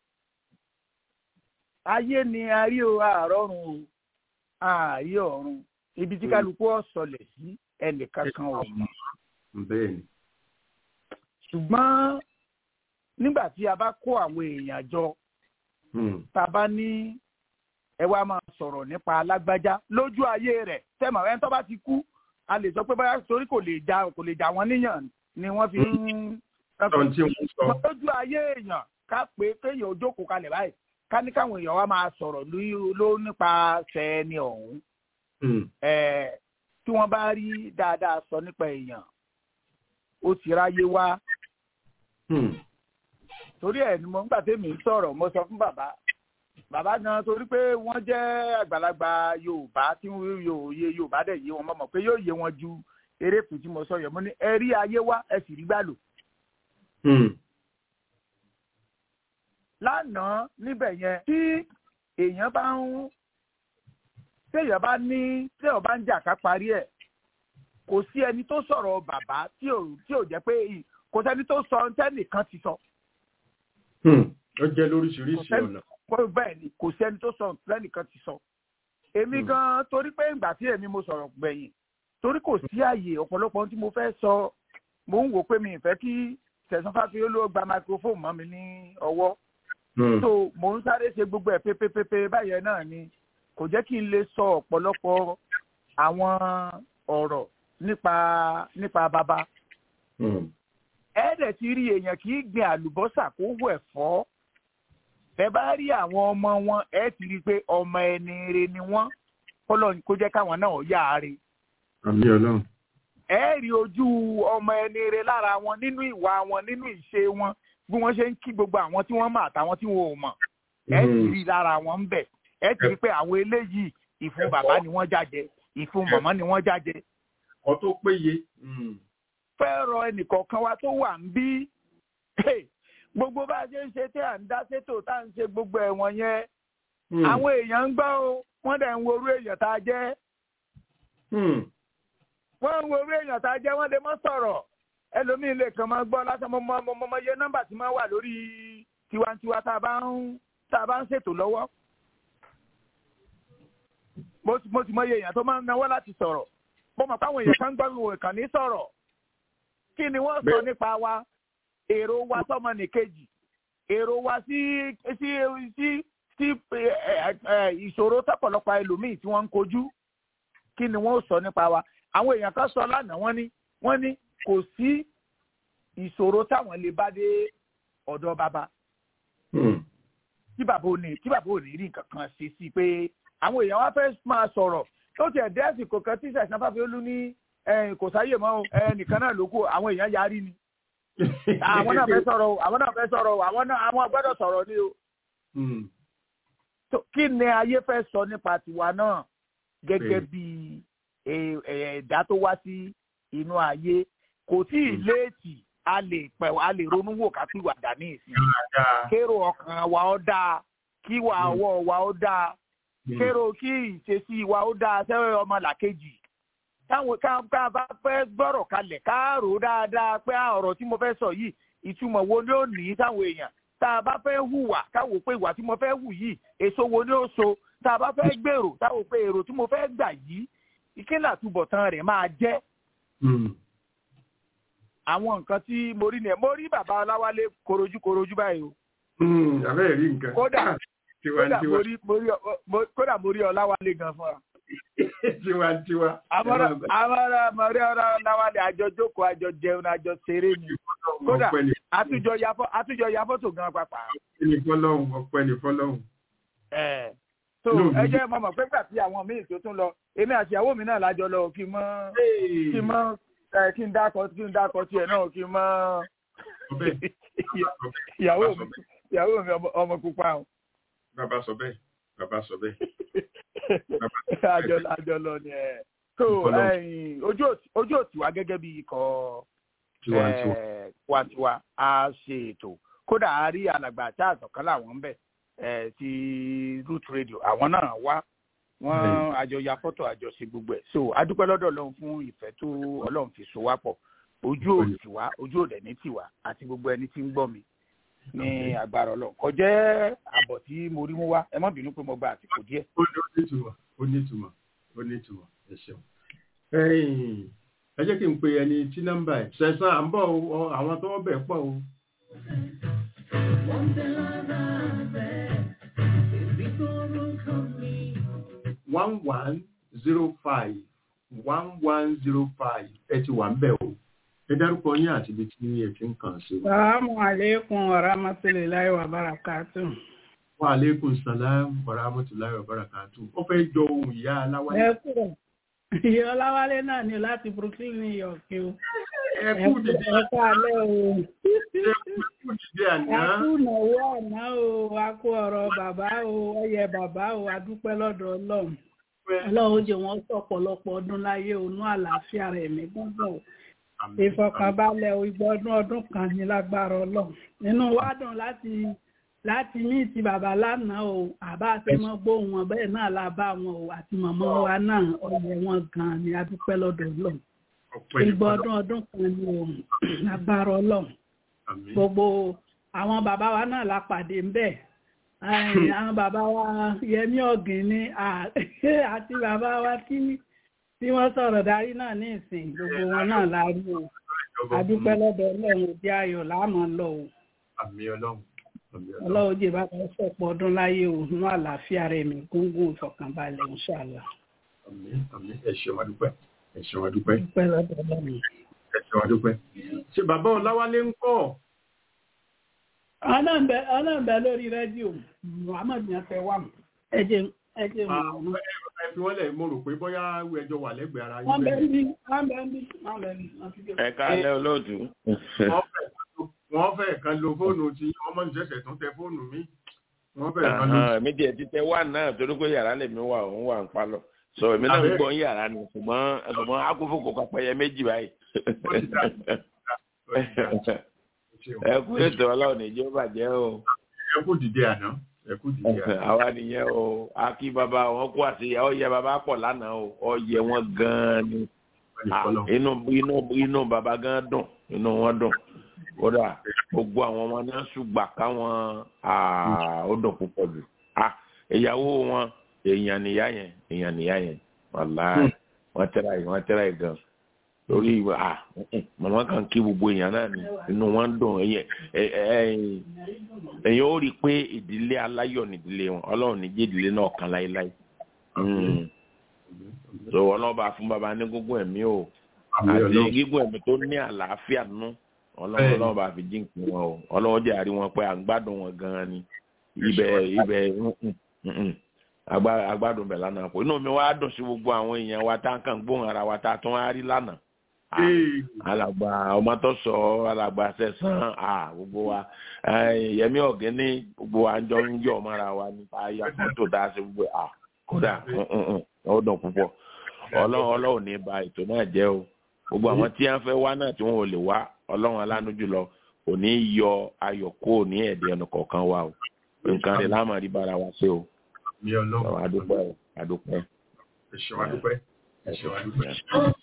ayé ni a rí o àárọ̀run o ààyè ọ̀run ibi tí Mm. kálukú ọ̀sọ̀lẹ̀ sí ẹnìkan kan ò mọ̀. bẹ́ẹ̀ni. ṣùgbọ́n nígbà tí a bá kó àwọn èèyàn jọ Hmm. tá a bá ní ẹ wá máa sọ̀rọ̀ nípa alágbájá lójú ayé rẹ̀ tẹ́mọ̀ ẹni tó bá ti kú a lè sọ pé báyà torí kò lè já kò lè já wọn níyàn ni wọ́n fi ń. sọ tí wọ́n sọ. lójú ayé èèyàn ká pé kéèyàn ó jókòó kalẹ̀ báyìí ká ní káwọn èèyàn wá máa sọ̀rọ̀ lórí- ló nípasẹ̀ ẹni ọ̀hún Hmm. ẹ̀, tí wọ́n bá rí dáadáa sọ nípa èèyàn ó ti ráyé wá Hmm. torí ẹ̀ ni mo ń gbà tèmi ń sọ̀rọ̀ mo sọ fún bàbá bàbá gan torí pé wọ́n jẹ́ àgbàlagbà yorùbá tí wọ́n yóò yé yorùbá dẹ̀ yé wọn mọ̀ pé yóò yé wọn ju erékùn tí mo sọ yẹn mo ní ẹ rí ayé wá ẹ sì rí gbà lò Hmm. lánàá níbẹ̀ yẹn tí èèyàn bá ń téèyàn bá ní téèyàn bá ń jà ká parí ẹ̀ kò sí ẹni tó sọ̀rọ̀ bàbá tí ò tí ò jẹ́ pé ì- kò sẹ́ni tó sọ tẹ́nìkan ti sọ Hmm. ó jẹ́ lóríṣiríṣi Kò sẹ́ni- ọ̀nà. pé bẹ́ẹ̀ ni kò sẹ́ni tó sọ tẹ́nìkan ti sọ èmi Hmm. gan torí pé ìgbà tí èmi mo sọ̀rọ̀ gbẹ̀yìn torí kò sí àyè ọ̀pọ̀lọpọ̀ ohun tí mo fẹ́ sọ mo ń wò pé mi ì fẹ́ kí tẹ̀sán fáfi olówó gba microphone mọ́ mi ní ọwọ́ Hmm. so mò ń sáré ṣe gbogbo ẹ̀ pépépépé báyẹn náà ni kò jẹ́ kí n lè sọ ọ̀pọ̀lọpọ̀ àwọn ọ̀rọ̀ nípa nípa bàbá Hmm. ẹ̀ẹ́dẹ̀ ti rí èèyàn kì í gbin àlùbọ́sà kó wù ẹ̀fọ́ ẹ bá rí àwọn ọmọ wọn ẹ ti rí i pé ọmọ ẹni rere ni wọ́n kọ́lọ́ kó jẹ́ káwọn náà yá a re àmì ọlọ́run. ẹ rí ojú ọmọ ẹni rere lára wọn nínú ìwà wọn nínú ìṣe wọn bí wọ́n ṣe ń kí gbogbo àwọn tí wọ́n mọ̀ àtàwọn tí wọn ò mọ̀ ẹ ti Hmm. rí lára wọn ń bẹ̀ ẹ ti rí pé àwọn eléyìí ìfun bàbá ni wọ́n jájẹ ìfun màmá ni wọ́n jájẹ ẹ̀kọ́ tó péye. Hmm. fẹ́ rọ ẹnìkọ̀ọ̀kan wa tó wà ń bí gbogbo bá a ṣe ń ṣe tí à ń dá sétò tá à ń ṣe gbogbo ẹ̀wọ̀n yẹn àwọn èèyàn ń gbọ́ o wọ́n dẹ̀ ń wo orú èèyàn tá a jẹ́ wọ́n ń wo orú èèyàn tá a jẹ́ wọ́n lè mọ́ sọ̀rọ̀ ẹlòmíín lè kàn máa gbọ́ lásán mo mọ mo mọ iye nọ́mbà tí máa wà lórí tiwantiwa tá a bá ń tá a bá ń ṣètò lọ́wọ́ mo sì mo sì mọ iye èèyàn tó máa ń náwó láti sọ̀rọ̀ mo mọ̀ páwọn èèyàn kan gbọ́ ìwò ìkànnì sọ̀rọ̀ kí ni wọ́n sọ nípa wa èrò wa sọmọ nìkejì èrò wa sí sí sí sí ìṣòro tọ́pọ̀lọpọ̀ ẹlòmíì tí wọ́n ń kojú kí ni wọ́n sọ nípa wa àwọn èèyàn kan sọ lánàá wọ́n ní wọ́n ní kò sí ìṣòro táwọn lè bá dé ọ̀dọ̀ bàbá tí bàbá ò ní tí bàbá ò ní rí nǹkan kan ṣe sí pé àwọn èèyàn wá fẹ́ máa sọ̀rọ̀ tó tiẹ̀ dé àsìkò kan tí sẹ̀sán fàfihàn ní kò sáyè mọ́ ẹnìkan náà ló kù àwọn èèyàn yarí ni àwọn náà fẹ́ sọ̀rọ̀ o àwọn náà fẹ́ sọ̀rọ̀ o àwọn náà àwọn gbọ́dọ̀ sọ̀rọ̀ ni o. kí ni ayé fẹ́ sọ nípa tiwa náà gẹ́gẹ́ bí ẹ̀dá tó wá sí inú ayé kò tí ì léètì a lè pẹ̀ a lè ronú wò ká pìwàdà ní ìsìn kérò ọkàn wa ó dáa kí wà ọwọ́ wa ó dáa kérò kí ìṣesí wa ó dáa sẹ́wẹ́ ọmọ làkejì táwọn ká bá fẹ́ gbọ́rọ̀ kalẹ̀ ká rò ó dáadáa pé ọ̀rọ̀ tí mo fẹ́ sọ yìí ìtumọ̀ wo ni ó ní táwọn èèyàn tá a bá fẹ́ hùwà káwò pé ìwà tí mo fẹ́ hù yìí èso wo ni ó so tá a bá fẹ́ gbèrò táwò pé èrò tí mo fẹ́ gbà yìí ìkíni àtúbọ̀tán rẹ̀ máa jẹ́. àwọn nǹkan tí mo rí nìyẹn mo rí bàbá ọláwálé korojú korojú báyìí o. àbẹ́ rí nǹkan. kódà kódà mo rí ọláwálé gan fúnra tiwantiwa. Amara Amara Maria Ọláwálé àjọ jókòó àjọ jẹun àjọ ṣeré ni. Kódà àtújọ yafọ́ àtújọ yafọ́ tó gan pàpà. Ọpẹ́ ni fọlọ́hún ọpẹ́ ni fọlọ́hún. Ẹ so ẹ jẹ́ mọ̀mọ́ pé gbà tí àwọn míì tó tún lọ èmi àti ìyàwó mi náà lájọ lọ kí n mọ́ kí n mọ́ kí n dákọ̀ kí n dákọ̀ tiẹ̀ náà kí n mọ́ ìyàwó mi ìyàwó mi ọmọ pupa o. Bàbá sọ bẹ́ẹ̀ bàbá sọ bẹ́ẹ̀. àjọ àjọ lọ ni ẹ so ojú òtí wa gẹ́gẹ́ bí ikọ̀ tiwantiwa a ṣe ètò kódà a rí alàgbà tá àtọ̀kán làwọn ń bẹ̀ ti root radio àwọn náà wá wọ́n àjọ ya fọ́tò àjọ ṣe gbogbo ẹ̀ so adúpẹ́ lọ́dọ̀ ọlọ́run fún ìfẹ́ tó ọlọ́run fi so wá pọ̀ ojú òtí wa ojú òdẹ̀ ní tiwa àti gbogbo ẹni tí ń gbọ́ mi ní agbára ọlọ́run kò jẹ́ àbọ̀ tí mo rí mú wá ẹ má bínú pé mo gba àsìkò díẹ̀. ó nítumọ̀ ó nítumọ̀ ó nítumọ̀ ẹ ṣeun. ẹ jẹ́ kí n pe ẹni tí nọ́mbà ẹ̀ ṣẹ̀sán à ń bọ̀ àwọn tó wọ́n bẹ̀ pọ̀ o. one one zero five one one zero five ẹ ti wà ń bẹ̀ o ẹ dárúkọ yín àti ibi tí ẹ ti ń kàn sí. Salaamu aleykum wa rahmatulahi wa barakatu. Wa aleykum salaam wa rahmatulahi wa barakatu. Ó fẹ́ jọ ohun ìyá Aláwálé. Ẹ kúrò. Ìyá Ọláwálé náà ni láti Brooklyn, New York o. Ẹ kú dìde. Ẹ kú alẹ́ o. Ẹ kú dìde àná. A kú ìnáwó àná o, a kú ọ̀rọ̀ bàbá o, ọyẹ bàbá o, a dúpẹ́ lọ́dọ̀ Ọlọ́run. Ọlọ́run ó jẹ́ wọn sọ̀pọ̀lọpọ̀ ọdún láyé onú àlàáfíà rẹ̀ mí gbọ́dọ̀ ìfọkànbalẹ̀ ìgbọ́dún ọdún kan ní lágbára ọlọ́run nínú wa dùn láti láti ní ti bàbá lánàá o àbá àti mọ gbóhùn wọn bẹ́ẹ̀ náà la bá wọn o àti mọ̀mọ́ wa náà ọyẹ wọn gan ni adúpẹ́ lọ́dọ̀ ọlọ́run ìgbọ́dún ọdún kan ní o lágbára ọlọ́run gbogbo àwọn bàbá wa náà la pàdé ń bẹ̀ àwọn bàbá wa Yẹmí Ọ̀gìn ni àti bàbá wa tí tí wọ́n sọ̀rọ̀ darí náà ní ìsìn gbogbo wọn náà la rí o adúpẹ́ lọ́dọ̀ ọlọ́run òbí ayọ̀ láàmú lọ o àmì ọlọ́run ọlọ́run jẹ́ bá kan sọ̀pọ̀ ọdún láyé o nínú àlàáfíà rẹ̀ mi gúngún ìfọ̀kànbalẹ̀ inshallah. àmì àmì ẹ ṣeun adúpẹ́ ẹ ṣeun adúpẹ́ adúpẹ́ lọ́dọ̀ ọlọ́run. ẹ ṣeun adúpẹ́ ṣé bàbá ọláwálé ń kọ́. ọlọ́ọ̀bẹ lórí rédíò muhammed ní afẹ́ wà ẹ jẹ́ ẹ jẹ́ mọ̀ ẹ fi wọ́n lẹ̀ mo rò pé bóyá ẹjọ́ wà lẹ́gbẹ̀ẹ́ ara wọ́n yín bẹ ń bí wọ́n bẹ ń bí wọ́n bẹ ń bí wọ́n ti dé. ẹ káalẹ́ olóòtú. wọ́n fẹ́ kan lo fóònù tí ọmọ ìṣẹ̀ṣẹ̀ tún tẹ fóònù mi wọ́n fẹ́ kan lo. èmi tiẹ̀ ti tẹ wá náà torí pé yàrá lèmi wà òun wà ń palọ̀ sọ èmi náà ń gbọ́ ń yàrá ni ṣùgbọ́n ṣùgbọ́n akófó kò kọ́ pẹ́yẹ méjì báyìí. ẹ kú ètò ọlọ́run ìjọ bàjẹ́ o. ẹ kú dìde àná ẹ kú dìde àná. àwa nìyẹn o akí bàbá wọn kó àti ọyẹ bàbá pọ̀ lánàá o ọyẹ wọn gan-an ni inú inú inú bàbá gan dùn inú wọn dùn kódà gbogbo àwọn ọmọ náà ṣùgbà káwọn ó dùn púpọ̀ jù ìyàwó wọn èèyàn nìyá yẹn èèyàn nìyá yẹn wàláì wọn tẹ́ra yìí wọn tẹ́ra yìí gan lórí ìwà à màmá kan kí gbogbo èèyàn náà ní inú wọn dùn èèyàn ó rí i pé ìdílé aláyọ̀ nídìílé wọn ọlọ́run ní jẹ́ ìdílé náà kan láéláé so ọlọ́run bá fún baba ní gígùn ẹ̀mí o àti gígùn ẹ̀mí tó ní àlàáfíà nú ọlọ́run ọlọ́run bá fi jíǹkì wọn o ọlọ́run jẹ́ àrí wọn pé à ń gbádùn wọn gan-an ni ibẹ̀ ibẹ̀ agbádùn bẹ̀ lánàá kò inú mi wá dùn sí gbogbo àwọn èèyàn wa tá à ń kàn gbóhùn ara wa tá a tún wá rí lánàá alàgbà ọmọ tó sọ alàgbà sẹsán gbogbo wa yẹmí ọ̀gẹ́ni gbogbo wa jọ ń yọ̀ mọ́ra wa nípa ya fọ́tò tá a ṣe gbogbo kódà ó dùn púpọ̀ ọlọ́run ọlọ́run ní ba ètò náà jẹ́ o gbogbo àwọn tí wọ́n fẹ́ wá náà tí wọ́n ò lè wá ọlọ́run alánú jùlọ kò ní yọ ayọ̀ kó ní ẹ̀dẹ̀ ẹnu kọ̀ọ̀kan wa o nǹkan rẹ̀ láàmú rí bára wa ṣe o mi ọlọ́run adúpẹ́ o adúpẹ́. ẹ ṣé wa dúpẹ́ ẹ ṣé wa dúpẹ́.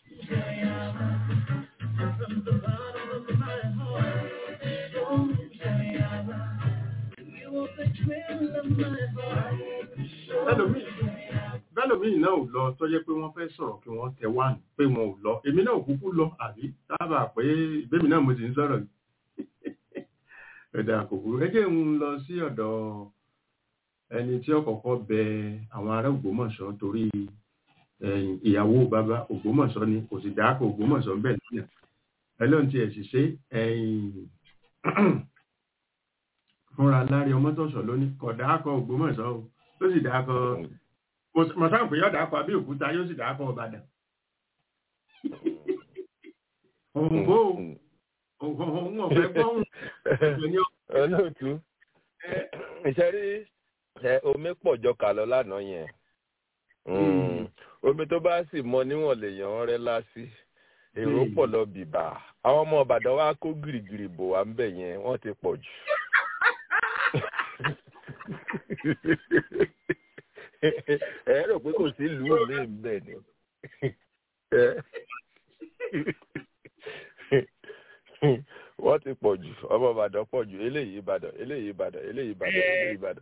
bẹ́lòmíì náà ò lọ tó jẹ́ pé wọ́n fẹ́ sọ̀rọ̀ kí wọ́n tẹ wá nù pé wọn ò lọ èmi náà ò kúkú lọ àbí dábàá pé ìbémi náà mo sì ń sọ̀rọ̀ yìí ẹ̀dà kòkòrò ẹ jẹ́ ń lọ sí ọ̀dọ̀ ẹni tí ó kọ́kọ́ bẹ àwọn ará Ògbómọ̀ṣọ́ torí ìyàwó bàbá Ògbómọ̀ṣọ́ ni kò sì dáàkọ Ògbómọ̀ṣọ́ ń bẹ lóyún ẹlọ́run ti ẹ̀sì ṣe fúnra lárí ọmọtọ̀ṣọ́ lónìí kò dáàkọ Ògbómọ̀ṣọ́ o ló sì dáàkọ mọ̀sáǹ pé yóò dáàkọ Abẹ́òkúta yóò sì dáàkọ Ìbàdàn òǹbó òun ọ̀fẹ́ gbọ́hùn olóòtú ìṣẹ́rí omi pọ̀ jọ kà lọ lánàá yẹn omi tó bá sì mọ níwọ̀n lèèyàn rẹ́ lásì èrò pọ̀ lọ bìbà àwọn ọmọ Ìbàdàn wa kó gìrìgìrì bò wá ń bẹ̀ yẹn wọ́n ti pọ̀ jù. ẹ rò pé kò sí ìlú mi bẹ́ẹ̀ ni wọ́n ti pọ̀ jù ọmọ Ìbàdàn pọ̀ jù eléyìí Ìbàdàn eléyìí Ìbàdàn eléyìí Ìbàdàn eléyìí Ìbàdàn.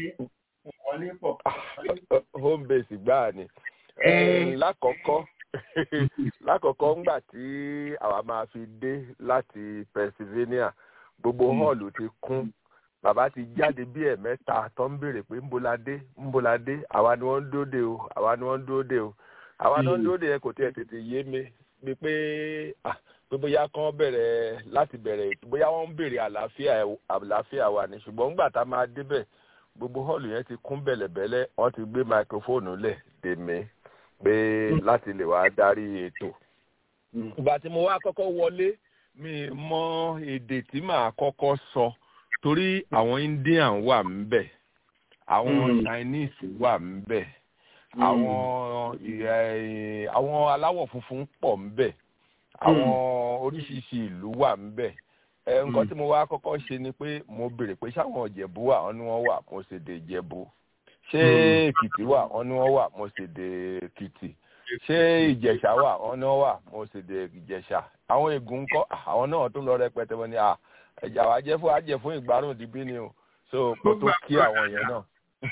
home base gbáà ni lákọ̀ọ́kọ́ lákọ̀ọ́kọ́ ńgbà tí àwa máa fi dé láti Pennsylvania gbogbo hall ti kún bàbá ti jáde bí ẹ̀mẹ́ta tó ń béèrè pé ńbóládé ńbóládé àwa ni wọ́n ń dóde o àwa ni wọ́n ń dóde o àwa ni wọ́n ń dóde yẹn kò tiẹ̀ tètè yé mi bíi pé ah pé bóyá kán bẹ̀rẹ̀ láti bẹ̀rẹ̀ bóyá wọ́n ń béèrè àlàáfíà àlàáfíà wa ni ṣùgbọ́n ńgbà tá a máa débẹ̀ gbogbo hall yẹn ti kún bẹ̀lẹ̀bẹ̀lẹ̀ wọ́n ti gbé máikrófóònù lẹ̀ dèmí pé láti lè wá darí ètò. ìgbà tí mo wá kọ́kọ́ wọlé mi mọ èdè tí màá kọ́kọ́ sọ torí àwọn Indian wà ńbẹ̀ àwọn Chinese wà ńbẹ̀ àwọn àwọn aláwọ̀ funfun pọ̀ ńbẹ̀ àwọn oríṣiríṣi ìlú wà ńbẹ̀ ẹ nǹkan tí mo wá kọ́kọ́ ṣe ni pé mo béèrè pé ṣáwọn ìjẹ̀bú wà wọ́n ní wọ́n wà mo sì dé ìjẹ̀bú ṣé èkìtì wà wọ́n ní wọ́n wà mo sì dé èkìtì ṣé ìjẹ̀ṣà wà wọ́n ní wọ́n wà mo sì dé ìjẹ̀ṣà àwọn ègún ńkọ́ àwọn náà tún lọ rẹpẹtẹ wọn ni ẹ̀jà wa jẹ́ fún ajẹ́ fún ìgbárùn dìbí ni o so kó tó kí àwọn yẹn náà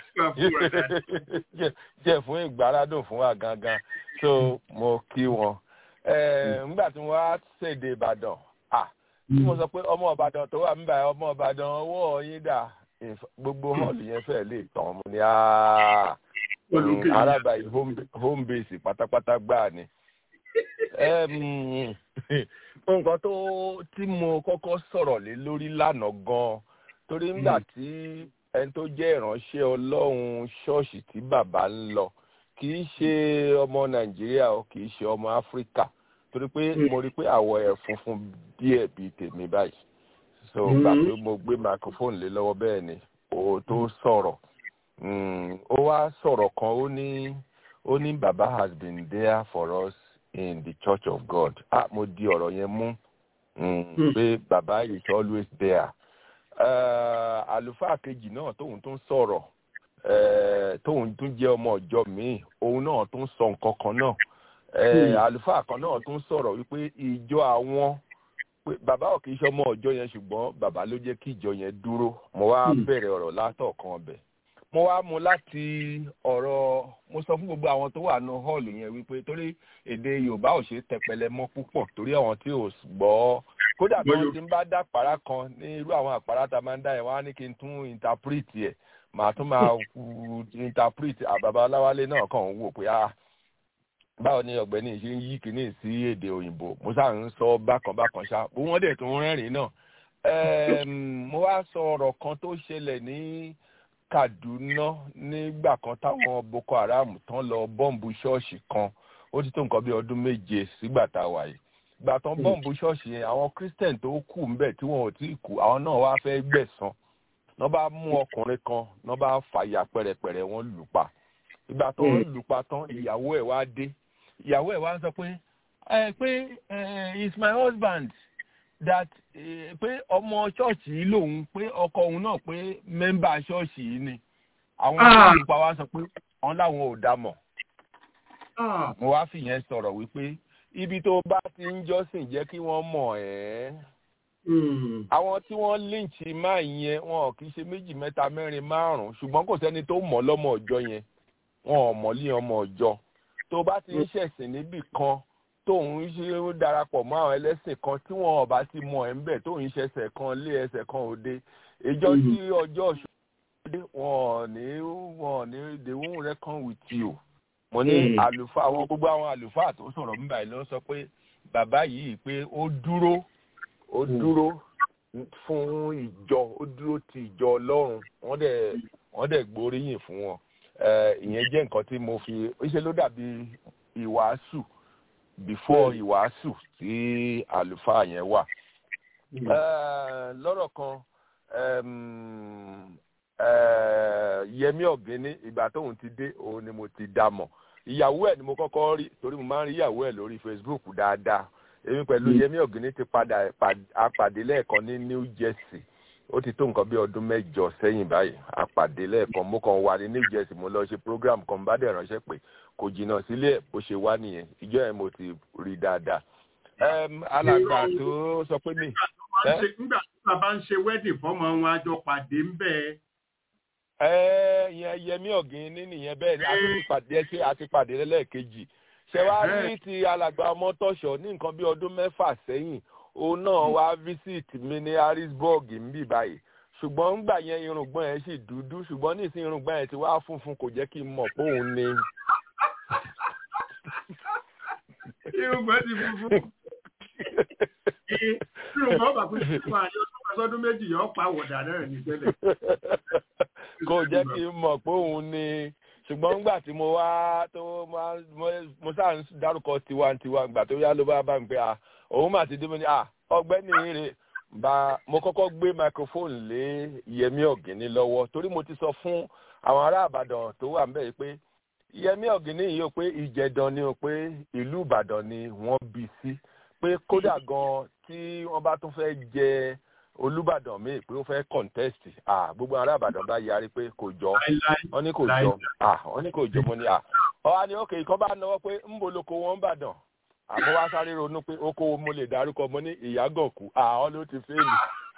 jẹ́ fún ìgbárádùn fún wa gangan so mo kí wọn nígbà tí wọ́n á ṣèdè Ìbàdàn tí mo sọ pé ọmọ Ìbàdàn tó wà níbàyà ọmọ Ìbàdàn ọwọ́ yín dà gbogbo hall yẹn fẹ́ lè tàn mo ní arábà yìí home base pátápátá gbáà ni. nǹkan tó tí mo kọ́kọ́ sọ̀rọ̀ lé lórí lánàá gan-an torí nígbà tí ẹni tó jẹ́ ìránṣẹ́ Ọlọ́run ṣọ́ọ̀ṣì tí bàbá ń lọ kì í ṣe ọmọ Nàìjíríà o kì í ṣe ọmọ Áfíríkà torí pé mo rí pé àwọ̀ ẹ̀ funfun díẹ̀ bíi tèmi báyìí so gbà pé mo gbé microphone lé lọ́wọ́ bẹ́ẹ̀ ni ó tó sọ̀rọ̀ ó wá sọ̀rọ̀ kan ó ní ó ní baba has been there for us in the church of god ah mo di ọ̀rọ̀ yẹn mú pé baba is always there àlùfáà kejì náà tóun tún sọ̀rọ̀ tóun tún jẹ́ ọmọ ọjọ́ míì òun náà tún sọ nǹkan kan náà àlùfáà kan náà tún sọ̀rọ̀ wípé ìjọ àwọn pé bàbá ò kì í ṣọmọ ọjọ́ yẹn ṣùgbọ́n bàbá ló jẹ́ kí ìjọ yẹn dúró mo wá bẹ̀rẹ̀ ọ̀rọ̀ látọ̀kan ọbẹ̀ mo wá mu láti ọ̀rọ̀ mo sọ fún gbogbo àwọn tó wà ní họ́ọ̀lù yẹn wípé torí èdè yorùbá ò ṣe é tẹpẹlẹ mọ́ púpọ̀ torí àwọn tí ò gbọ́ kódà bí wọ́n ti ń bá dá àpárá kan ní irú àwọn àpárá tá a máa ń dá yẹn wọ́n á ní kí n tún interpret yẹ màá tún máa interpret àbàbà aláwálé náà kàn ń wò pé ah báwo ni ọ̀gbẹ́ni ṣe ń yí kínní sí èdè òyìnbó mo sáà ń sọ bákan bákan ṣá bó wọ́n dẹ̀ tún rẹ́rìn náà mo wá sọ ọ̀rọ̀ kan tó ṣẹlẹ̀ ní kaduna nígbà kan táwọn boko haram tán lọ bọ́ǹbù ṣọ́ọ̀ṣì kan ó ti tó nǹkan bí ọdún méje sígbà tá a wà yìí ìgbà tán bọ́ǹbù ṣọ́ọ̀ṣì yẹn àwọn christian tó kù ń bẹ̀ tí wọn ò tí ì kú àwọn náà wá fẹ́ gbẹ̀san wọ́n bá mú ọkùnrin kan wọ́n bá fàyà pẹ̀rẹ̀pẹ̀rẹ̀ wọ́n lù pa ìgbà tó ń lù pa tán ìyàwó ẹ̀ wá dé ìyàwó ẹ̀ wá ń sọ pé ẹ pé is my husband that pé ọmọ ṣọ́ọ̀ṣì yìí lòun pé ọkọ òun náà pé mẹ́mbà ṣọ́ọ̀ṣì yìí ni àwọn olùpa wa sọ pé wọn láwọn ò dá mọ̀ mo wá fìyẹn sọ̀rọ̀ wípé ibi tó bá ti ń jọ́sìn jẹ́ kí wọ́n mọ̀ ẹ́ àwọn tí wọ́n lynch máa yẹn wọn kì í ṣe méjì mẹ́ta mẹ́rin márùn-ún ṣùgbọ́n kò sẹ́ni tó mọ̀ lọ́mọ ọjọ́ yẹn wọn ò mọ̀ lé ọmọ ọjọ́ tó bá ti ń ṣẹ̀sìn níbì kan tóun ṣe darapọ̀ mọ́ àwọn ẹlẹ́sìn kan tí wọn ọba ti mọ ẹ̀ ń bẹ̀ tóun ṣẹ̀ṣẹ̀ kan lé ẹsẹ̀ kan òde ìjọ tí ọjọ́ ṣòwò wọn ní wọn ní they won't reckon with you. mo ní àlùfáà àwọn gbogbo àwọn àlùfáà tó sọ̀rọ̀ ń báyìí ló sọ pé bàbá yìí pé ó dúró ó dúró fún ìjọ ó dúró ti ìjọ ọlọ́run wọ́n dẹ̀ wọ́n dẹ̀ gbóríyìn fún wọn ìyẹn jẹ́ nǹkan tí mo fi ṣe ló dàbí ìwàásù before ìwàásù tí àlùfáà yẹn wà. lọ́rọ̀ kan yẹmí ọ̀gẹ́ni ìgbà tóun ti dé òun ni mo ti dá mọ̀ ìyàwó ẹ̀ ni mo kọ́kọ́ rí torí mo máa ń rí ìyàwó ẹ̀ lórí facebook dáadáa èmi pẹ̀lú yẹmí ọ̀gẹ́ni ti padà apàdé lẹ́ẹ̀kan ní new jersey ó ti tó nǹkan bí ọdún mẹ́jọ sẹ́yìn báyìí apàdé lẹ́ẹ̀kan mo kàn wà ní new jersey mo lọ ṣe program kan bá dẹ̀ ránṣẹ́ pé kò jìnnà sílé ẹ̀ bó ṣe wá nìyẹn ìjọ yẹn mo ti rí dáadáa. alàgbà tó sọ pé mi. nígbà tí bàbá ń ṣe wedding fọmọ wọn àjọ pàdé ń bẹ. ẹ yẹn yẹmí ọ̀gìn ní nìyẹn bẹ́ẹ̀ ni a ti pàdé ẹ ṣe àti pàdé lẹ́ẹ̀kejì ṣé wàá rí ti alàgbà ọmọtọ́ṣọ ní nǹkan bí ọdún mẹ́fà sẹ́yìn òun náà wá visit mi ní harrisburg nbí báyìí ṣùgbọ́n ńgbà yẹn irùngbọ́n yẹn sì dúdú ṣùgbọ́n nísìnyí irùngbọ́n yẹn ti wá funfun kò jẹ́ kí n mọ̀ pé òun ni. irùngbọ́n ti funfun. irùngbọ́n bàbá kúrò fún àyè ọdún méjì yọ pa àwọ̀dà náà ní tẹ́lẹ̀. kò jẹ́ kí n mọ̀ pé òun ni ṣùgbọ́n ńgbà tí mo wá tó mo sáà ń dárúkọ tiwantiwa ńgbà tó yá ló bá bá mi pé ah òun mà ti dé mo ní à ọgbẹ́ni rè bá mo kọ́kọ́ gbé microphone lé yẹmí ọ̀gìnní lọ́wọ́ torí mo ti sọ fún àwọn ará àbàdàn tó wà ń bẹ̀ yìí pé yẹmí ọ̀gìnní yìí ó pé ìjẹ̀dàn ni ó pé ìlú ìbàdàn ni wọ́n bí sí pé kódà gan tí wọ́n bá tún fẹ́ jẹ olùbàdàn míì pé ó fẹ́ contest ah gbogbo ará àbàdàn bá yarí pé kò jọ wọ́n ní kò jọ ah wọ́n ní kò jọ mo ní à ọ wá ní òkè ìkọ́ bá náwó pé ń boloko wọn ń bàdàn àmọ́ wá sáré ronú pé ó kó mo lè dárúkọ mo ní ìyágànkù àwọn ló ti fẹ́ẹ̀lì.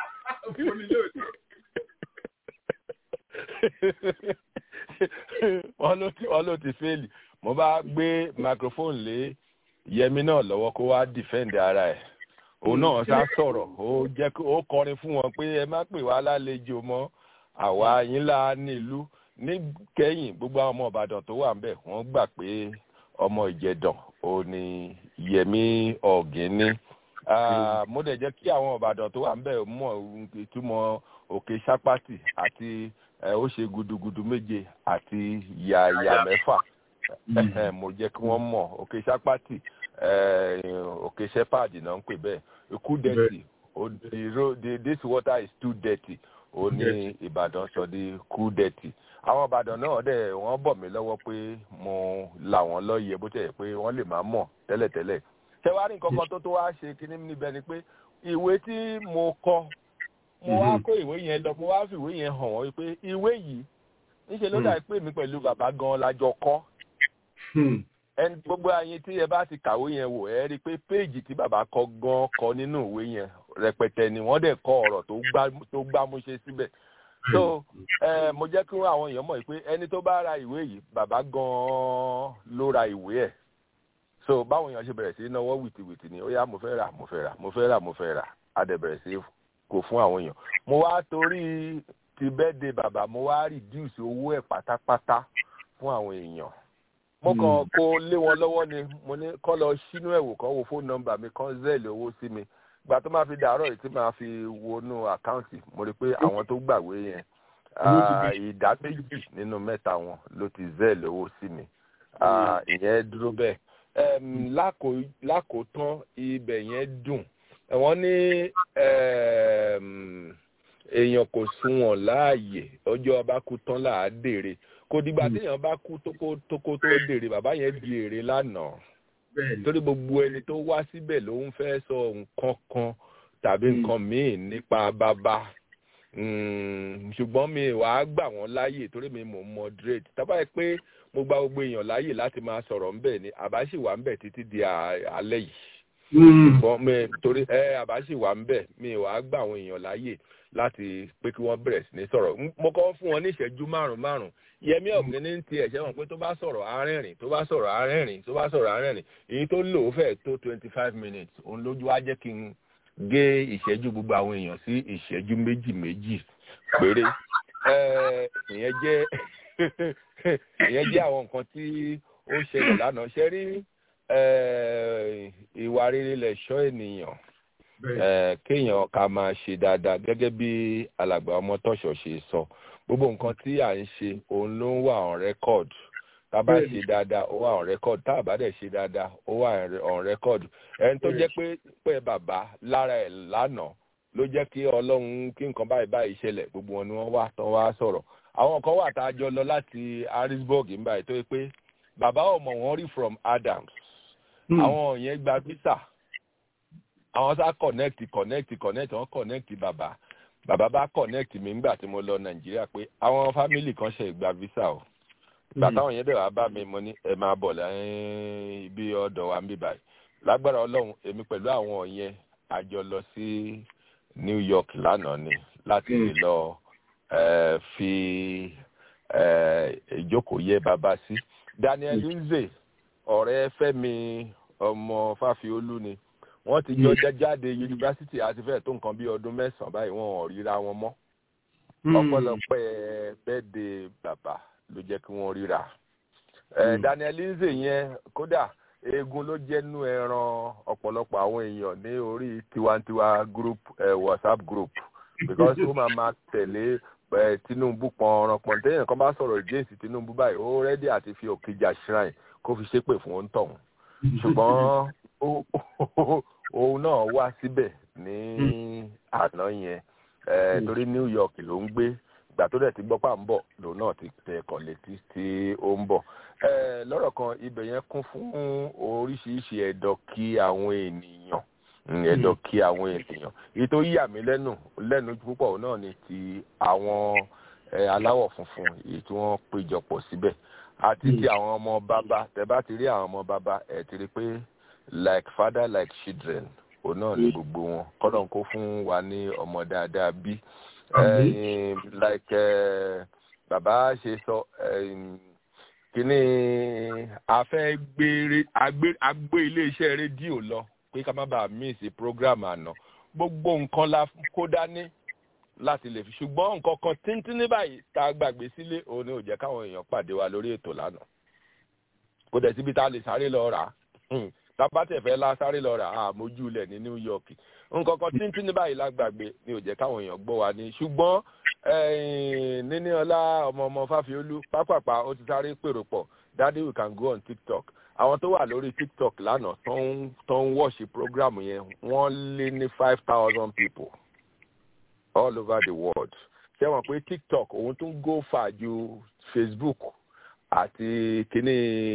wọ́n ló ti fẹ́ẹ̀lì mo bá gbé microphone lé yẹmi náà lọ́wọ́ kó wá defend ara ẹ̀ òun náà sá sọ̀rọ̀ ó jẹ́ ó kọrin fún wọn pé ẹ má pè wá lálejò mọ́ àwa yín là nílùú níkẹyìn gbogbo àwọn ọmọ ìbàdàn tó wà ń bẹ̀ wọ́n gbà pé ọmọ ìjẹ̀dàn ò ní yẹmí ọ̀gíní mo dẹ̀ jẹ́ kí àwọn ìbàdàn tó wà ń bẹ̀ mọ̀ ìtumọ̀ òkè sápátì àti ó ṣe gudugudu méje àti yàyà mẹ́fà mo jẹ́ kí wọ́n mọ̀ òkè sápátì òkè shepherd náà ń pè bẹ́ẹ̀ ikú dirty this water is too dirty ó ní ìbàdàn sọ di kúdẹ̀tì àwọn ìbàdàn náà dẹ̀ wọ́n bọ̀ mí lọ́wọ́ pé mo là wọ́n lọ́yẹ̀ bó tẹ̀ pé wọ́n lè máa mọ̀ tẹ́lẹ̀tẹ́lẹ̀ ṣé wàá rí nǹkan kan tó tó wá ṣe kinní níbẹ̀ ni pé ìwé tí mo kọ mo wá kó ìwé yẹn lọ mo wá fi ìwé yẹn hàn wọ́n wípé ìwé yìí níṣẹ́ ló dà pé mi pẹ̀lú bàbá gan lájọ kọ́ ẹni gbogbo ayé tí ẹ bá ti kàwé yẹn wò ẹ rí i pé péèjì tí bàbá kọ gan kọ nínú ìwé yẹn rẹpẹtẹ ni wọ́n dẹ̀ kọ ọ̀rọ̀ tó gbámúṣe síbẹ̀ so ẹ mo jẹ́ kí àwọn èèyàn mọ̀ pé ẹni tó bá ra ìwé yìí bàbá gan ló ra ìwé ẹ̀ so báwọn èèyàn ṣe bẹ̀rẹ̀ sí náwó wìtìwìtì ni ó yá mo fẹ́ rà mo fẹ́ rà mo fẹ́ rà mo fẹ́ rà á dẹ̀ bẹ̀rẹ̀ sí kó fún àwọn èèyàn mo wá torí ti bẹ́ẹ̀dẹ̀ bàbá mo wá reduce owó ẹ̀ pátápátá fún àwọn èèyàn mo kàn kó lé wọn lọ́wọ́ ni mo ní kọ́ lọ sínú ẹ̀wò kan wo fóònù nọ́mbà mi kan zẹ́ẹ̀lì owó sí mi gbà tó máa fi dàárọ̀ yìí tí máa fi wọnú àkáǹtì mo rí i pé àwọn tó gbàwé yẹn ìdá méjì nínú mẹ́ta wọn ló ti zẹ́ẹ̀lì owó sí mi ìyẹn dúró bẹ́ẹ̀ lákòótán ibẹ̀ yẹn dùn wọ́n ní èèyàn kò sunwọ̀n láàyè ọjọ́ ọba kú tán là á dèrè kò dìgbà téèyàn bá kú tókó tókó tó dèrè bàbá yẹn di èrè lánàá torí gbogbo ẹni tó wá síbẹ̀ ló ń fẹ́ sọ nǹkan kan tàbí nǹkan míì nípa bàbá ṣùgbọ́n mi wàá gbà wọ́n láàyè torí mi mò ń moderate tábà yẹ pé mo gba gbogbo èèyàn láàyè láti máa sọ̀rọ̀ ńbẹ̀ ni àbá sì wà ńbẹ̀ títí di alẹ́ yìí ṣùgbọ́n mi torí ẹ àbá sì wà ńbẹ̀ mi wàá gbà àwọn èèyàn láàyè láti pé kí wọ́n bẹ̀rẹ̀ sí ní sọ̀rọ̀ mo kọ́ fún wọn ní ìṣẹ́jú márùn-ún márùn-ún yẹmí ọ̀gbìn ní ti ẹ̀ṣẹ́ wọn pé tó bá sọ̀rọ̀ arẹ́rìn tó bá sọ̀rọ̀ arẹ́rìn tó bá sọ̀rọ̀ arẹ́rìn èyí tó lò ó fẹ́ tó twenty five minutes òun lójú wá jẹ́ kí n gé ìṣẹ́jú gbogbo àwọn èèyàn sí ìṣẹ́jú méjì méjì péré ìyẹn jẹ́ ìyẹn jẹ́ àwọn nǹkan tí ó ṣẹlẹ̀ lánàá ṣe rí ìwà rere lẹ̀ṣọ́ ènìyàn kéèyàn ká máa ṣe dáadáa gẹ́gẹ́ bí alàgbà ọmọ tọ̀ṣọ̀ ṣe sọ gbogbo nǹkan tí à ń ṣe òun ló ń wà on record tá a bá ṣe dáadáa ó wà on record tá a bá dẹ̀ ṣe dáadáa ó wà on record ẹni tó jẹ́ pé pé bàbá lára ẹ̀ lánàá ló jẹ́ kí ọlọ́run kí nǹkan báyìí báyìí ṣẹlẹ̀ gbogbo wọn ni wọ́n wá tán wá sọ̀rọ̀ àwọn kan wà tá a jọ lọ láti harrisburg ń báyìí tó yẹ pé bàbá ọmọ wọn rí from adams àwọn yẹn gba visa àwọn sá connect connect connect wọn connect bàbá bàbá bá connect mi nígbà tí mo lọ nàìjíríà pé àwọn family kan ṣe gba visa o ìgbà táwọn yẹn bẹ̀rẹ̀ wá bá mi mo ní ẹ máa bọ̀ lẹ́yìn ibi ọ̀dọ̀ wa ń bí báyìí lágbára ọlọ́run èmi pẹ̀lú àwọn yẹn a jọ lọ sí new york lánàá ni láti lè lọ fi ìjókòó yẹ bàbá sí daniel lindsay ọ̀rẹ́ fẹ́mi ọmọ fáfiolú ni wọ́n ti jọ jáde yunifásitì àti fẹ́ẹ̀ tó nǹkan bí ọdún mẹ́sàn-án báyìí wọn ò ríra wọn mọ́ ọpẹ́lọpẹ́ bẹ́ẹ̀dẹ̀ bàbá ló jẹ́ kí wọ́n ríra daniel lindsay yẹn kódà eegun ló jẹ́nu ẹran ọ̀pọ̀lọpọ̀ àwọn èèyàn ní orí tiwantiwa group eh, whatsapp group because ó máa ma tẹ̀lé tinubu pọnran pọn téèyàn kan bá sọ̀rọ̀ james tinubu báyìí ó rẹ́dí àti fi òkèjà shrine kó fi ṣépè fún òun tọ̀hún ṣùgbọ́n òun náà wá síbẹ̀ ní àná yẹn torí new york ló ń gbé ìgbà tó dẹ̀ ti gbọ́ pà ń bọ̀ lòun náà ti tẹ ẹ̀kọ́ létí tí ó ń bọ̀ lọ́rọ̀ kan ibẹ̀ yẹn kún fún oríṣiríṣi ẹ̀dọ̀ kí àwọn ènìyàn ẹ̀dọ̀ kí àwọn ènìyàn èyí tó yà mí lẹ́nu lẹ́nu púpọ̀ náà ni ti àwọn aláwọ̀ funfun èyí tí wọ́n péjọpọ̀ síbẹ̀ àti ti àwọn ọmọ bàbá tẹ bá ti rí àwọn ọmọ bàbá ẹ ti rí pé like father like children òun náà ni gbogbo wọn kọ́nà kó fún wa ní ọmọ dáadáa bí like bàbá ṣe sọ kíní afẹ́ gbére agbé iléeṣẹ́ rédíò lọ pé ká má bàa miss program àná gbogbo nǹkan la kó dání láti lè fi ṣùgbọ́n nǹkan kan tíntín ní báyìí tá a gbàgbé sílé òun ni ò jẹ́ káwọn èèyàn pàdé wa lórí ètò lánàá kó dẹ̀ síbi tá a lè sáré lọ rà á tábàtẹ̀fẹ́ la sáré lọ rà á mójú ilẹ̀ ní new york nǹkan kan tíntín ní báyìí lágbàgbé ni ò jẹ́ káwọn èèyàn gbọ́ wa ní ṣùgbọ́n níní ọlá ọmọ ọmọ fáfiolú pápápá ó ti sáré pèrò pọ̀ daddy we can go on tiktok àwọn tó wà lórí tiktok lánàá tó ń wọ́ọ̀ṣì program yẹn wọ́n lé ní five thousand people all over the world ṣé wọn pé tiktok òun tún go far ju facebook àti kíní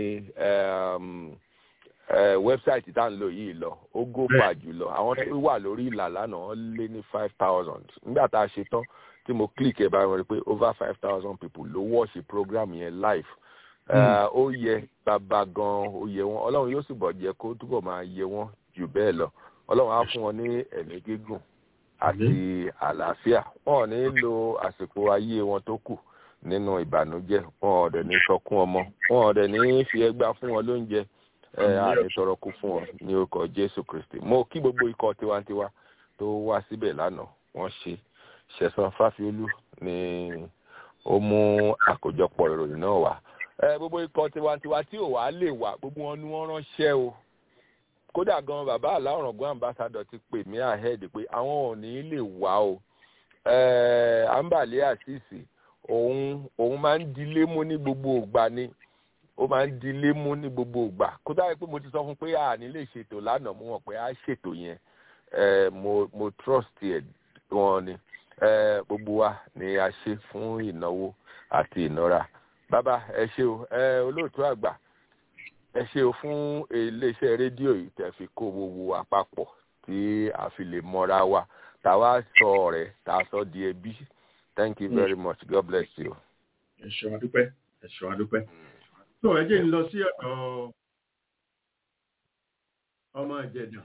wẹ́bsáìtì tá à ń lò yìí lọ ó go far jù lọ àwọn tó wà lórí ìlà lánàá wọ́n lé ní five thousand nígbà tá a ṣe tán tí mo click ẹ̀ báyìí wọ́n rí pé over five thousand people ló watch program yẹn live ó yẹ bàbá gan ó yẹ wọn ọlọ́run yóò sì bọ̀ jẹ́ kó túbọ̀ máa yẹ wọn jù bẹ́ẹ̀ lọ ọlọ́run á fún wọn ní ẹ̀mí gígùn àti àlàáfíà wọn ò ní lo àsìkò ayé wọn tó kù nínú ìbànújẹ́ wọn ò dẹ̀ ní sọkún ọmọ wọn ò dẹ̀ ní fi ẹgbà fún wọn lóúnjẹ ẹ àní tọrọ kú fún wọn ní orúkọ jésù kristi mo kí gbogbo ikọ̀ tiwantiwa tó wá síbẹ̀ lánàá wọ́n ṣe ṣẹ̀san fáfiolú ni ó mú àkójọpọ̀ ìròyìn náà wá ẹ gbogbo ikọ̀ tiwantiwa tí ò wá lè wá gbogbo wọn ni wọ́n ránṣẹ́ o kódà gan bàbá aláwòrán ambassadọ ti pè mí ahead pé àwọn ò ní lè wá o ambale asisi òun òun máa ń dilé mú ní gbogbo ògbà ni ó máa ń dilé mú ní gbogbo ògbà kódà pé mo ti sọ fún pé a ní lè ṣètò lánàá mo mọ̀ pé a ṣètò yẹn mo mo trust ẹ̀ wọn ni gbogbo wa ni a ṣe fún ìnáwó àti ìnára bàbá ẹ ṣe o olóòtú àgbà ẹ ṣe o fún iléeṣẹ́ rédíò yìí tẹ́ fi kó gbogbo àpapọ̀ tí a fi lè mọ́ra wa tàwa sọ ọ̀rẹ́ tá a sọ di ẹbí thank you very much god bless you. ẹ ṣeun adúpẹ́ ẹ ṣeun adúpẹ́ tó ẹ jẹ́ ń lọ sí ọ̀dọ̀ ọmọ ìjẹ̀dàn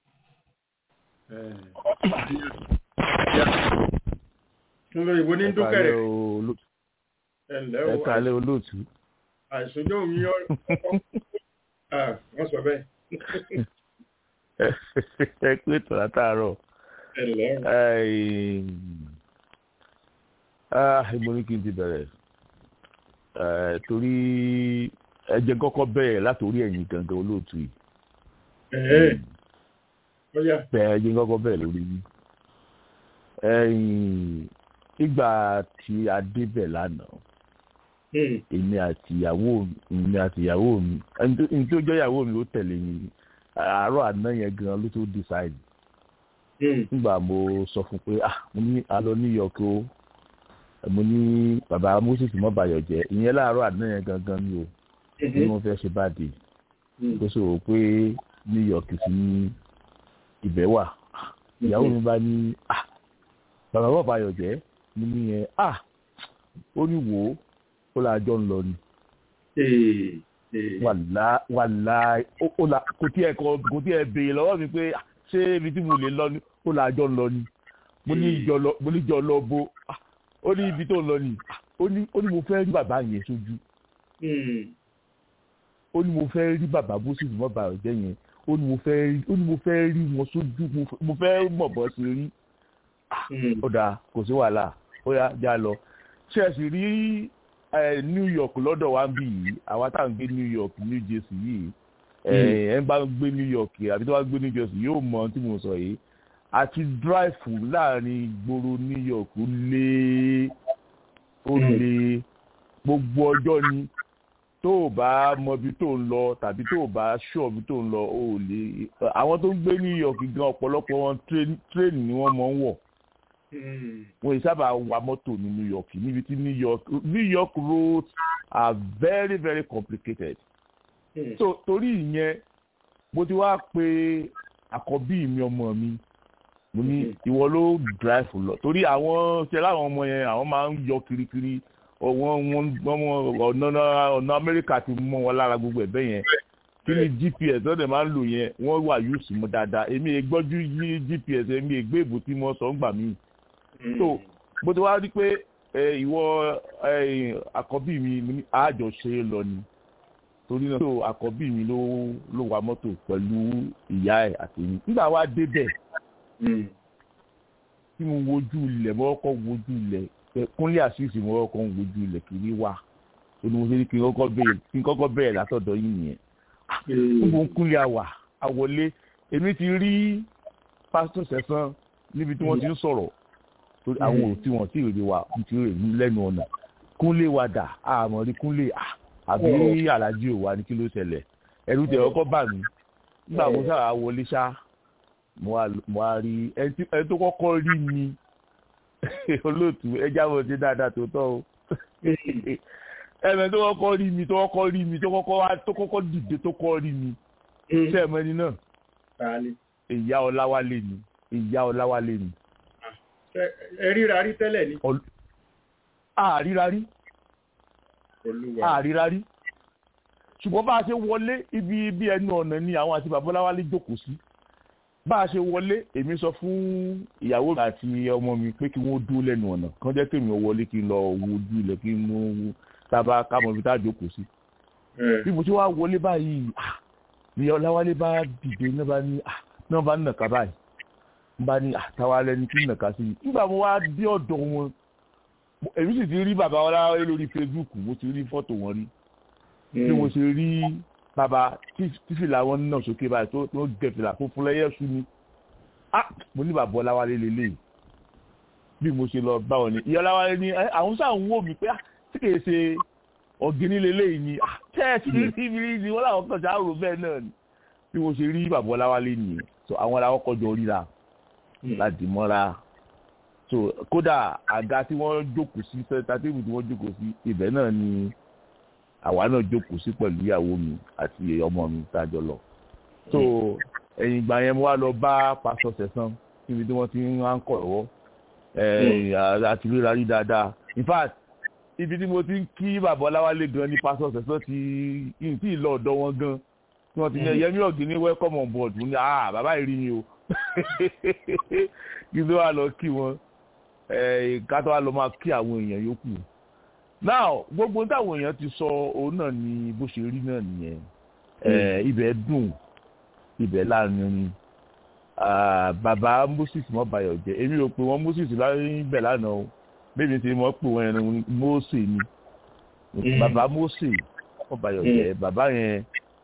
fún lórí ìbò ní dúkẹ́rẹ́ ẹ ǹlẹ́ o ẹ kálẹ́ olóòtú. àìsójó mi yọ wọ́n sọ bẹ́ẹ̀. ẹ pé ètò látàárọ̀. ẹ ǹlẹ́ o. ìmọ̀ ní kí n ti bẹ̀rẹ̀ torí ẹ jẹ́ kọ́kọ́ bẹ̀rẹ̀ látòrí ẹ̀yìn gangan olóòtú yìí. bẹ́ẹ̀ ẹ jẹ́ kọ́kọ́ bẹ̀rẹ̀ lórí yìí. nígbà tí a débẹ̀ lánàá èmi àti ìyàwó mi àti ìyàwó mi ẹni tó jẹ́ ìyàwó mi ló tẹ̀lé mi àárọ̀ àná yẹn gan ló tó decide. nígbà mo sọ fún pé ah mo ní alọ New York o mo ní bàbá moses mọ́bàyọ̀ jẹ́ ìyẹn láàárọ̀ àná yẹn gangan ni o bí wọ́n fẹ́ ṣe báde tó sọ̀rọ̀ pé New York sí ibẹ̀ wà ìyàwó mi bá ní ah bàbá mọ́bàyọ̀ jẹ́ mo ní yẹn ah ó ní wò ó ó la jọ ń lọ ni wàlá wàlá kò tí ẹ kò tí ẹ béèrè lọ́wọ́ mi pé ṣé ibi tí mo lè lọ ni ó la jọ ń lọ ni mo ní jọ lọ bó ó ní ibi tó ń lọ ni ó ní ó ní mo fẹ́ rí bàbá yẹn sójú ó ní mo fẹ́ rí bàbá bó sì mọ́ bàbá jẹ́ yẹn ó ní mo fẹ́ rí ó ní mo fẹ́ rí wọn sójú mo fẹ́ mọ̀ bọ́ sí rí ó dáa kò sí wàhálà ó yá já lọ ṣe é sì rí New York lọ́dọ̀ wa ń bì yìí àwa tá à ń gbé New York New Jersey yìí ẹ̀ ń bá gbé New York àbí tó bá gbé New Jersey yóò mọ ohun tí mo sọ yìí àti dráìfù láàrin ìgboro New York lé ó lé gbogbo ọjọ́ ni tó o bá mọ ibi tó ń lọ tàbí tó o bá ṣọ́ ibi tó ń lọ ó lè àwọn tó ń gbé New York gan ọ̀pọ̀lọpọ̀ wọn tírẹ́ẹ̀nì ni wọ́n mọ̀ ń wọ̀ wọ́n yìí sábà wa mọ́tò ní New York níbi tí New York New York roads are very very complicated so torí ìyẹn mo ti wá pe àkọ́bí mi ọmọ mi mo ní ìwọ ló drive lọ torí àwọn ṣe láwọn ọmọ yẹn àwọn máa ń yọ kirikiri wọn wọn ọ̀nà ọ̀nà Amẹ́ríkà ti mọ wọn lára gbogbo ẹ̀bẹ̀ yẹn kí ni GPS lọ́dẹ̀ máa ń lò yẹn wọ́n wà yóò sì mú dáadáa èmi ègbọ́jú yí GPS èmi ègbé ìbò tí mo sọ ń gbà mí. so bó ti wá rí pé ìwọ àkọ́bí mi àjọṣe lọ ni torí náà so àkọ́bí mi ló ló wa mọ́tò pẹ̀lú ìyá ẹ̀ àti mi nígbà wá débẹ̀ tí mo wojú ilẹ̀ mo kọ́kọ́ wojú ilẹ̀ kúnlé àṣìṣe mo kọ́kọ́ wojú ilẹ̀ kiri wá ó ní mo ṣe ní kí n kọ́kọ́ bẹ̀rẹ̀ kí n kọ́kọ́ bẹ̀rẹ̀ látọ̀dọ̀ yín nìyẹn níbo ń kúnlé àwà àwọlé èmi ti rí pásítọ̀ sẹ́sán níbi tí wọ́n ti ń sọ̀rọ̀ torí àwọn ò tí wọ́n ti rí wa ti rí lẹ́nu ọ̀nà kúnlé wa dà àmọ́ rí kúnlé àbí alájí ò wá ní kí ló ṣẹlẹ̀ ẹ̀rù tẹ̀ ọkọ̀ bà mí nígbà mo sábà wọlé ṣá mo wá rí ẹni tó kọ́kọ́ rí mi olóòtú ẹja wọn ti dáadáa tó tọ́ o ẹ̀mẹ̀ tó kọ́kọ́ rí mi tó kọ́kọ́ rí mi tó kọ́kọ́ wá tó kọ́kọ́ dìde tó kọ́ rí mi ṣé ẹ̀mọ́ ẹni náà ìyá ọláwálé ni ìyá ọláwálé ni. ẹ ríra rí tẹ́lẹ̀ ni. àríra rí àríra rí ṣùgbọ́n bá a ṣe wọlé ibi ibi ẹnu ọ̀nà ni àwọn àti bàbá ọláwálé jókòó sí bá a ṣe wọlé èmi sọ fún ìyàwó mi àti ọmọ mi pé kí wọ́n dúró lẹ́nu ọ̀nà kán jẹ́ kémi ò wọlé kí n lọ wo ojú ilẹ̀ kí n mú tábà kámọ̀ ibi tá a jókòó sí. bí mo ti wá wọlé báyìí ni ọláwálé bá dìde náà bá ní náà bá nàka báyìí n bá ní àtàwálẹ́ ní kí n nàka sí i nígbà mo wá dé ọ̀dọ̀ wọn èmi sì ti rí bàbá ọláwálé lórí Facebook mo ti rí fọ́tò wọn rí bí mo ṣe rí bàbá tífìlà wọn náà sókè báyìí tó tó gẹ fìlà funfun lẹ́yẹ sú mi ah mo ní bàbá ọláwálé lélẹ̀ bí mo ṣe lọ bá wọn ni ìyá ọláwálé ní àwọn sáà ń wò mí pé tí kìí ṣe ọ̀gẹ́ni lélẹ̀ ni ah tẹ́ẹ̀sì rí mi ni wọ́n làwọn kan ṣáà rò bẹ́ẹ̀ náà ni bí mo ṣe rí bàbá ọláwálé nìyẹn so àwọn làwọn kọjọ ríra láti mọ́ra so kódà àga tí wọ́n jókòó sí sẹ́ńtà tébù tí wọ́n jókòó sí ibẹ̀ náà ni àwa náà jókòó sí pẹ̀lú ìyàwó mi àti ọmọ mi tájọ lọ. so ẹ̀yìn ìgbà yẹn mo wá lọ bá pásọ sẹ̀sán níbi tí wọ́n ti ń ń kọ̀ lọ́wọ́ àti ríra rí dáadáa in fact ibi tí mo ti ń kí bàbá ọláwálé gan ni pásọ sẹ̀sán ti ń tí ì lọ ọ̀dọ̀ wọn gan tí wọ́n ti ní yẹmí ọ̀gbìn ní welcome on board mo ní ah bàbá yìí rí mi o kí ló wà lọ kí wọn ká tó wà lọ máa kí àwọn èèyàn yòókù now gbogbo táwọn èèyàn ti sọ òun náà ni bó ṣe rí náà nìyẹn ibẹ̀ dùn ibẹ̀ láàrin bàbá moses mọ́bayọ̀ jẹ́ èmi ò pè wọ́n moses lábẹ́ lánàá o bẹ́ẹ̀ ti mọ̀ pé wọ́n yẹn mose ni bàbá mose mọ́bayọ̀ jẹ́ bàbá yẹn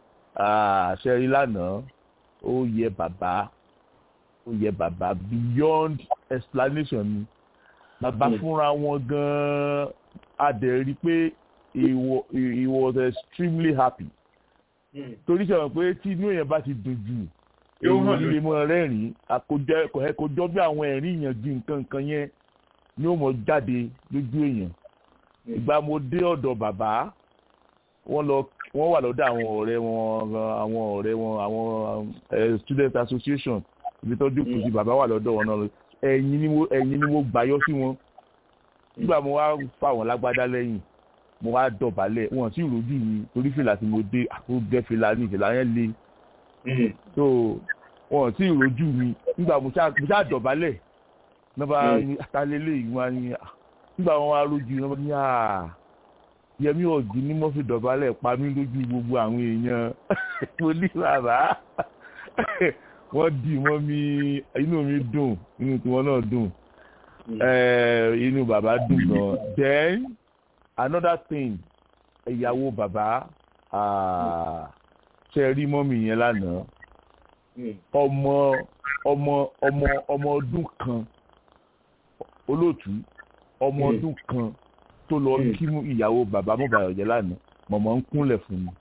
àṣẹ rí lánàá ó yẹ bàbá ó yẹ bàbá beyond explanation ni bàbá fúnra wọn gan-an a dẹ̀ rí i pé he was extremely happy torí sọ̀rọ̀ pé tí inú èèyàn bá ti dùn jù èèyàn lè mọ rẹ́rìn-ín àkójọ bí àwọn ẹ̀rín èèyàn ju nǹkan nǹkan yẹn ni ó mọ jáde lójú èèyàn ìgbà mo dé ọ̀dọ̀ bàbá wọ́n lọ wọ́n wà lọ́dọ̀ àwọn ọ̀rẹ́ wọn àwọn ọ̀rẹ́ wọn àwọn student association ibi tó jókòó sí bàbá wà lọ́dọ̀ wọn náà ẹ̀yìn ni mo ẹ̀yìn ni mo gbàyọ sí wọn nígbà mo wá fà wọn lágbádá lẹ́yìn mo wá dọ̀bálẹ̀ wọn sì rojú mi torí fìlà tí mo dé àpò gẹ́ fìlà ní ìfìlà yẹn le so wọn sì rojú mi nígbà mo ṣáà dọ̀bálẹ̀ nígbà àtàlélẹ̀ yìí wọn ni nígbà wọn wá rojú wọn ní à yẹmí ọ̀gbìn ní mo fi dọ̀bálẹ̀ pa mí lójú gbogbo àwọn èèyàn mo ní bàbá wọ́n dì mọ́ mi inú mi dùn inú tiwọn náà dùn inú bàbá dùn gan then another thing ìyàwó bàbá ṣe rí mọ́mì yẹn lánàá ọmọ ọmọ ọmọ ọmọ ọdún kan olóòtú ọmọ ọdún kan tó lọ kí ìyàwó bàbá mọ́bàyọ̀ jẹ́ lánàá mọ̀mọ́ ń kúnlẹ̀ fún mi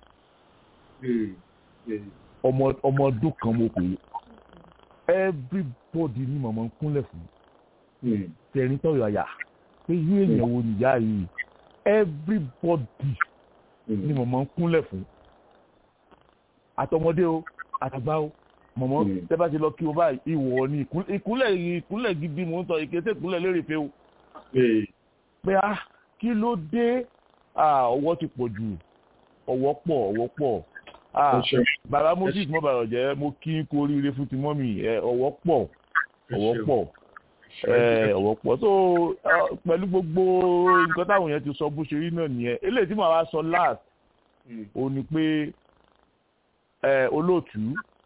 ọmọ ọmọ ọdún kan mo pè é everybody ni mọ̀mọ́ ń kúnlẹ̀ fún mi tẹ̀rín tọ̀yọ̀ àyà pé irú èèyàn wo nìyá yìí everybody ni mọ̀mọ́ ń kúnlẹ̀ fún àtọmọdé o àtàgbà o mọ̀mọ́ tẹ́ bá ti lọ kí o báyìí ìwọ ni ìkúnlẹ̀ ìkúnlẹ̀ gidi mò ń sọ ìkété ìkúnlẹ̀ lérè pé o pé ah kí ló dé ọwọ́ ti pọ̀ jù ọwọ́ pọ̀ ọwọ́ pọ̀ bàbá moses mo bàrọ̀ jẹ́ mo kí n kú oríire fún ti mọ́mì ọwọ́ pọ̀ ọwọ́ pọ̀ ọwọ́ pọ̀ so pẹ̀lú gbogbo nǹkan táwọn yẹn ti sọ bó ṣe rí náà nìyẹn eléyìí tí màá wá sọ last ó ní pé olóòtú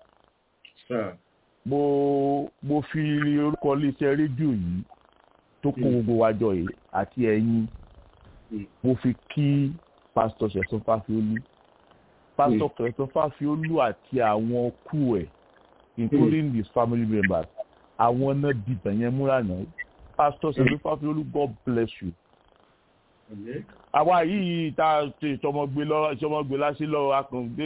mo mo fi orúkọ iléeṣẹ́ rédíò yìí tó kó gbogbo wa jọ yìí àti ẹ̀yin mo fi kí pásítọ̀ ṣẹ̀sán fáfiolú pásítọ̀ ṣẹ̀sán fáfiolú àti àwọn kú ẹ̀ including his family members àwọn náà dìbò yẹn múra náà pásítọ̀ ṣẹ̀sán fáfiolú god bless you. àwa yìí tá a ṣe ìṣọmọgbé lọ ìṣọmọgbé láṣẹ lọ akàngbé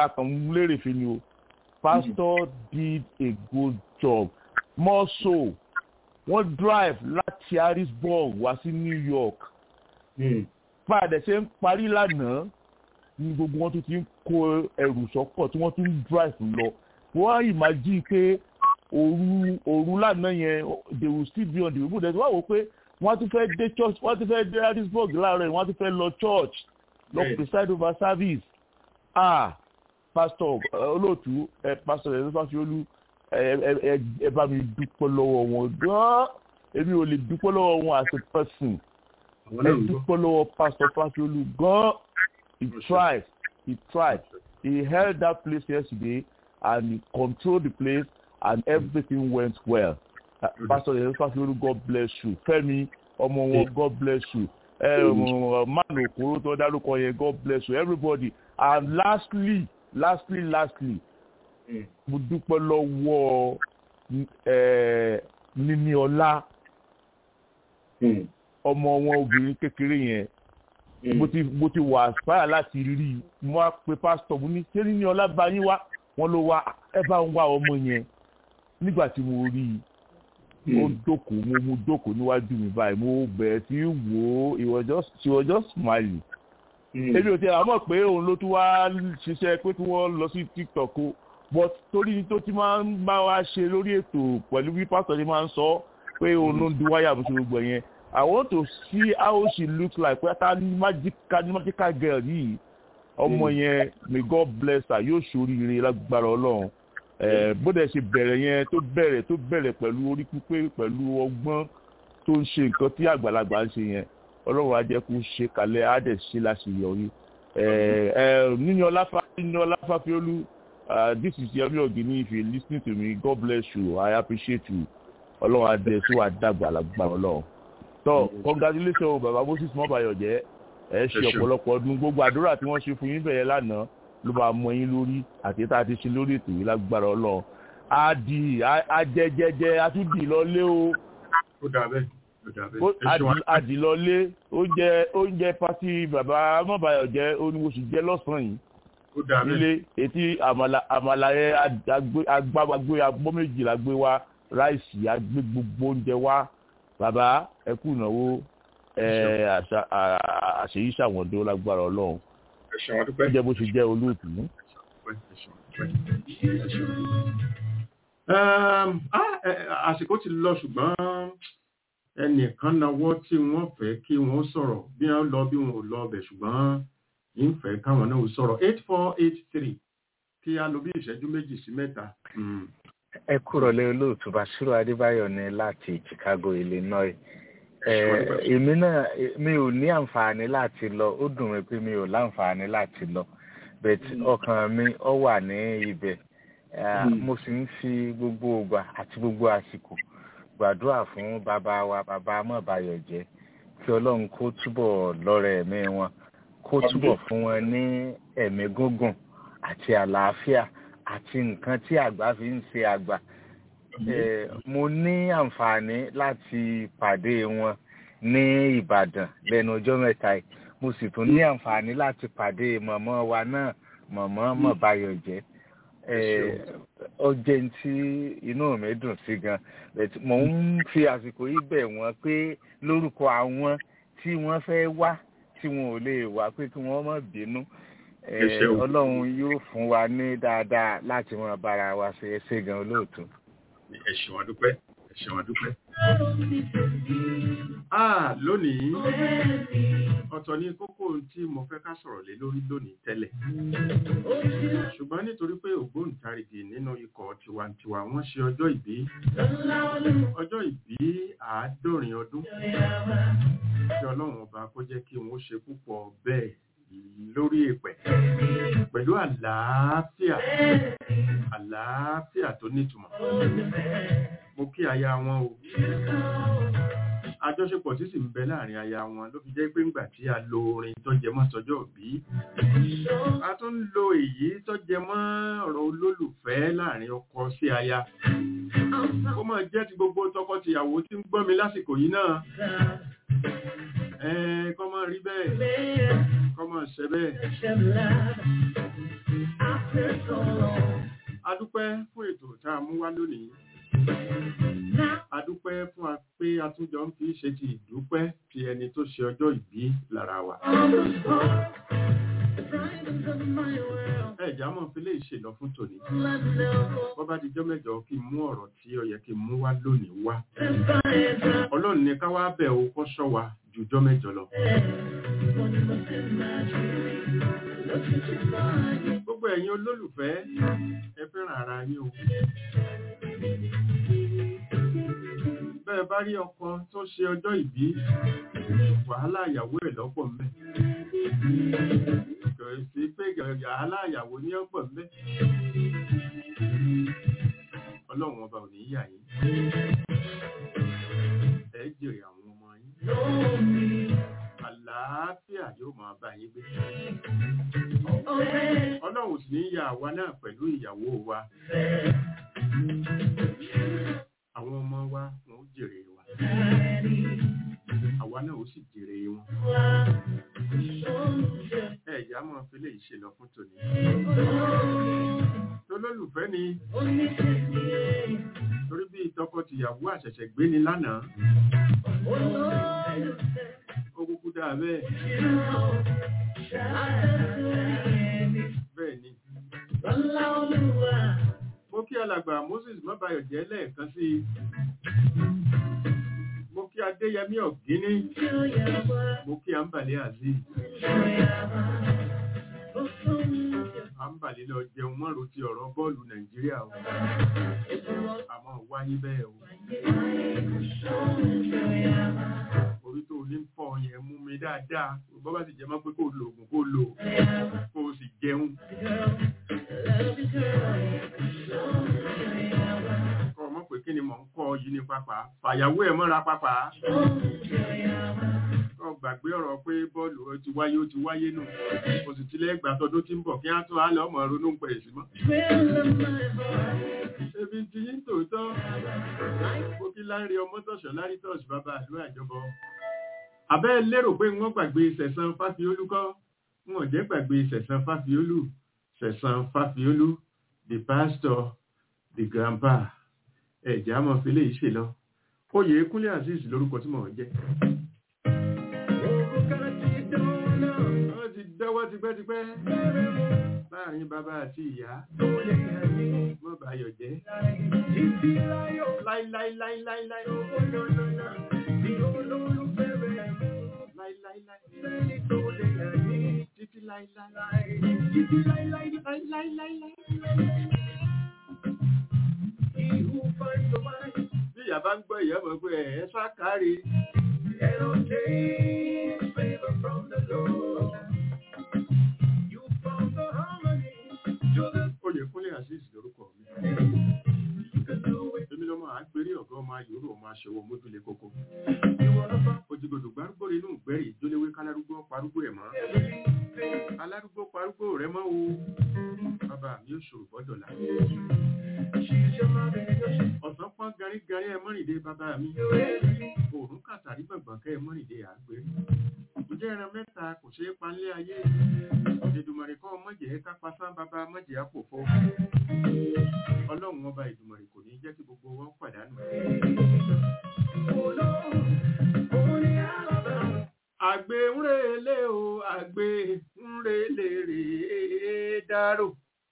akànlérè fi ni o pastor did a good job more so wọ́n drive láti harrisburg wá sí new york padà ṣe ń parí lánàá ní gbogbo wọn tún ti ń kó ẹrù sọ́pọ̀ tí wọ́n tún ń drive lọ wọ́n á imagine pé òru òru lánàá yẹn they will still be on the road ẹ̀ wọ́n wò pé wọ́n tún fẹ́ dé church wọ́n tún fẹ́ dé harrisburg láàárọ̀ yìí wọ́n tún fẹ́ lọ church lọ preside over service ah pastor olóòtú ẹ pastor ẹ lọ́sàáfì olú ẹ bá mi dúpọ́ lọ́wọ́ wọn gan-an èmi ò lè dúpọ́ lọ́wọ́ wọn as a person ẹ dúpọ́ lọ́wọ́ pastor fasiolu gan-an he tried he tried he held that place yesterday and he controlled the place and everything went well uh, pastor ẹ fasiolu god bless you fẹ́mi ọmọ wọn god bless you man okoro tó dárúkọ yẹn god bless you everybody and lastly lastly lastly mo dúpẹ́ lọ́wọ́ níní ọlá ọmọ wọn obìnrin kékeré yẹn mo ti mo ti wà aspire láti rí i mo wá pe pásítọ̀ mo ní ṣé níní ọlá bá yín wá wọn ló wá ẹ bá ń wá ọmọ yẹn nígbà tí mo rí i ó jókòó mo mú jókòó níwájú mi báyìí mo bẹ̀rẹ̀ sí wò ó he was just she was just smiling èmi ò tí a mọ̀ pé òun ló tún wá ṣiṣẹ́ pé kí wọ́n lọ sí tiktok o but torí tó ti máa ń bá wa ṣe lórí ètò pẹ̀lú bí pásítọ̀ ti máa ń sọ pé òun ló ń du wáyà bó ṣe gbogbo yẹn i want to see how she looks like pé ta ni magical ni magical girl yìí ọmọ yẹn may god bless her yóò ṣoríire lágbára ọlọ́run bó dẹ̀ ṣe bẹ̀rẹ̀ yẹn tó bẹ̀rẹ̀ tó bẹ̀rẹ̀ pẹ̀lú orí pípé pẹ̀lú ọgbọ́n tó ń ṣe nǹkan tí àgbàlagbà ń ṣe yẹn ọlọ́run á jẹ́ kó ṣe kalẹ̀ á dẹ̀ ṣe láṣeyọrí níní ọláfà níní ọláfà fiolú this is yemi ogini if you lis ten to me god bless you i appreciate you ọlọ́run á dẹ̀ sí wa dàgbà lágbà ọlọ́run tó congratulations baba moses mọ́bàyọ̀ jẹ́ ẹ ṣe ọ̀pọ̀lọpọ̀ ọdún gbogbo àdúrà tí wọ́n ṣe fún yín bẹ̀yẹ lánàá ló máa mọ yín lórí àti tá a ti ṣe lórí ètò yìí lágbára ọlọ́run á di ajẹjẹjẹ á tún dì lọ lé o. ó dà bẹ́ẹ̀ àdìlọlé oúnjẹ oúnjẹ pati bàbá mọ̀báyọ̀ jẹ́ oníwòsù jẹ́ lọ́sàn-án yìí nílé etí àmàlà àmàlà yẹn agbágbé agbọ́ méjìlá gbé wá ráìsì agbé gbogbo oúnjẹ wá bàbá ẹ kú ìnáwó àṣeyí ṣàwọ̀dó lágbára ọlọ́run oúnjẹ bó ṣe jẹ́ olóòtú. àsìkò ti lọ ṣùgbọ́n ẹnìkan náwó tí wọ́n fẹ́ kí wọ́n sọ̀rọ̀ bí wọ́n lọ bí wọ́n ò lọ ọbẹ̀ ṣùgbọ́n ń fẹ́ káwọn náà sọ̀rọ̀ eight four eight three kí a lo bí ìṣẹ́jú méjì sí mẹ́ta. ẹ kúrò lé olóòtú Basiru Adébáyọ̀ ní láti Chicago Illinois èmi náà mi ò ní àǹfààní láti lọ ó dùn mí pé mi ò láǹfààní láti lọ but ọkàn mi ọ wà ní ibẹ̀ mo sì ń fi gbogbo ògbà àti gbogbo àsìkò gbàdúrà fún bàbá wa bàbá amọ̀báyọ̀ jẹ́ kí ọlọ́run kó túbọ̀ lọ́rẹ̀ ẹ̀mí wọn kó túbọ̀ fún wọn ní ẹ̀mí gúngùn àti àlàáfíà àti nǹkan tí àgbà fi ń ṣe àgbà mo ní àǹfààní láti pàdé wọn ní ìbàdàn lẹ́nu ọjọ́ mẹ́ta yìí mo sì tún ní àǹfààní láti pàdé mọ̀mọ́ wa náà mọ̀mọ́ mọ̀báyọ̀ jẹ́ ó jẹ́ tí inú mi dùn sí gan mo ń fi àsìkò yìí bẹ̀ wọ́n pé lórúkọ àwọn tí wọ́n fẹ́ wá tí wọn ò lè wá pé kí wọ́n má bínú ọlọ́run yóò fún wa ní dáadáa láti wọn bára wa ṣe é ṣe gan olóòtú. ẹ ṣeun adúpẹ́ ẹ ṣeun adúpẹ́. ah lónìí ọ̀tọ̀ ní kókó tí mo fẹ́ ká sọ̀rọ̀ lé lórí lónìí tẹ́lẹ̀ ṣùgbọ́n nítorí pé ògbóǹtarìgì nínú ikọ̀ tiwantiwa wọ́n ṣe ọjọ́ ìbí ọjọ́ ìbí àádọ́rin ọdún kí ọlọ́run ọba kó jẹ́ kí wọ́n ṣe púpọ̀ bẹ́ẹ̀ lórí èpẹ̀ pẹ̀lú àlàáfíà àlàáfíà tó nítumọ̀ mo kí aya wọn o àjọṣepọ̀ tí sì ń bẹ láàrin aya wọn ló fi jẹ́ pé ńgbà tí a lo orin tó jẹ mọ́ sọjọ́ bí a tún ń lo èyí tó jẹ mọ́ ọ̀rọ̀ olólùfẹ́ láàrin ọkọ sí aya kó máa jẹ́ ti gbogbo tọkọtìyàwó tí ń gbọ́ mi lásìkò yìí náà ẹ̀ẹ́n kọ́ máa rí bẹ́ẹ̀ kọ́ máa ṣẹ bẹ́ẹ̀. adúpẹ́ fún ètò tá a mú wá lónìí adúpẹ́ fún atúnjọ ń fi ṣe ti ìdúpẹ́ ti ẹni tó ṣe ọjọ́ ìbí lára wa. ẹ̀já mọ̀ fi lè ṣèlọ fún tòní. bọ́ bá dijọ́ mẹ́jọ kí n mú ọ̀rọ̀ tí ó yẹ kí n mú wá lónìí wá. ọlọ́run ní ká wá bẹ̀ ó kọ́ ṣọ́ wa jùjọ́ mẹ́jọ lọ. gbogbo ẹ̀yin olólùfẹ́ ẹ fẹ́ràn ara yín o. bẹ́ẹ̀ bá rí ọkọ tó ṣe ọjọ́ ìbí wàhálà ìyàwó ẹ̀ lọ́pọ̀ mẹ́. kò sí pé wàhálà ìyàwó ní ọ̀pọ̀ mẹ́. ọlọ́run ọba ò ní yà yín. ẹ jèrè àwọn ọmọ yín. àlàáfíà yóò máa bá yín gbé. ọlọ́run sì ní yà àwa náà pẹ̀lú ìyàwó wa àwọn ọmọ wa wọn ó jèrè wa àwa náà ó sì jèrè wọn ẹ̀yà máa fi lè ṣe lọ fún tòní tolólùfẹ́ ni torí bí tọkọ-tìyàwó àṣẹ̀ṣẹ̀ gbé ni lánàá ó kúkú dáa bẹ́ẹ̀ bẹ́ẹ̀ ni mo kí alàgbà moses mọ́bàyọ̀ jẹ́ lẹ́ẹ̀kan sí i mo kí adéyẹmí ọ̀gíní mo kí àǹbàlẹ̀ azeez àǹbàlẹ̀ lọ jẹun mọ́rò ti ọ̀rọ̀ bọ́ọ̀lù nàìjíríà o àmọ́ wáyé bẹ́ẹ̀ o orí tó ní fọ́ yẹn mú mi dáadáa bọ́ bá sì jẹ́ mọ́ pé kó lo oògùn kó lò kó o sì jẹun kọ́ ọmọ pé kí ni mò ń kọ́ yìí ní pápá fàyàwó ẹ̀ mọ́ra pápá kọ́ gbàgbé ọ̀rọ̀ pé bọ́ọ̀lù ó ti wáyé ó ti wáyé nù kò sì tilẹ̀ gbà tọdún tí ń bọ̀ kí á tún á lọ ọmọ ronú ń pẹ̀ sí mọ́. ebi ti yín tòótọ́ mo kí láńre ọmọ tọ̀ṣọ́ lárí tọ̀ṣ bàbá àdúrà ìjọba àbẹ́ lérò pé wọ́n gbàgbé sẹ̀sán fáfiolú kọ́ wọn ò jẹ́ gbàgbé sẹ̀sán fáfiolú sẹ̀sán fáfiolú the pastor the grandpa ẹ̀jẹ̀ àmọ́ fi lè ṣe lọ oyè kúnlé azeez lórúkọ tí mò ń jẹ́. wọ́n ti dọ́wọ́ tipẹ́tipẹ́ láàrin bàbá àti ìyá mọ́ báyọ̀ jẹ́ láíláíláíláíláí láíláíláí títí láíláí láíláíláí bí ìyá bá ń gbọ́ ìyá mọ̀ pé ẹ̀ sákàárì oyèkúnlé azeez lórúkọ mi èmi lọ́mọ àgbèrè ọ̀gá ọmọ ayòrò ọmọ aṣọwọ́ mójúlé kókó òjìgbòdò gbárùgbò inú ìgbẹ́rì ìjóléwé kálárúgbó parúgbó ẹ̀ mọ́ alárúgbó parúgbó rẹ̀ mọ́ o bàbá mi ò ṣòro bọ́dọ̀là ọ̀sán pọ́n garígarí ẹ mọ́rìndé bàbá mi òórùn kàtàrí gbọ̀ngbọ̀n kẹ́ ẹ mọ́rìndé àgbèrè ǹjẹ́ ẹran mẹ́ta kò ṣeé palé ayé ìdùmọ̀rì kọ́ mọ̀jẹ̀ kápá sán bàbá mọ̀jẹ̀ àpòfo ọlọ́run ọba ìdùmọ̀rì kò ní jẹ́ kí gbogbo wọn pàdánù. àgbè ń relé o àgbè ń relé rèé dárò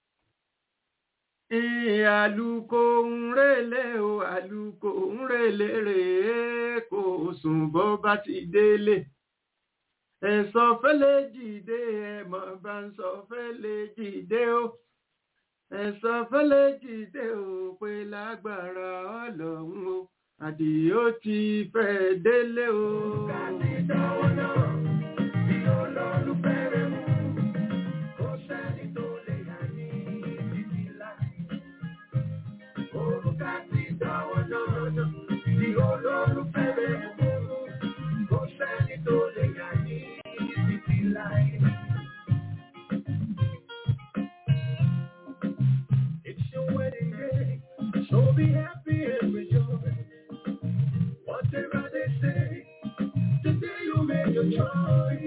àlùkò ń relé o àlùkò ń relé rèé kò sùn bó bá ti délé ẹ̀sọ́ fẹ́lẹ́ jìde ẹ̀mọ̀ bá ń sọ fẹ́lẹ́ jìde o ẹ̀sọ́ fẹ́lẹ́ jìde o pé lágbára ọlọ́run o àdìó ti fẹ́ délé o. kàní dánwó náà bí olólùfẹ́ rẹ̀ mú kó sẹ́ni tó lè yà ní títí láì. Orúkà ti dánwó náà bí olólùfẹ́ rẹ̀ mú kó sẹ́ni tó lè yà ní títí láì. It's your wedding day, so be happy and rejoice. Whatever they say, today you make your choice.